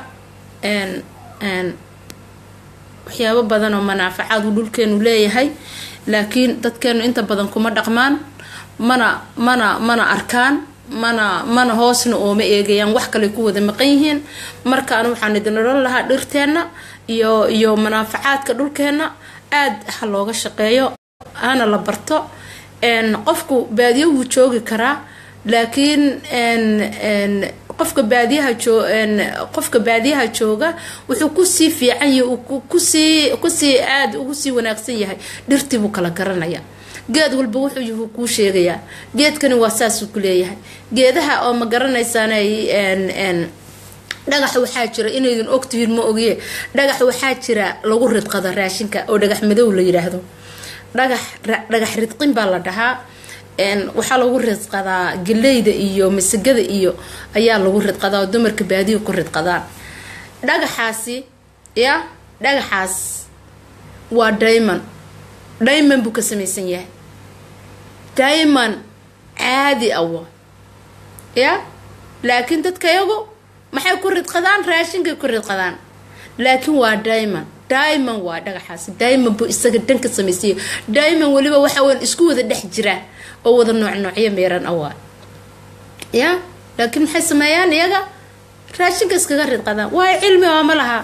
waxyaabo badan oo manaafacaad uu dhulkeenu leeyahay laakiin dadkeenu inta badan kuma dhaqmaan mana mana mana arkaan mana mana hoosna ooma eegayaan wax kale ku wada maqan yihiin markaan waxaan idin odhan lahaa dhirteenna iyo iyo manaafacaadka dhulkeenna aada ha looga shaqeeyo hana la barto qofku baadiyo wuu joogi karaa laakiin qofka baadiyaha joo qofka baadiyaha jooga wuxuu kusii fiican yahay kusii kusii aada ugu sii wanaagsan yahay dhirtii buu kala garanaya geed walba wuxuu yuhu kuu sheegayaa geedkani waa saasuu ku leeyahay geedaha oo ma garanaysaan dhagax waxaa jira inaydin ogtihiin ma ogiye dhagax waxaa jira lagu ridqado raashinka oo dhagax madow la yidhaahdo dhagax dhagax ridqin baa la dhahaa waxaa lagu ridqadaa galeyda iyo masagada iyo ayaa lagu ridqadaa oo dumarka baadiya ku ridqadaan dhagaxaasi ya dhagaxaas waa diamond diamond buu ka samaysan yahay diamond caadi awa ya laakiin dadka yagu maxay ku ridqadaan raashinkay ku ridqadaan laakiin waa diamond diamond waa dhagaxaasi diamond buu isaga dhan ka samaysanya diamond weliba waxa weyn isku wada dhex jira oo wada nooc noocyo meeran awaa ya laakiin maxay sameeyaan iyaga raashinka iskaga ridqadaan waayo cilmi oo ma laha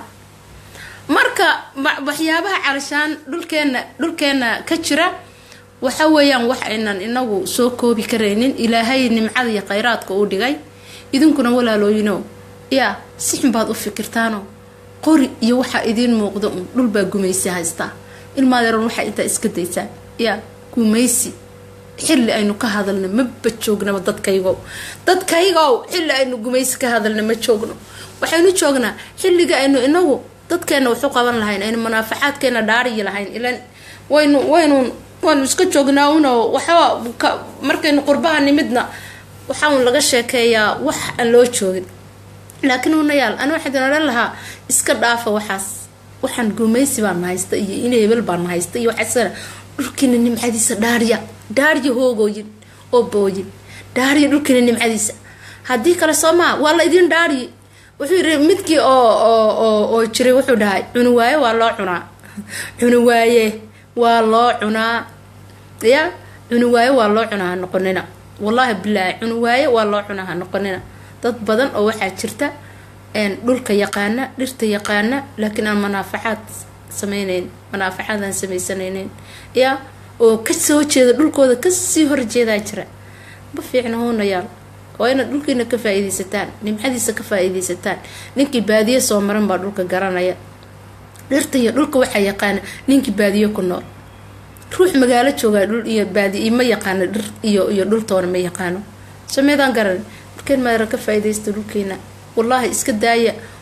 marka waxyaabaha calashaan dhulkeena dhulkeena ka jira waxa weeyaan wax aynan inagu soo koobi karaynin ilaahay nimcada iyo khayraadka uu dhigay idinkuna walaalooyino yaa si xun baad u fikirtaano qori iyo waxaa idiin muuqda un dhulbaa gumaysi haystaa ilmaadeeran waxaa intaa iska daysaan yaa gumaysi xilli aynu ka hadalna maba joognaba dadkaygow dadkaygow xilli aynu gumaysi ka hadalna ma joogno waxaynu joognaa xilliga aynu inagu dadkeena waxu qaban lahayn aynu munaafacaadkeena dhaariyi lahayn ilan waynu waynu waanu iska joognaa unoo waxba markaynu qurbaha nimidna waxaan laga sheekeeyaa wax aan loo joogin laakiin unayaal ani waxaa idin odhan lahaa iska dhaafa waxaas waxaan gumaysi baan haysta iyo in hebel baan haysta iyo waxaasana dhulkiina nimcadiisa dhaariya dhaariya hoogooyin oo booyin dhaariya dhulkiina nimcadiisa haddii kale soo maha waa la idin dhaariyi wuxuu yiri midkii oo oo oo jiray wuxuu dhahay cuni waaye waa loo cunaa cuni waaye waa loo cunaa ya cuni waaye waa loo cunaa ha noqonina wallaahi bilaahi cuni waaye waa loo cunaa ha noqonina dad badan oo waxaa jirta dhulka yaqaana dhirta yaqaana laakiin aan manaafacaad sameyneyn manaafacaad aan sameysanayneyn ya oo kasoo jeeda dhulkooda kasii horjeedaa jira ma fiicna hoonayaal waa inaad dhulkiina ka faa-iideysataan nimcadiisa ka faa-iideysataan ninkii baadiye soo maran baa dhulka garanaya dhirta iyo dhulka waxaa yaqaana ninkii baadiye ku nool ruux magaalo joogaa dhul iyo baadiye ma yaqaano dhir iyo iyo dhultoona ma yaqaano sameedaan garan markeen maadara ka faa-ideysta dhulkiina wallaahi iska daaya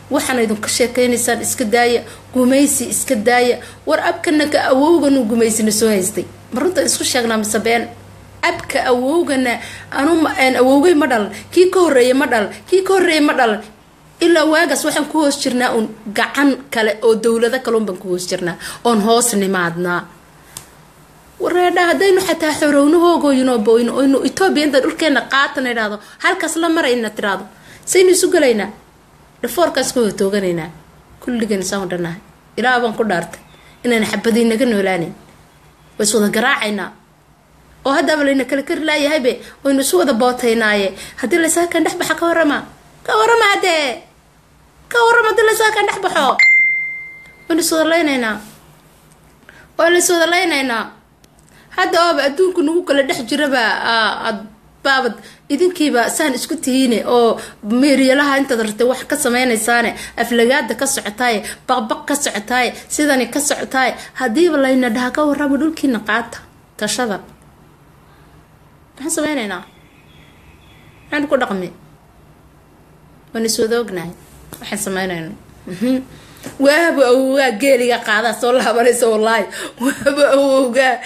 waxaana idinka sheekaynaysaan iska daaya gumaysi iska daaya war abkana ka awowganu gumaysina soo haystay ma runta isku sheegnaa mise been abka awowgana anu awowgay ma dhalan kii ka horeeya ma dhalan kii ka horeeya ma dhalan ilaa waagaas waxaan ku hoos jirnaa uun gacan kale oo dowlado kaleun baan ku hoos jirnaa oon hoos nimaadnaa wareedha haddaynu xataa xorownahoogooynoboyno oynu etoobiya inta dhulkeena qaatan idhaahdo halkaas la marayna tiraahdo saynu isu gelaynaa dhafoorkaas ku hotooganaynaa kulligan isaan dhanahay ilaa baan ku dhaartay inaan xabadii naga noolaanin way is wada garaacaynaa oo haddaaba layna kala kari laayahaybe waynu isu wada bootaynaaye haddii laysakan dhex baxa ka warama ka warama haddee ka warama haddii laysakan dhex baxo waynu is wada laynaynaa waa la is wada laynaynaa hadda ooba adduunku nagu kala dhex jiraba baabad idinkiiba saan isku tihiine oo meeryalaha intaad ratay wax ka sameynaysaane aflagaada ka socotaaye baqbaq ka socotaaye sidani ka socotaaye haddiiba layna dhaha ka warama dhulkiina qaata tashada maxaan sameynaynaa maxaan ku dhaqmi waan iswada ognahay waxaan sameynayna waaba awowgaa geeliga qaadaa soo laabanaysa wallaahi waaba awowgaa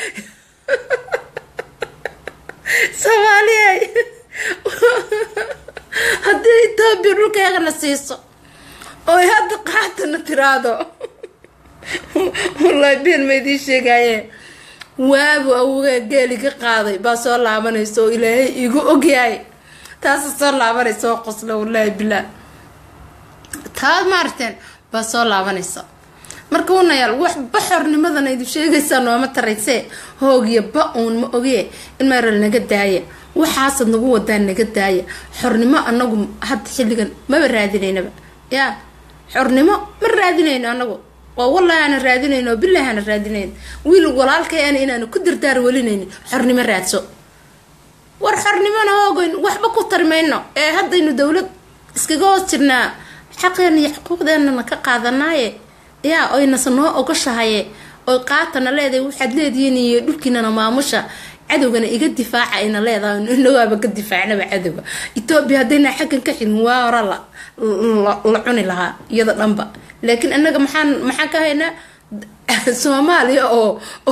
soomaaliya haddii etoobiya dhulkeegana siiso oy hadda qaatana tiraado wallaahi been ma idiin sheegaaye waabu awowgaa geeliga qaaday baa soo laabanaysa oo ilaahay igu ogyahay taasa soo laabanaysa oo qosla wallaahi bilaa taad maarteen baa soo laabanaysa marka wanayaal wax baxornimadana idin sheegaysaa nooma taraysee hoogiyo ba uun ma ogee in meeral naga daaya waxaasad nagu wadaan naga daaya xornimo anagu hadda xilligan maba raadinaynaba yaa xornimo ma raadinayno anagu waa wallahi aana raadinayno oo bilahi aana raadinayn wiil walaalkay ana inaanu ku dardaar welinaynin xornimo raadso war xornimona hoogoyn waxba ku tarmayno ee haddaynu dowlad iskaga hoos jirnaa xaqeena iyo xuquuqdeenana ka qaadanaaye yaa oynase noo ogashahaye oy qaatana leedahay waxaad leedihiin iyo dhulkiinana maamusha cadowgana iga difaaca ayna leedahay inagoaba ka difaacnaba cadowga etoobiya haddayna xaggan ka xigin waa hora la la cuni lahaa iyada dhanba laakiin anaga maxaan maxaan ka haynaa soomaaliya oo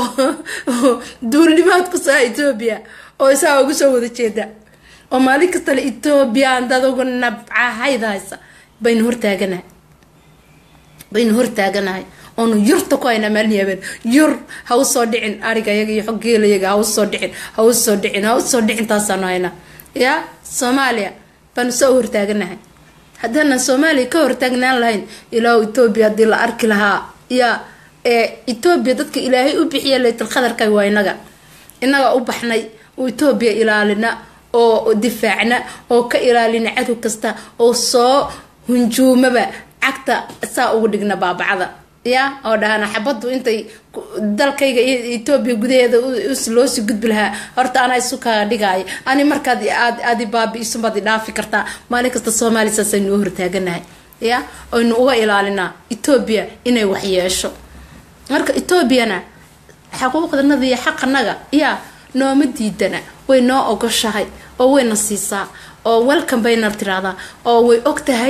oo duulnimaad ku saa etoobiya oo isaa ugu soo wada jeeda oo maalin kastale etoobiya andadugu nabcahayda haysa baynu hortaaganahay baynu hortaaganahay oonu yurta ku haynaa maalin habeen yur ha u soo dhicin arigayaga iyo xoggeelayaga ha u soo dhicin ha u soo dhicin ha u soo dhicin taasaanu haynaa yaa soomaaliya baanu soo hortaaganahay haddaanan soomaaliya ka hortaagnaan lahayn ilaa etoobiya haddii la arki lahaa yaa ee etoobiya dadka ilaahay u bixiya laytal khadarka waa inaga inaga u baxnay oo etoobiya ilaalina oo difaacna oo ka ilaalina cadow kasta oo soo hunjuumaba cagta saa ugu dhigna baabacada ya oo dhahana xabadu intay dalkayga iyo etoobiya gudaheeda loosii gudbi lahaa horta anaa isu kaa dhigaayo ani markaad aad aadi baabi-isumaad idhaafi kartaa maalin kasta soomaaliya saasaynu u hortaaganahay ya aynu uga ilaalinaa etoobiya inay waxyeesho marka etoobiyana xaquuqdanada iyo xaqanaga yaa nooma diidana way noo ogoshahay oo wayna siisaa oo welcome bayna tiraahdaa oo way og tahay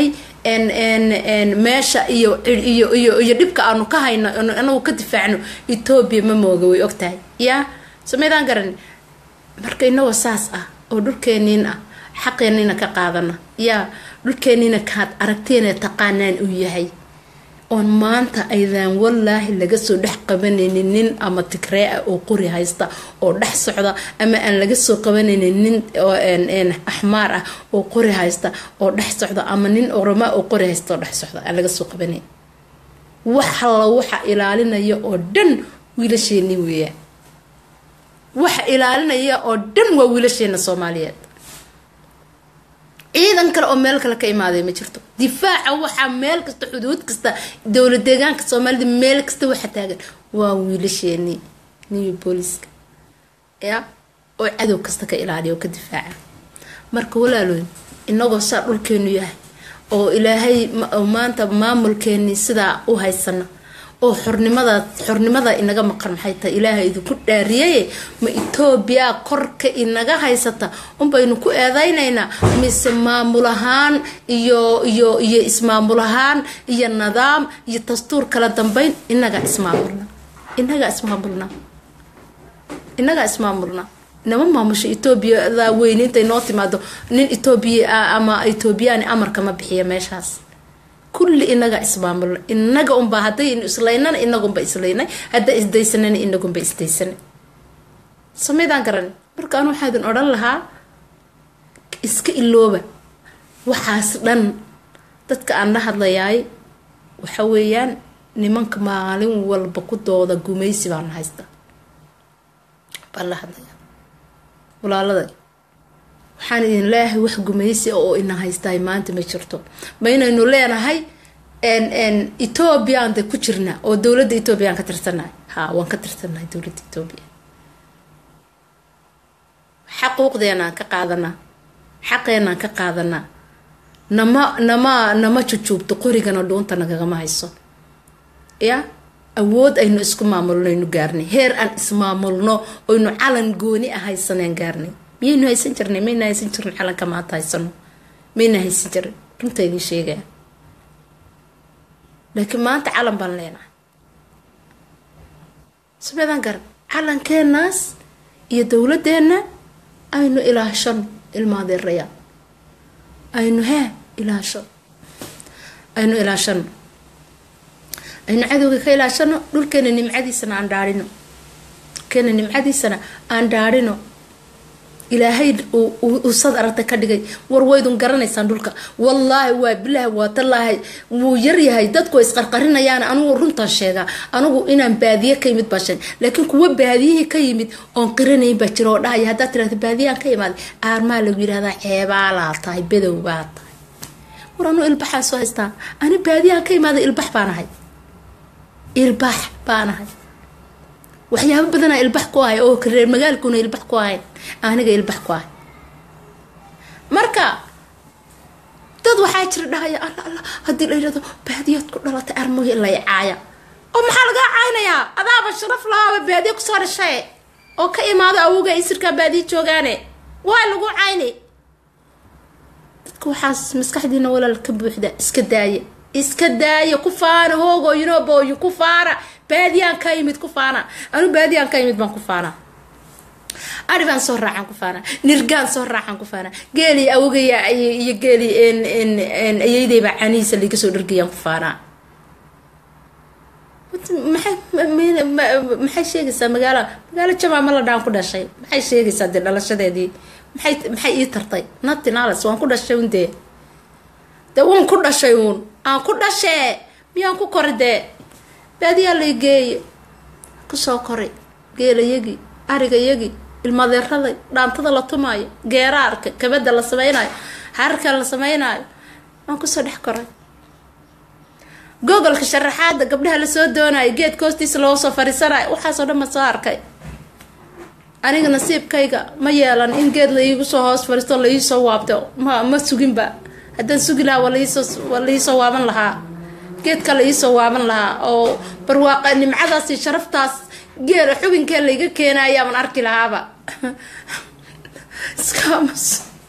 meesha iyo iyo iyo iyo dhibka aanu ka hayno anagu ka difaacno etoobiya ma mooga way og tahay yaa somaydaan garan marka inagoo saas ah oo dhulkeeniin ah xaqeeniina ka qaadana yaa dhulkeeniina kaad aragteena taqaanaan uu yahay oon maanta aydaan wallaahi laga soo dhex qabanaynin nin ama tigree ah oo qori haysta oo dhex socda ama aan laga soo qabanaynin nin axmaar ah oo qori haysta oo dhex socda ama nin oroma oo qori haysta oo dhex socda aan laga soo qabanayn wax alla waxa ilaalinaya oo dhan wiilasheeni weeyaan waxa ilaalinaya oo dhan waa wiilasheena soomaaliyeed ciidan kale oo meel kale ka imaaday ma jirto difaaca waxaa meel kasta xuduud kasta dowlad deegaanka soomaalida meel kasta waxa taagan waa wiilasheenii new booliska ya oo cadow kasta ka ilaaliya oo ka difaaca marka walaalooyn inagoo saa dhulkeenu yahay oo ilaahay maanta maamulkeenii sidaa u haysano oo xornimada xornimada inaga maqan maxay tahay ilaaha idinku dhaariyaye ma etoobiya korka inaga haysata unbaynu ku eedaynaynaa mise maamul ahaan iyo iyo iyo ismaamul ahaan iyo nidaam iyo dastuur kala dambeyn inagaa ismaamulna inagaa ismaamulna inagaa ismaamulna inama maamusho etoobiyada weyne intay noo timaado nin etoobiya ama etoobiyani amarka ma bixiya meeshaas kulli inaga ismaamulna inaga unba haddaynu islaynana inagunba islaynay hadda isdaysanana inagunba isdaysanay samaydaan garan marka anu waxaadin odhan lahaa iska ilooba waxaas dhan dadka aan la hadlayaay waxa weeyaan nimanka maalin walba ku dooda gumaysi baan haysta baan la hadlaya walaaladay waxaan idin leeyahay wax gumaysi oo ina haystaay maanta ma jirto ma inaynu leenahay ethoobiaan de ku jirnaa oo dowladda ethoobiaan ka tirsannahay ha waan ka tirsannahay dowladda ethoobiya xaquuqdeenaan ka qaadanaa xaqeenaan ka qaadanaa nama nama nama jujuubto qorigana dhuunta nagagama hayso ya awood aynu isku maamulno aynu gaarnay heer aan ismaamulno oynu calan gooni ah haysaneen gaarnay miyaynu haysan jirnay mayna haysan jirin calanka maanta haysano mayna haysan jirin runta idin sheegaya laakiin maanta calan baan leenahay sameedaan garan calankeenaas iyo dowladeenna aynu ilaashano ilmaadeerayaan aynu hee ilaasho aynu ilaashano aynu cadowga ka ilaashano dhulkeena nimcadiisana aan dhaarino dhulkeena nimcadiisana aan dhaarino ilaahay uusad aragta ka dhigay war waydun garanaysaan dhulka wallaahi waa bilaahi waa tallaahi wuu yaryahay dadku isqarqarinayaan anugu runtaan sheegaa anugu inaan baadiye ka yimid baa sheeg laakiin kuwa baadiyihii ka yimid oon qiranayn baa jira oo dhahaya haddaad tirahda baadiyaan ka imaaday aarmaa lagu yidhahdaa ceebaalaa tahay bedow baa tahay war anuu ilbaxaan soo haystaa ani baadiyaan ka imaaday ilbax baan ahay ilbax baan ahay waxyaabo badanaa ilbax ku ahay oo reer magaalkuna ilbax ku ahayn aniga ilbax ku ahay marka dad waxaa jira dhahaya alla alla haddii la yidhahdo baadiyaad ku dhalatay armogi lay caaya oo maxaa lagaa caaynayaa adaaba sharaf lahaaba baadiya kusoo dhashae oo ka imaado awoga isirkaa baadiya joogaane waa lagu cayni dadka waxaas maskaxdiina walaal ka buuxda iska daaya iska daaya ku faana hoogooyinobooyin ku faana baadiyaan ka yimid ku faana anu baadiyaan ka yimid baan ku faana aribaan soo raacaan ku faana nirgaan soo raacaan ku faana geeli awogaya iyo geeli ayeydaybaa canihiisa laga soo dhargayaan ku faanaa maxay sheegaysaa magaalo magaalo jamaa ma la dhaan ku dhashay maxay sheegaysaa dee dhalashadeedii maxay maxay ii tartay natinaales waan ku dhashay un dee dee waan ku dhashay uun aan ku dhashee miyaan ku kori dee baadiyaa lay geeye kusoo koray geelayagii arigayagii ilmadeeraday dhaantada la tumaayo geeraarka kabada la sameynaayo xararka la sameynaayo waan kusoo dhex koray gogolka sharaxaada gabdhaha lasoo doonayo geedka hoostiisa loo soo fariisanayo waxaasoo dhan ma soo arkay aniga nasiibkayga ma yeelan in geed la iigu soo hoos fariisto la iisoo waabto ma ma suginba haddaan sugi lahaa waa laiisoo waa laiisoo waaban lahaa geedka la iisoo waaban lahaa oo barwaaqa nimcadaasi sharaftaas geela xubinkee layga keenayaaban arki lahaaba iskamas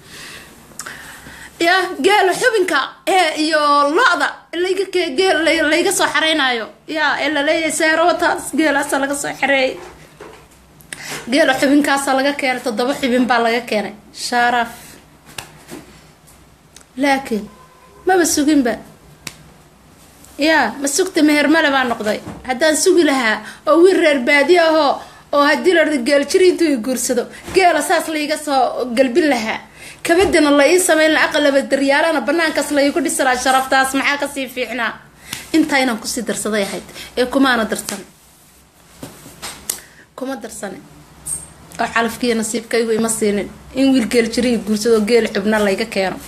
ya geela xubinka ee iyo lo-da layga geel layga soo xareynayo ya ee laleeyahay seerowataas geelaasa laga soo xareeyay geela xubinkaasa laga keenay toddoba xubin baa laga keenay sharaf laakiin maba suginba yaa ma sugta mehermale baa noqday haddaan sugi lahaa oo wiil reer baadi ahoo oo haddii la geeljiri intuu i guursado geela saas laiga soo galbin lahaa kabadana la ii sameyn la aqalaba daryaalana banaankaas laigu dhisi lahaa sharaftaas maxaa kasii fiicnaa intaa inaan kusii darsaday ahayd ee kumaana darsan kuma darsane oo calafkiiyo nasiibkaygu ima siinin in wiil geeljiri i guursado geel xubna layga keeno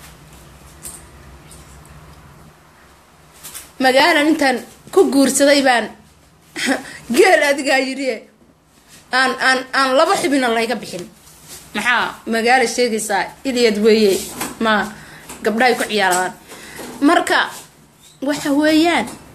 magaalan intaan ku guursaday baan geel adigaa yidhi aan aan aan laba xubina layga bixin maxaa magaala sheegaysaa ilyad weeye ma gabdhahay ku ciyaaraan marka waxa weeyaan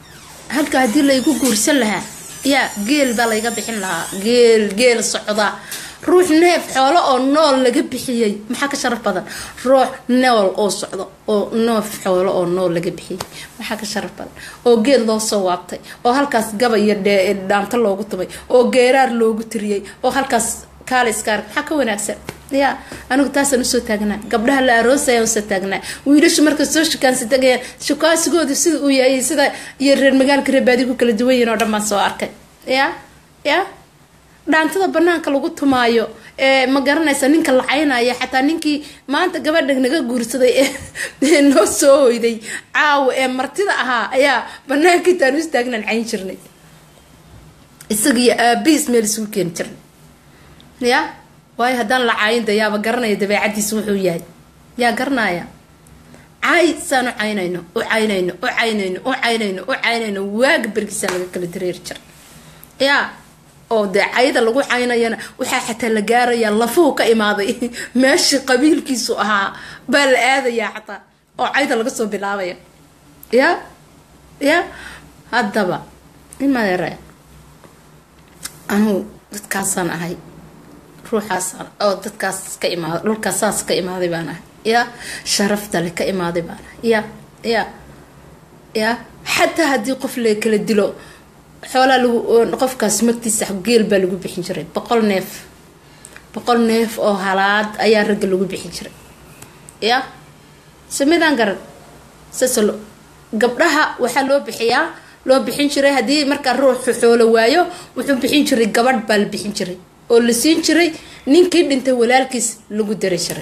halka haddii laygu guursan lahaa yaa geel baa layga bixin lahaa geel geel socda ruux neef xoolo oo nool laga bixiyey maxaa ka sharaf badan ruux nool oo socdo oo neef xoolo oo nool laga bixiyey maxaa ka sharaf badan oo geed loo soo waabtay oo halkaas gaba iyo dhaanto loogu tumay oo geeraar loogu tiriyey oo halkaas kaaliskaar maxaa ka wanaagsan ya anigu taasaan usoo taagnaa gabdhaha la aroosaya usoo taagnaa wiilashu marka soo shukaansi tagayaan shukaasigooda sida uu yahay sida iyo reer magaalka reebaadi ku kala duwan yihin oo dhan baan soo arkay ya ya dhaantada banaanka lagu tumaayo ee ma garanaysa ninka la caynaya xataa ninkii maanta gabadha naga guursaday ee noo soo hoyday caawa ee martida ahaa ayaa banaanka intaan u istaagnan cayn jirnay isagiyo aabiis meel isugu keeni jirnay ya waayo haddaan la caayinda yaaba garanaya dabeecadiisa wuxuu yahay yaa garanaya caay saan u caynayno u caynayno u caynayno u caynayno u caynayno waaga bergiisaan laga kala dareeri jira yaa oo dee cayda lagu caynayana waxaa xataa la gaarayaa lafuhu ka imaaday meeshii qabiilkiisu ahaa baa la aadayaa xataa oo cayda laga soo bilaabaya ya ya haddaba imadeere anugu dadkaasaan ahay ruuxaas oo dadkaas ka imaada dhulkaas saas ka imaaday baan ahay ya sharaftale ka imaaday baan ahay ya ya ya xataa haddii qof la kala dilo xoolaa lagu qofkaas magtiisa geel baa lagu bixin jiray boqol neef boqol neef oo halaad ayaa ragga lagu bixin jiray ya samidaan garan sase gabdhaha waxaa loo bixiyaa loo bixin jiray haddii markaa ruuxu xoolo waayo wuxuu bixin jiray gabadh baa la bixin jiray oo la siin jiray ninkii dhintay walaalkiis lagu dari jiray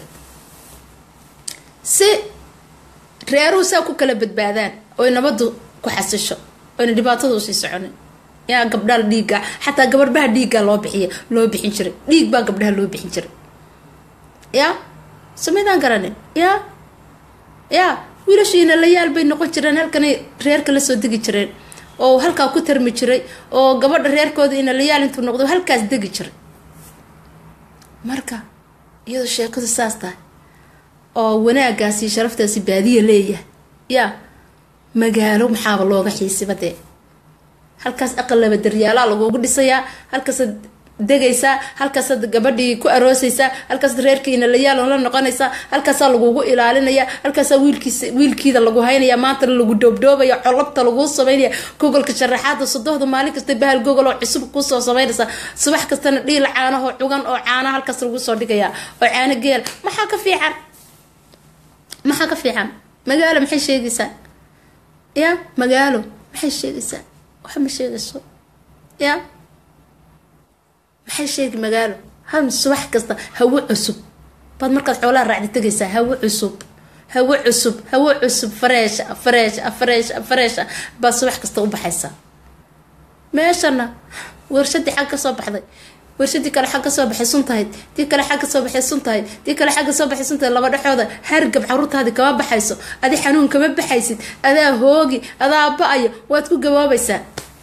si reeruhu saa ku kala badbaadaan oy nabadu ku xasisho oyna dhibaatada usii soconin yaa gabdhaha dhiigga xataa gabadhbaha dhiigga loo bixiya loo bixin jiray dhiig baa gabdhaha loo bixin jiray ya samaydaan garanin ya ya wiilashiina layaal bay noqon jireen halkanay reerka lasoo degi jireen oo halkaa ku tarmi jiray oo gabadha reerkooda ina layaal intuu noqdo halkaas degi jiray marka iyadoo sheekadu saas tahay oo wanaagaasi sharaftaasi baadiya leeyahay yaa magaalo maxaaba looga xiisiba dee halkaas aqal laba daryaalaa lagugu dhisayaa halkaasaad degaysaa halkaasaad gabadhii ku aroosaysaa halkaasaad reerkiina layaal la noqonaysaa halkaasaa lagugu ilaalinaya halkaasaa wiilkiisa wiilkiida lagu haynaya maantana lagu dhoobdhoobaya colabta laguu samaynaya gogolka sharaxaada sodohda maalin kasta bahal gogol oo cusub kuusoo samaynaysa subax kastana dhiil caanahoo cugan oo caana halkaas lagu soo dhigaya oo caano geel maxaa ka fiican maxaa ka fiican magaalo maxay sheegaysaa ya magaalo maxay sheegaysaa waxa ma sheegayso ya maxay sheegi magaalo ham subax kasta hawo cusub baad markaad xoolaha raacdi tegaysaa hawo cusub hawo cusub hawo cusub fareesha fareesha fareesha fareesha baad subax kasta u baxaysaa meeshana warshadii xag ka soo baxday warshadii kale xag ka soo baxay suntahayd tii kale xag ka soo baxay suntahayd tii kale xag ka soo baxay suntahayd laba dhexooda hargab caruurtaadi kama baxayso adi xanuun kama baxaysid adaa hoogi adaa ba-ayo waad ku gaboobaysaa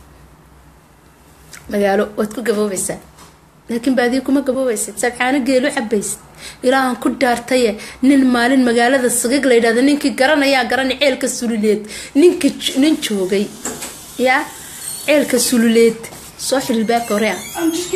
magaalo waad ku gaboobaysaa laakiin baadiyo kuma gaboobaysid sabcaano geelu cabaysid ilaahan ku dhaartaye nin maalin magaalada sagag la yidhahdo ninkii garanayaa garana ceelka sululeed ninka nin joogay yaa ceelka sululeed soo xililbaabka hore ah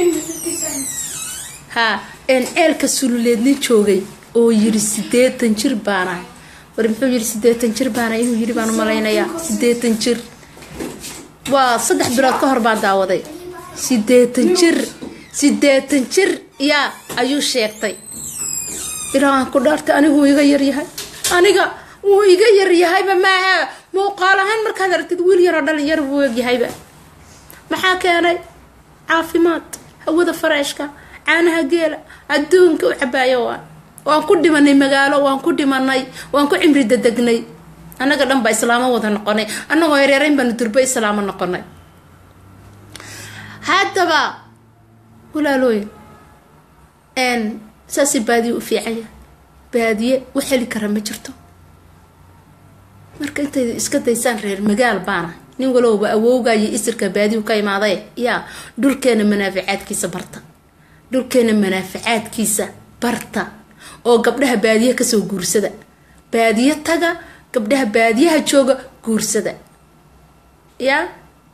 ha een ceelka sululeed nin joogay oo yiri sideetan jir baanahay war muxuu yiri sideetan jir baanahay inuu yiri baan u malaynayaa sideetan jir waa saddex bilood ka hor baan daawaday sideetan jir sideetan jir yaa ayuu sheegtay ilaahan ku dhaartay anigu wuu iga yaryahay aniga wuu iga yaryahayba maaha muuqaal ahaan markaad aragtid wiil yaroo dhalinyar buu eegyahayba maxaa keenay caafimaad hawada fareeshka caanaha geela adduunka u cabaayo waa waan ku dhimanay magaalo waan ku dhimanay waan ku cimri dadegnay annaga dhan baa islaamo wada noqonay annagoo yareerayn baanu durbo islaamo noqonay haddaba walaalooyin n saasay baadiye u fiicanya baadiye u heli kara ma jirto marka intay iska daysaan reer magaal baana nin walowba awowgayo isirka baadiyu ka imaaday yaa dhulkeena manaaficaadkiisa barta dhulkeena manaaficaadkiisa barta oo gabdhaha baadiye kasoo guursada baadiye taga gabdhaha baadiyaha jooga guursada yaa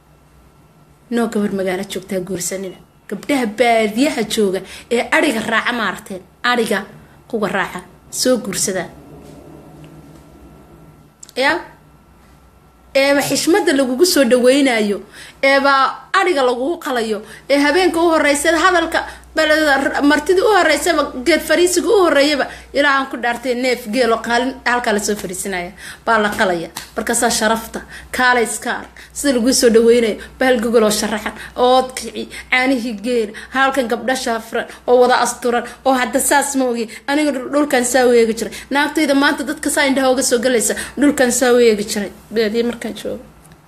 noo gabar magaalo joogtaa guursanina gabdhaha baadiyaha jooga ee ariga raaca maaragteen ariga kuwa raaca soo guursadaa ya eeba xishmada lagugu soo dhaweynayo eeba ariga lagugu qalayo ee habeenka u horeysa hadalka martida u horeysaba geed fariisiga u horeeyaba ilaa aan ku dhaartay neef geelo qaalin halkaa lasoo fariisinaya baa la qalaya markaasaa sharafta kaala iska arg sida laguu soo dhaweynayo bahal gogoloo sharaxan ood kici caanihii geela halkan gabdha shaafiran oo wada asturan oo hadda saas ma ogi aniga dhulkan saa weegi jiray naagtayda maanta dadka saa indhaha oga soo galaysa dhulkan saa weegi jiray beediye markaan joogo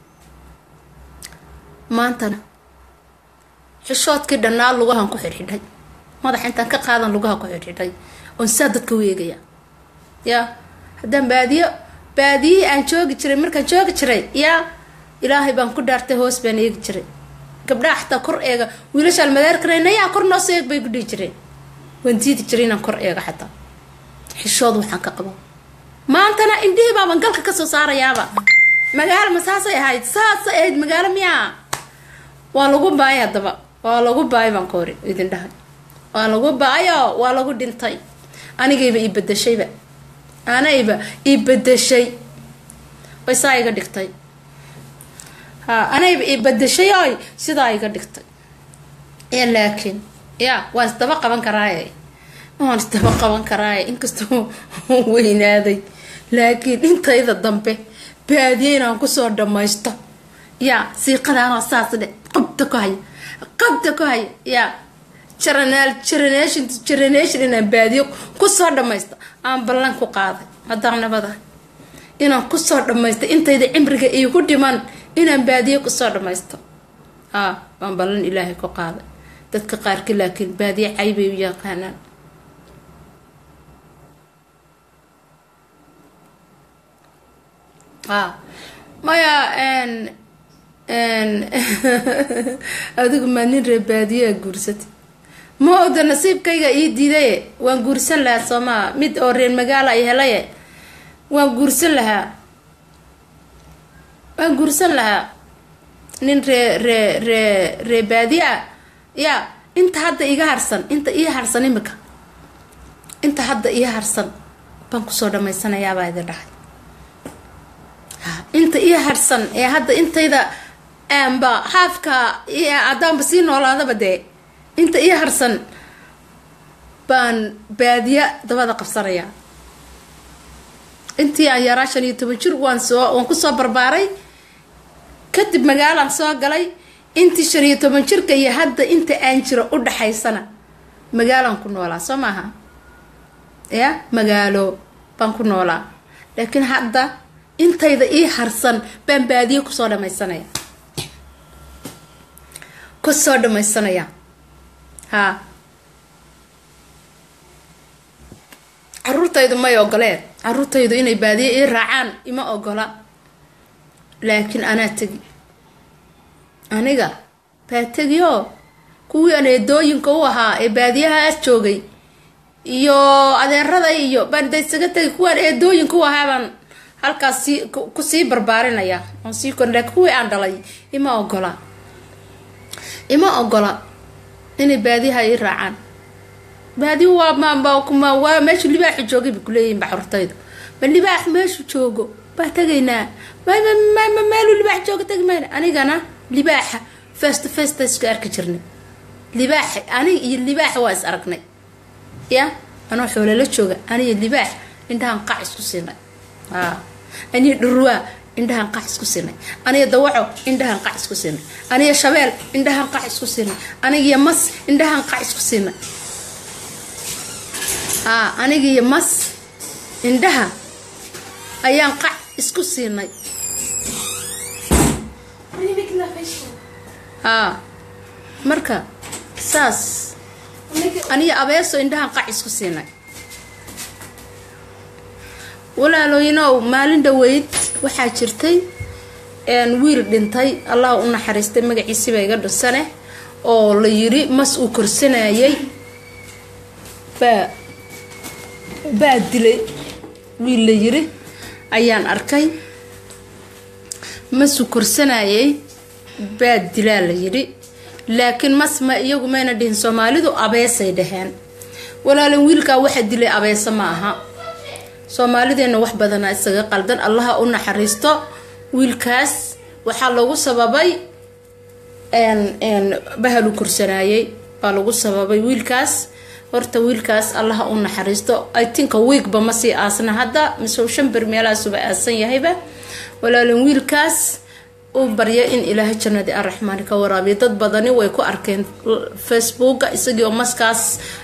maantana xishoodkii dhannaa lugahan ku xidhxidhay madaxa intaan ka qaadan lugaha ku xidhxidhay oon saa dadka weegaya yaa haddaan baadiyo baadiyihii aan joogi jiray markaan joogi jiray yaa ilaahay baan ku dhaartay hoos baan eegi jiray gabdhaha xataa kor eega wiilashaan madeerkarayna yaa kor noosoo eeg bay ku dhihi jireen waan diidi jiray inaan kor eego xataa xishood waxaan ka qabo maantana indhihii baaban galka kasoo saarayaaba magaalo ma saasay ahayd saasay ahayd magaalo miyaa waa lagu baayay haddaba waa lagu baay baan ka hori idin dhahay waa lagu baayo waa lagu dhintay anigayba ii bedeshayba anayba ii bedeshay way saa iga dhigtay ha anayba ii bedeshay oy sidaa iga dhigtay ya laakiin ya waan isdaba qaban karaaye waan isdaba qaban karaaye inkastoo weynaaday laakiin intayda dambe baadiye inaan kusoo dhamaysto ya siiqadaanoo saas dhe qabta ku haya qabta ku haya ya generation generation inaan baadiyo kusoo dhamaysto aan ballan ku qaaday haddaan nabada inaan kusoo dhamaysto intayda cimriga iigu dhiman inaan baadiyo kusoo dhamaysto a waan ballan ilaahay ku qaaday dadka qaarki laakiin baadiye caybay u yaqaanaan a maya adigu maa nin ree baadiyaa guursatay ma oda nasiibkayga ii diidaye waan guursan lahaa soomaa mid oo reer magaala ay helaye waan guursan lahaa waan guursan lahaa nin ree ree ree ree baadiya ya inta hadda iga harsan inta ii harsan imika inta hadda ii harsan baan kusoo dhamaysanayaabaa idin dhahay inta ii harsan ee hadda intayda aanba haafka haddaanba sii noolaadaba dee inta ii harsan baan baadiya dabada qabsanayaa intii aan yaraa shan iyo toban jir waan soo waan kusoo barbaaray kadib magaalaan soo galay intii shan iyo toban jirka iyo hadda inta aan jiro u dhaxaysana magaalaan ku noolaa soo maaha ya magaalo baan ku noolaa laakiin hadda intayda ii harsan baan baadiyo kusoo dhamaysanaya kusoo dhamaysanaya haa caruurtaydu may ogoleen caruurtaydu inay baadiyo ii raacaan ima ogola laakiin anaa tegi aniga baa tegio kuwii aan eedooyinka u ahaa ee baadiyahaas joogay iyo adeerada iyo baan da isaga tegi kuwaan eedooyinka u ahaa baan halkaas sii kusii barbaarinaya oon sii kor laakiin kuwii aan dhalay ima ogola ima ogola inay baadiyaha ii raacaan baadiya waa mma waa meeshu libaaxu joogay bay kuleeyihin baxurtaydu ma libaax meeshu joogo baa tegaynaa mma meelu libaax jooga tegi mayna anigana libaaxa fest festa isku arki jirnay libaaxa aniga iyo libaaxa waa is aragnay ya anoo xoolala jooga aniga libaax indhahan qac isku siinay aniga dhurwaa indhahan qac isku siinay aniga dawaco indhahan qac isku siinay aniga shabeel indhahan qac isku siinay anigiyo mas indhahan qac isku siinay anigiyo mas indhaha ayaan qac isku siinay haa marka saas aniga abeeso indhahan qac isku siinay walaalooyinow maalin dhaweyd waxaa jirtay wiil dhintay allah u naxariistay magaciisiba iga dhunsane oo la yiri mas uu korsanayay baa baa dilay wiil la yiri ayaan arkay masuu korsanayay baa dilaa la yidhi laakiin mas ma iyagu mayna dhihin soomaalidu abeesay dhaheen walaalin wiilkaa waxa dilay abeese ma aha soomaalideenna wax badanaa isaga qaldan allaha u naxariisto wiilkaas waxaa lagu sababay bahalu korsanaayey baa lagu sababay wiilkaas horta wiilkaas allaha u naxariisto itinka wiigba ma sii aasna hadda mise shan ber meelahaasuba aasan yahayba walaalin wiilkaas u barya in ilaahay jannadii araxmaani ka waraabiyo dad badani way ku arkeen facebooka isagii oo maskaas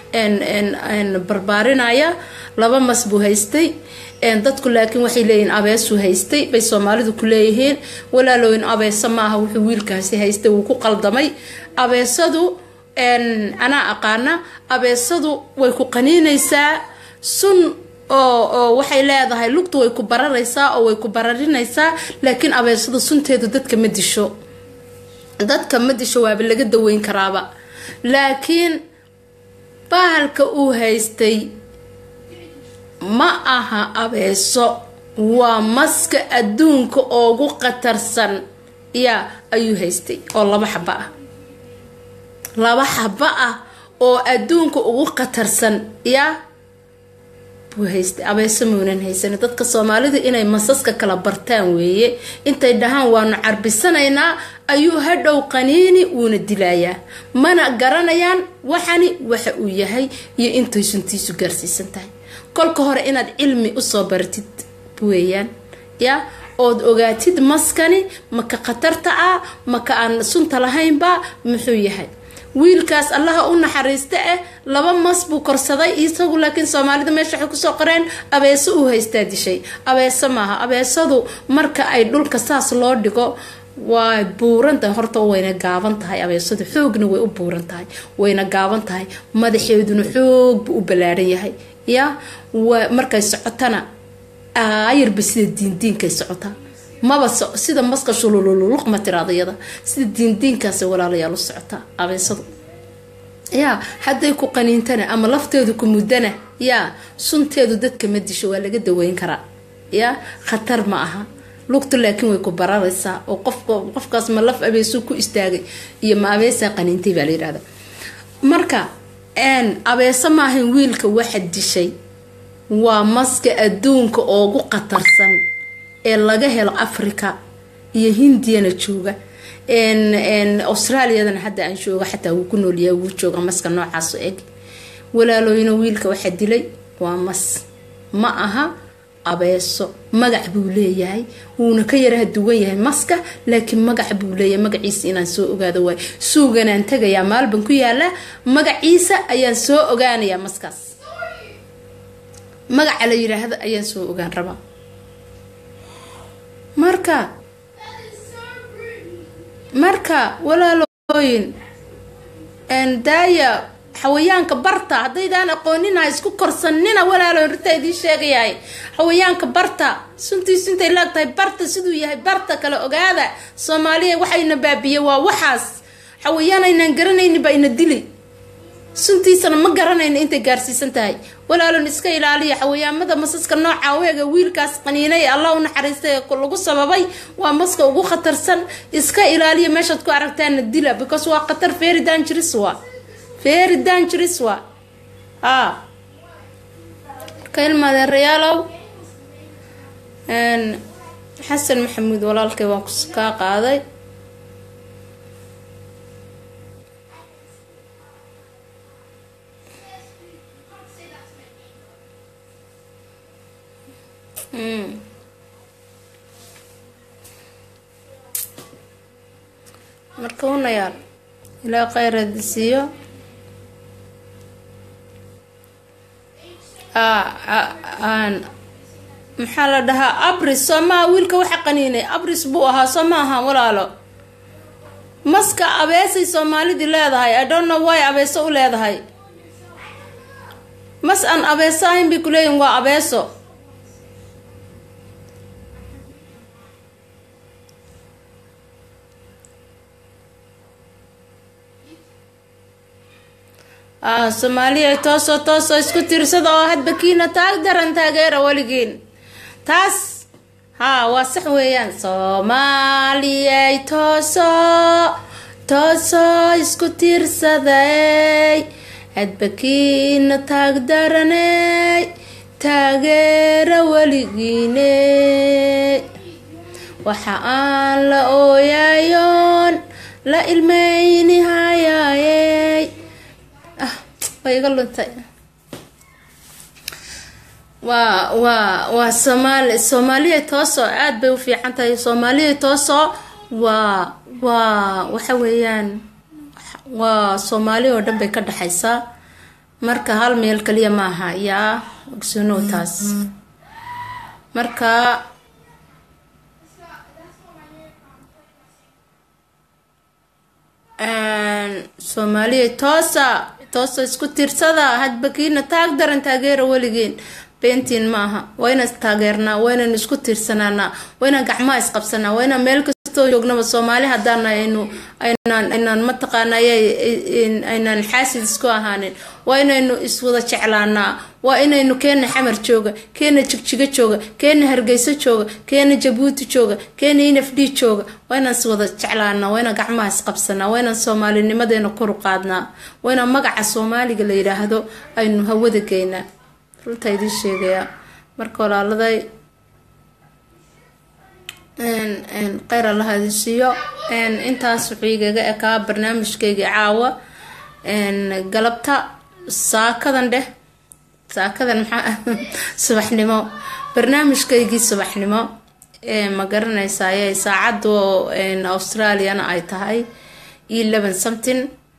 barbaarinaya laba mas buu haystay dadku laakiin waxay leeyihiin abeesuu haystay bay soomaalidu ku leeyihiin walaalooyin abeese maaha wuxuu wiilkaasi haystay wuu ku qaldamay abeesadu anaa aqaana abeesadu way ku qaniinaysaa sun oo waxay leedahay lugtu way ku bararaysaa oo way ku bararinaysaa laakiin abeesadu sunteedu dadka ma disho dadka ma disho waaba laga daweyn karaaba laakiin bahalka uu haystay ma aha abeeso waa maska adduunka ugu khatarsan yaa ayuu haystay oo laba xaba ah laba xaba ah oo adduunka ugu khatarsan yaa buu haystay abeeso muunan haysan dadka soomaalida inay masaska kala bartaan weeye intay dhahaan waanu carbisanaynaa ayuu hadhow qaniini wuuna dilayaa mana garanayaan waxani waxa uu yahay iyo intay suntiisu gaarsiisan tahay kolka hore inaad cilmi usoo baratid weeyaan ya ood ogaatid maskani maka khatarta ah maka aan sunta lahaynba muxuu yahay wiilkaas allaha u naxariista ah laba mas buu korsaday isagu laakiin soomaalida meesha waxay kusoo qoreen abeeso uu haystaa dishay abeeso maaha abeesadu marka ay dhulka saas loo dhigo way buuran tahay horta wayna gaaban tahay abeesadu xoogna way u buuran tahay wayna gaaban tahay madaxeeduna xoog buu u ballaaran yahay ya markay socotana ayarba sida diindiinkay socotaa maba sida maska shulululuq ma tiraada iyada sida diindiinkaas walaalayaal u socotaa abeesadu yaa hadday ku qaniintana ama lafteedu ku muddana yaa sunteedu dadka ma disho waa laga daweyn karaa yaa khatar ma aha lugtu laakiin way ku bararaysaa oo qofkaas ma laf abeesuu ku istaagay iyo ma abeesaa qaniintay baa la yidhahda marka abeese maahan wiilka waxa dishay waa maska adduunka oogu khatarsan ee laga helo africa iyo hindiyana jooga australiyadana hadda aan jooga xataa wuu ku noolyahay wuu jooga maska noocaaso eg walaalooyina wiilka waxa dilay waa mas ma aha abeeso magac buu leeyahay wuuna ka yaraha duwan yahay maska laakiin magac buu leeyahay magaciisa inaan soo ogaado waay suuganaan tagayaa maalban ku yaala magaciisa ayaan soo ogaanayaa maskaas magaca la yiraahdo ayaan soo ogaan rabaa marka marka walaalooyin daaya xawayaanka barta haddaydaan aqoonina isku korsanina walaalo rintaa idiin sheegayahay xawayaanka barta suntiisu intay laagtahay barta siduu yahay barta kale ogaada soomaaliya waxayna baabiye waa waxaas xawayaan aynaan garanaynin baa ina dili suntiisana ma garanayno intay gaarsiisan tahay walaalon iska ilaaliya xawayaamada masaska nooca weega wiilkaas qaniinay allah u naxariistay lagu sababay waa maska ugu khatarsan iska ilaaliya meeshaad ku aragtaana dila because waa khatar very dangerous wa very dangerous wa a marka ilmaadeerayaalow xasan maxamuud walaalkay waan kaa qaaday marka unayaal ilaa kheyraadi siiyo maxaa la dhahaa abris soo maha wiilka waxa qaniinay abris buu ahaa soo ma aha walaalo maska abeesay soomaalidii leedahay i don't know wy abeeso u leedahay mas aan abeeso ahayn bay kuleeyihin waa abeeso soomaaliya toosoo toosoo isku tiirsada oo hadba kiina taag daran taageera weligiin taas haa waa sax weeyaan soomaaliyay tooso toosoo isku tiirsaday hadbakiina taagdaranay taageera weligiiney waxa aan la ooyayoon la ilmeyni hayaayey ah way iga luntay waa waa waa soomaali soomaaliya toosoo aada bay u fiican tahay soomaaliya toosoo waa waa waxa weeyaan waa soomaali oo dhan bay ka dhexaysaa marka hal meel kaliya maaha yaa ogsoonow taas marka soomaaliya toosa toosa isku tiirsada hadbakiina taag daran taageera weligiin beentiin maaha waa inaan taageernaa waa inaynu isku tiirsanaanaa waa inaan gacmaha isqabsanaa waa inaan meel kastoo joognaba soomaali haddaan aynu aynaan aynaan mataqaana aynaan xaasid isku ahaanin waa inaynu iswada jeclaanaa waa inaynu keena xamar jooga keena jigjigo jooga keena hargeyso jooga keena jabuuti jooga keena inaf d jooga waa inaan iswada jeclaanaa waa inaan gacmaha isqabsanaa waa inaan soomaalinimadeena koru qaadnaa waa inaan magaca soomaaliga la yidhaahdo aynu hawada geynaa runtaa idiin sheegayaa marka walaaladay kheyr allaha idin siiyo intaas wuxuu igaga ekaa barnaamijkeygii caawa galabta saakadan dheh saakadan maxaa subaxnimo barnaamijkeygii subaxnimo ma garanaysaye saacaddu australiana ay tahay eleven something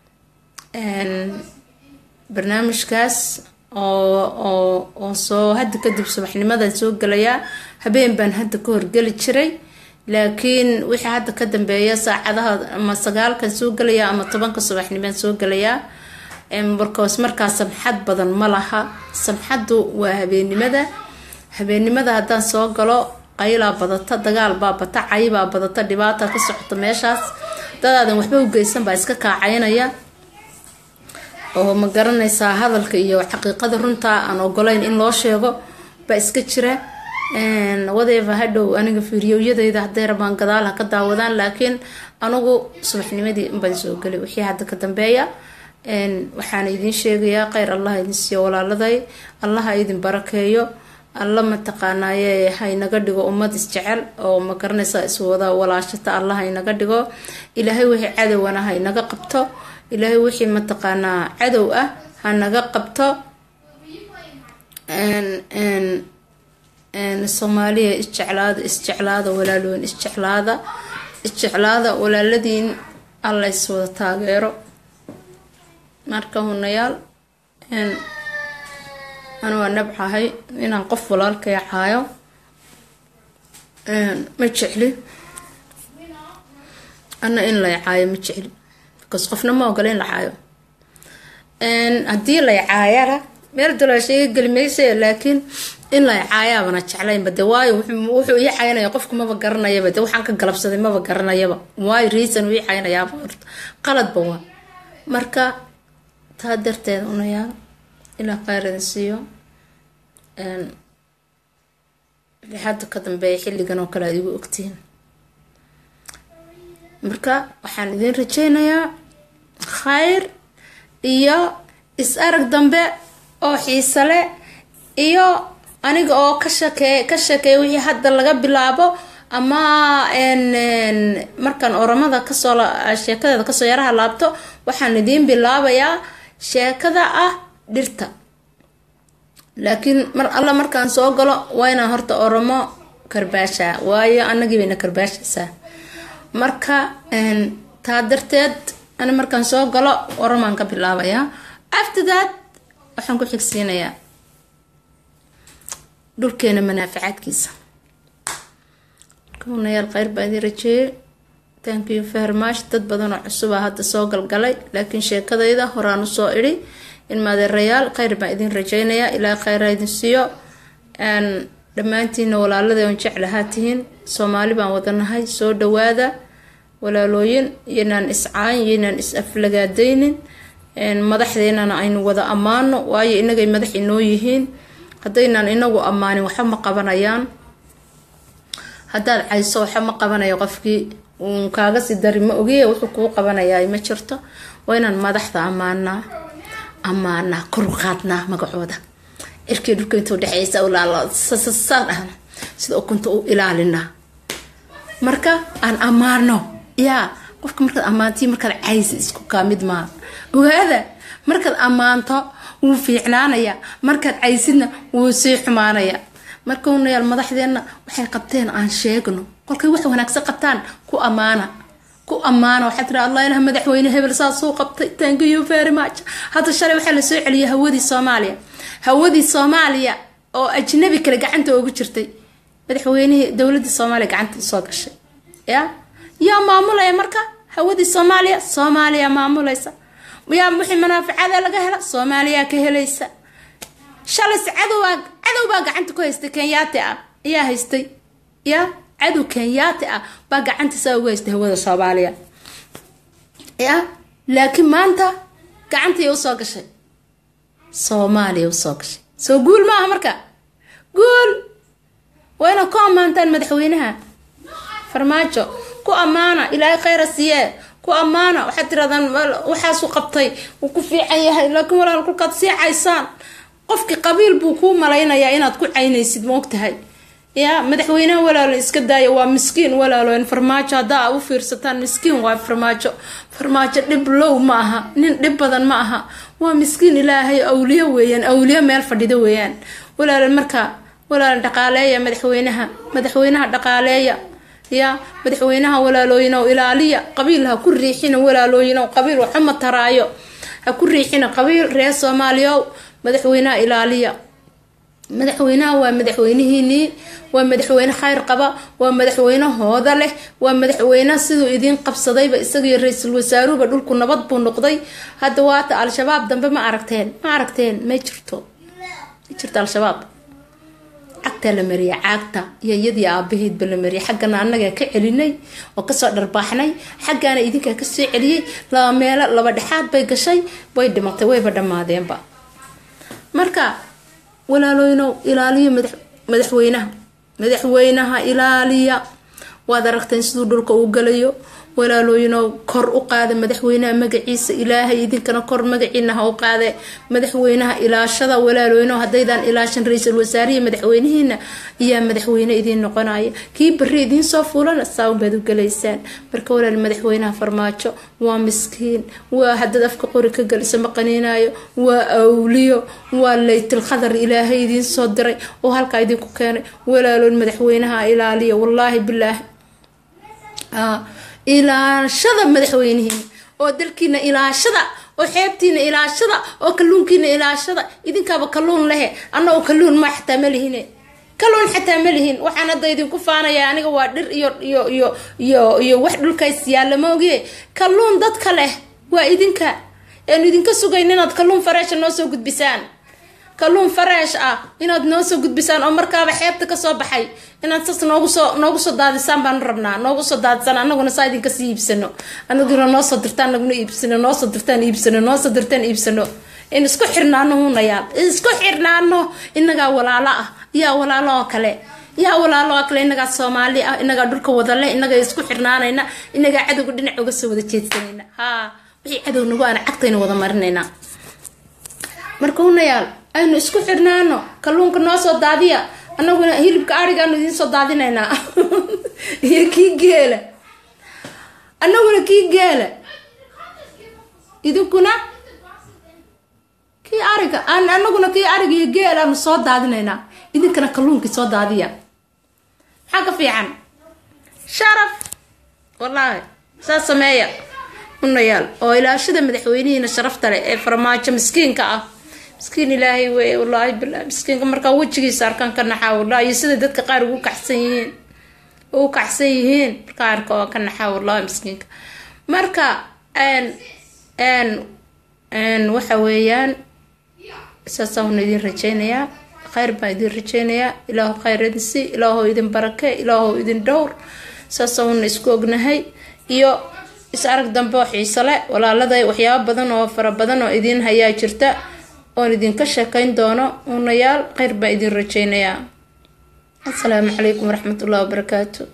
barnaamijkaas oo oo oo soo hadda kadib subaxnimadan soo gelayaa habeen baan hadda ka horgeli jiray laakiin wixii hadda ka dambeeya saacadaha ama sagaalkan soo gelayaa ama tobanka subaxnimaan soo gelayaa markaas markaa samxad badan ma laha samxaddu waa habeennimada habeennimada haddaan soo galo qaylaa badata dagaal baa bata caybaa badata dhibaata ka socota meeshaas dadaadan waxba u geysan baa iska kaacaynaya oo ma garanaysaa hadalka iyo xaqiiqada runta aan ogolayn in loo sheego baa iska jira wadeeva hadhow aniga fiiriyowyadeyda hadday rabaan gadaal ha ka daawadaan laakiin anigu subaxnimadii unbaan soo gelay wixii hadda ka dambeeya waxaana idiin sheegayaa kheyr allah idin siiyo walaaladay allaha idin barakeeyo alla mataqaanaaye haynaga dhigo ummad isjecel oo ma garanaysaa iswada walaashata allah haynaga dhigo ilaahay wixii cadowana haynaga qabto ilaahay wixii mataqaanaa cadow ah hanaga qabto soomaaliya isjeclaada isjeclaada walaaloon isjeclaada isjeclaada walaaladiin alla iswada taageero marka hunayaal anu waa nabcahay inaan qof walaalkay caayo ma jecli ana in lay caayo ma jecli bcause qofna ma ogola in la caayo haddii lay caayana meel daloosheega geli maysa laakiin in lay caayaabana jeclaynba de waayo wuxuu ii caynaya qofku maba garanayaba de waxaan ka galabsaday maba garanayaba waayo reason uu ii caynayaaba horta qaladba waa marka taa darteed unayaa ilaa kheyr idin siiyo hadda ka dambeeya xilligan oo kale aad igu ogtihiin marka waxaan idin rajeynayaa khayr iyo is arag dambe oo xiise leh iyo aniga oo ka shakee ka shakeeya wixii hadda laga bilaabo ama markaan oramada kasoo sheekadeeda kasoo yaraha laabto waxaan idiin bilaabayaa sheekada ah dhirta laakiin mar alla markaan soo galo waa inaan horta oromo karbaashaa waayo anagii bayna karbaashaysaa marka taa darteed ani markaan soo galo oromaan ka bilaabayaa after that waxaan ku xigsiinayaa dhulkeena manaafacaadkiisa kunayaal kheyr baa idin rajeeyey thank you very much dad badan oo cusuba hadda soo galgalay laakiin sheekadayda horaan usoo idhi in maadeerayaal kheyr baan idin rajeynayaa ilaa kheyra idin siiyo dhammaantiina walaalada on jeclahaa tihiin soomaali baan wadanahay soo dhawaada walaalooyin iyoinaan iscaayn iyo inaan is aflagaadaynin madaxdeenana aynu wada ammaano waayo inagay madax inoo yihiin haddaynaan inagu ammaanin waxba ma qabanayaan haddaad cayso waxa ma qabanayo qofkii uun kaaga sii dari ma ogiye wuxuu kuu qabanayaa ma jirto waa inaan madaxda ammaanaa ammaanaa kor u qaadnaa magacooda cirkii dhulka inta udhexeysa ulaalo saa dhahna sida ukunta u ilaalinaa marka aan ammaano yaa qofka markaad ammaantii markaad caysi isku kaa mid maaha ogaada markaad ammaanto wuu fiicnaanaya markaad caysidna wuu sii xumaanaya marka unayaal madaxdeenna waxay qabteen aan sheegno kolkay wax wanaagsan qabtaan ku ammaana ku ammaana waxaa tiri allah ilaha madaxweyne hebel saasuu qabtay thank you very much hadda shalay waxaa lasoo celiyay hawadii soomaaliya hawadii soomaaliya oo ajnabi kale gacanta ugu jirtay madaxweynihii dowladii soomaaliya gacanta usoo gashay ya yaa maamulaya marka hawadii soomaaliya soomaaliya maamulaysa yaa wixii manaaficada laga hela soomaaliya ka helaysa shalas cadowbaa cadow baa gacanta ku haystay kenyaati ah ayaa haystay ya cadow kenyaati ah baa gacantiisa ugu haystay hawada soomaaliya ya laakiin maanta gacantay usoo gashay soomaaliya usoo gashay soo guul maaha marka guul waa inaad ku ammaantaan madaxweynaha farmaajo ku ammaana ilaahay khayra siiyee ku ammaana waxaad tirahdaan waxaasuu qabtay wuu ku fiican yahay laakiin walaal kolkaad sii caysaan qofkii qabiil buu kuu malaynayaa inaad ku caynaysid maogtahay ya madaxweynaha walaalo iska daaya waa miskiin walaalo farmaajo haddaa u fiirsataan miskiin waa farmaajo farmaajo dhib low ma aha nin dhib badan ma aha waa miskiin ilaahay awliyo weeyaan awliyo meel fadhido weeyaan walaalo marka walaalo dhaqaaleeya madaxweynaha madaxweynaha dhaqaaleeya ya madaxweynaha walaalooyinow ilaaliya qabiil ha ku riixina walaalooyinow qabiil waxuma taraayo ha ku riixina qabiil reer soomaaliyow madaxweynaha ilaaliya madaxweynaha waa madaxweynihiinii waa madaxweyne khayr qaba waa madaxweyne hooda leh waa madaxweyne siduu idiin qabsadayba isagiyo ra-iisul wasaaruhuba dhulku nabad buu noqday hadda waata al-shabaab dambe ma aragteen ma aragteen ma jirto ma jirto al-shabaab cagtaa la mariya caagta iyo iyadii aabaheedba la mariyay xaggana annagaa ka celinay oo kasoo dharbaaxnay xaggaana idinkaa kasoo celiyey laba meelo laba dhexaad bay gashay way dhimatay wayba dhammaadeenba marka walaalooynow ilaaliya madaxweynaha madaxweynaha ilaaliya waad aragteen siduu dhulka uu galayo walaalooyinow kor u qaada madaxweynaha magaciisa ilaahay idinkana kor magaciina ha u qaade madaxweynaha ilaashada walaalooyinow haddaydaan ilaashan ra-iisul wasaarihi madaxweynihiina ayaa madaxweyne idiin noqonaya kii bari idiin soo fuulana saawn baad u galaysaan marka walaal madaxweynaha farmaajo waa miskiin waa haddaad afka qori ka galiso ma qaniinayo waa awliyo waa laytil khadar ilaahay idiin soo diray oo halkaa idinku keenay walaaloon madaxweynaha ilaaliya wallaahi bilaahi ilaashada madaxweynihiina oo dalkiina ilaashada oo xeebtiina ilaashada oo kalluunkiina ilaashada idinkaaba kalluun lehe annagoo kalluun ma xataa ma lihine kalluun xataa ma lihin waxaan hadda idinku faanaya aniga waa dhir iyo iyo iyo iyo iyo wax dhulkays yaalla ma ogiye kalluun dadka leh waa idinka eanu idinka sugayn inaad kalluun fareesha noo soo gudbisaan kalluun fareesh ah inaad noo soo gudbisaan oo markaaba xeebta kasoo baxay inaad sas noogu soo noogu soo daadisaan baan rabnaa noogu soo daadisaan anaguna saa idinka sii iibsano anaguna noo soo dirtaan naguna iibsano noo soo dirtaan iibsano noo soo dirtaan iibsano in isku xirnaano hunayaal isku xirnaano inagaa walaalo ah yaa walaalo oo kale yaa walaalo oo kale inagaa soomaali ah inagaa dhulka wadale inagaa isku xirnaanayna inagaa cadowga dhinac uga soo wada jeedsanayna haa wixii cadow nagu aan cagtayna wada marinayna marka hunayaal aynu isku xirnaano kalluunka noo soo daadiya anaguna hilibka arigaanu idiin soo daadinaynaa iyo kii geela anaguna kii geela idinkuna kii ariga anaguna kii ariga iyo geel aanu soo daadinaynaa idinkana kalluunkii soo daadiya maxaa ka fiican sharaf wallaahi saas sameeya unayaal oo ilaashada madaxweynihiina sharafta leh ee farmaajo miskiinka ah miskiin ilaahay wey wallaahi bilaa miskiinka markaa wejigiisa arkaan ka naxaa wallahi iyo sida dadka qaar ugu kacsan yihiin ugu kacsan yihiin markaa arka oo ka naxaa wallahi miskiinka marka n n waxa weeyaan saasaan idin rajeynayaa khayr baan idin rajeynayaa ilaahu khayr idin si ilaahu idin barake ilaahu idin dhowr saasaan isku ognahay iyo is arag dambe oo xiise le walaaladay waxyaabo badan oo fara badan oo idiin hayaa jirta oon idinka sheekayn doono unayaal kheyr baa idin rajeynayaa asalaamu calaykum waraxmatullahi wabarakaatu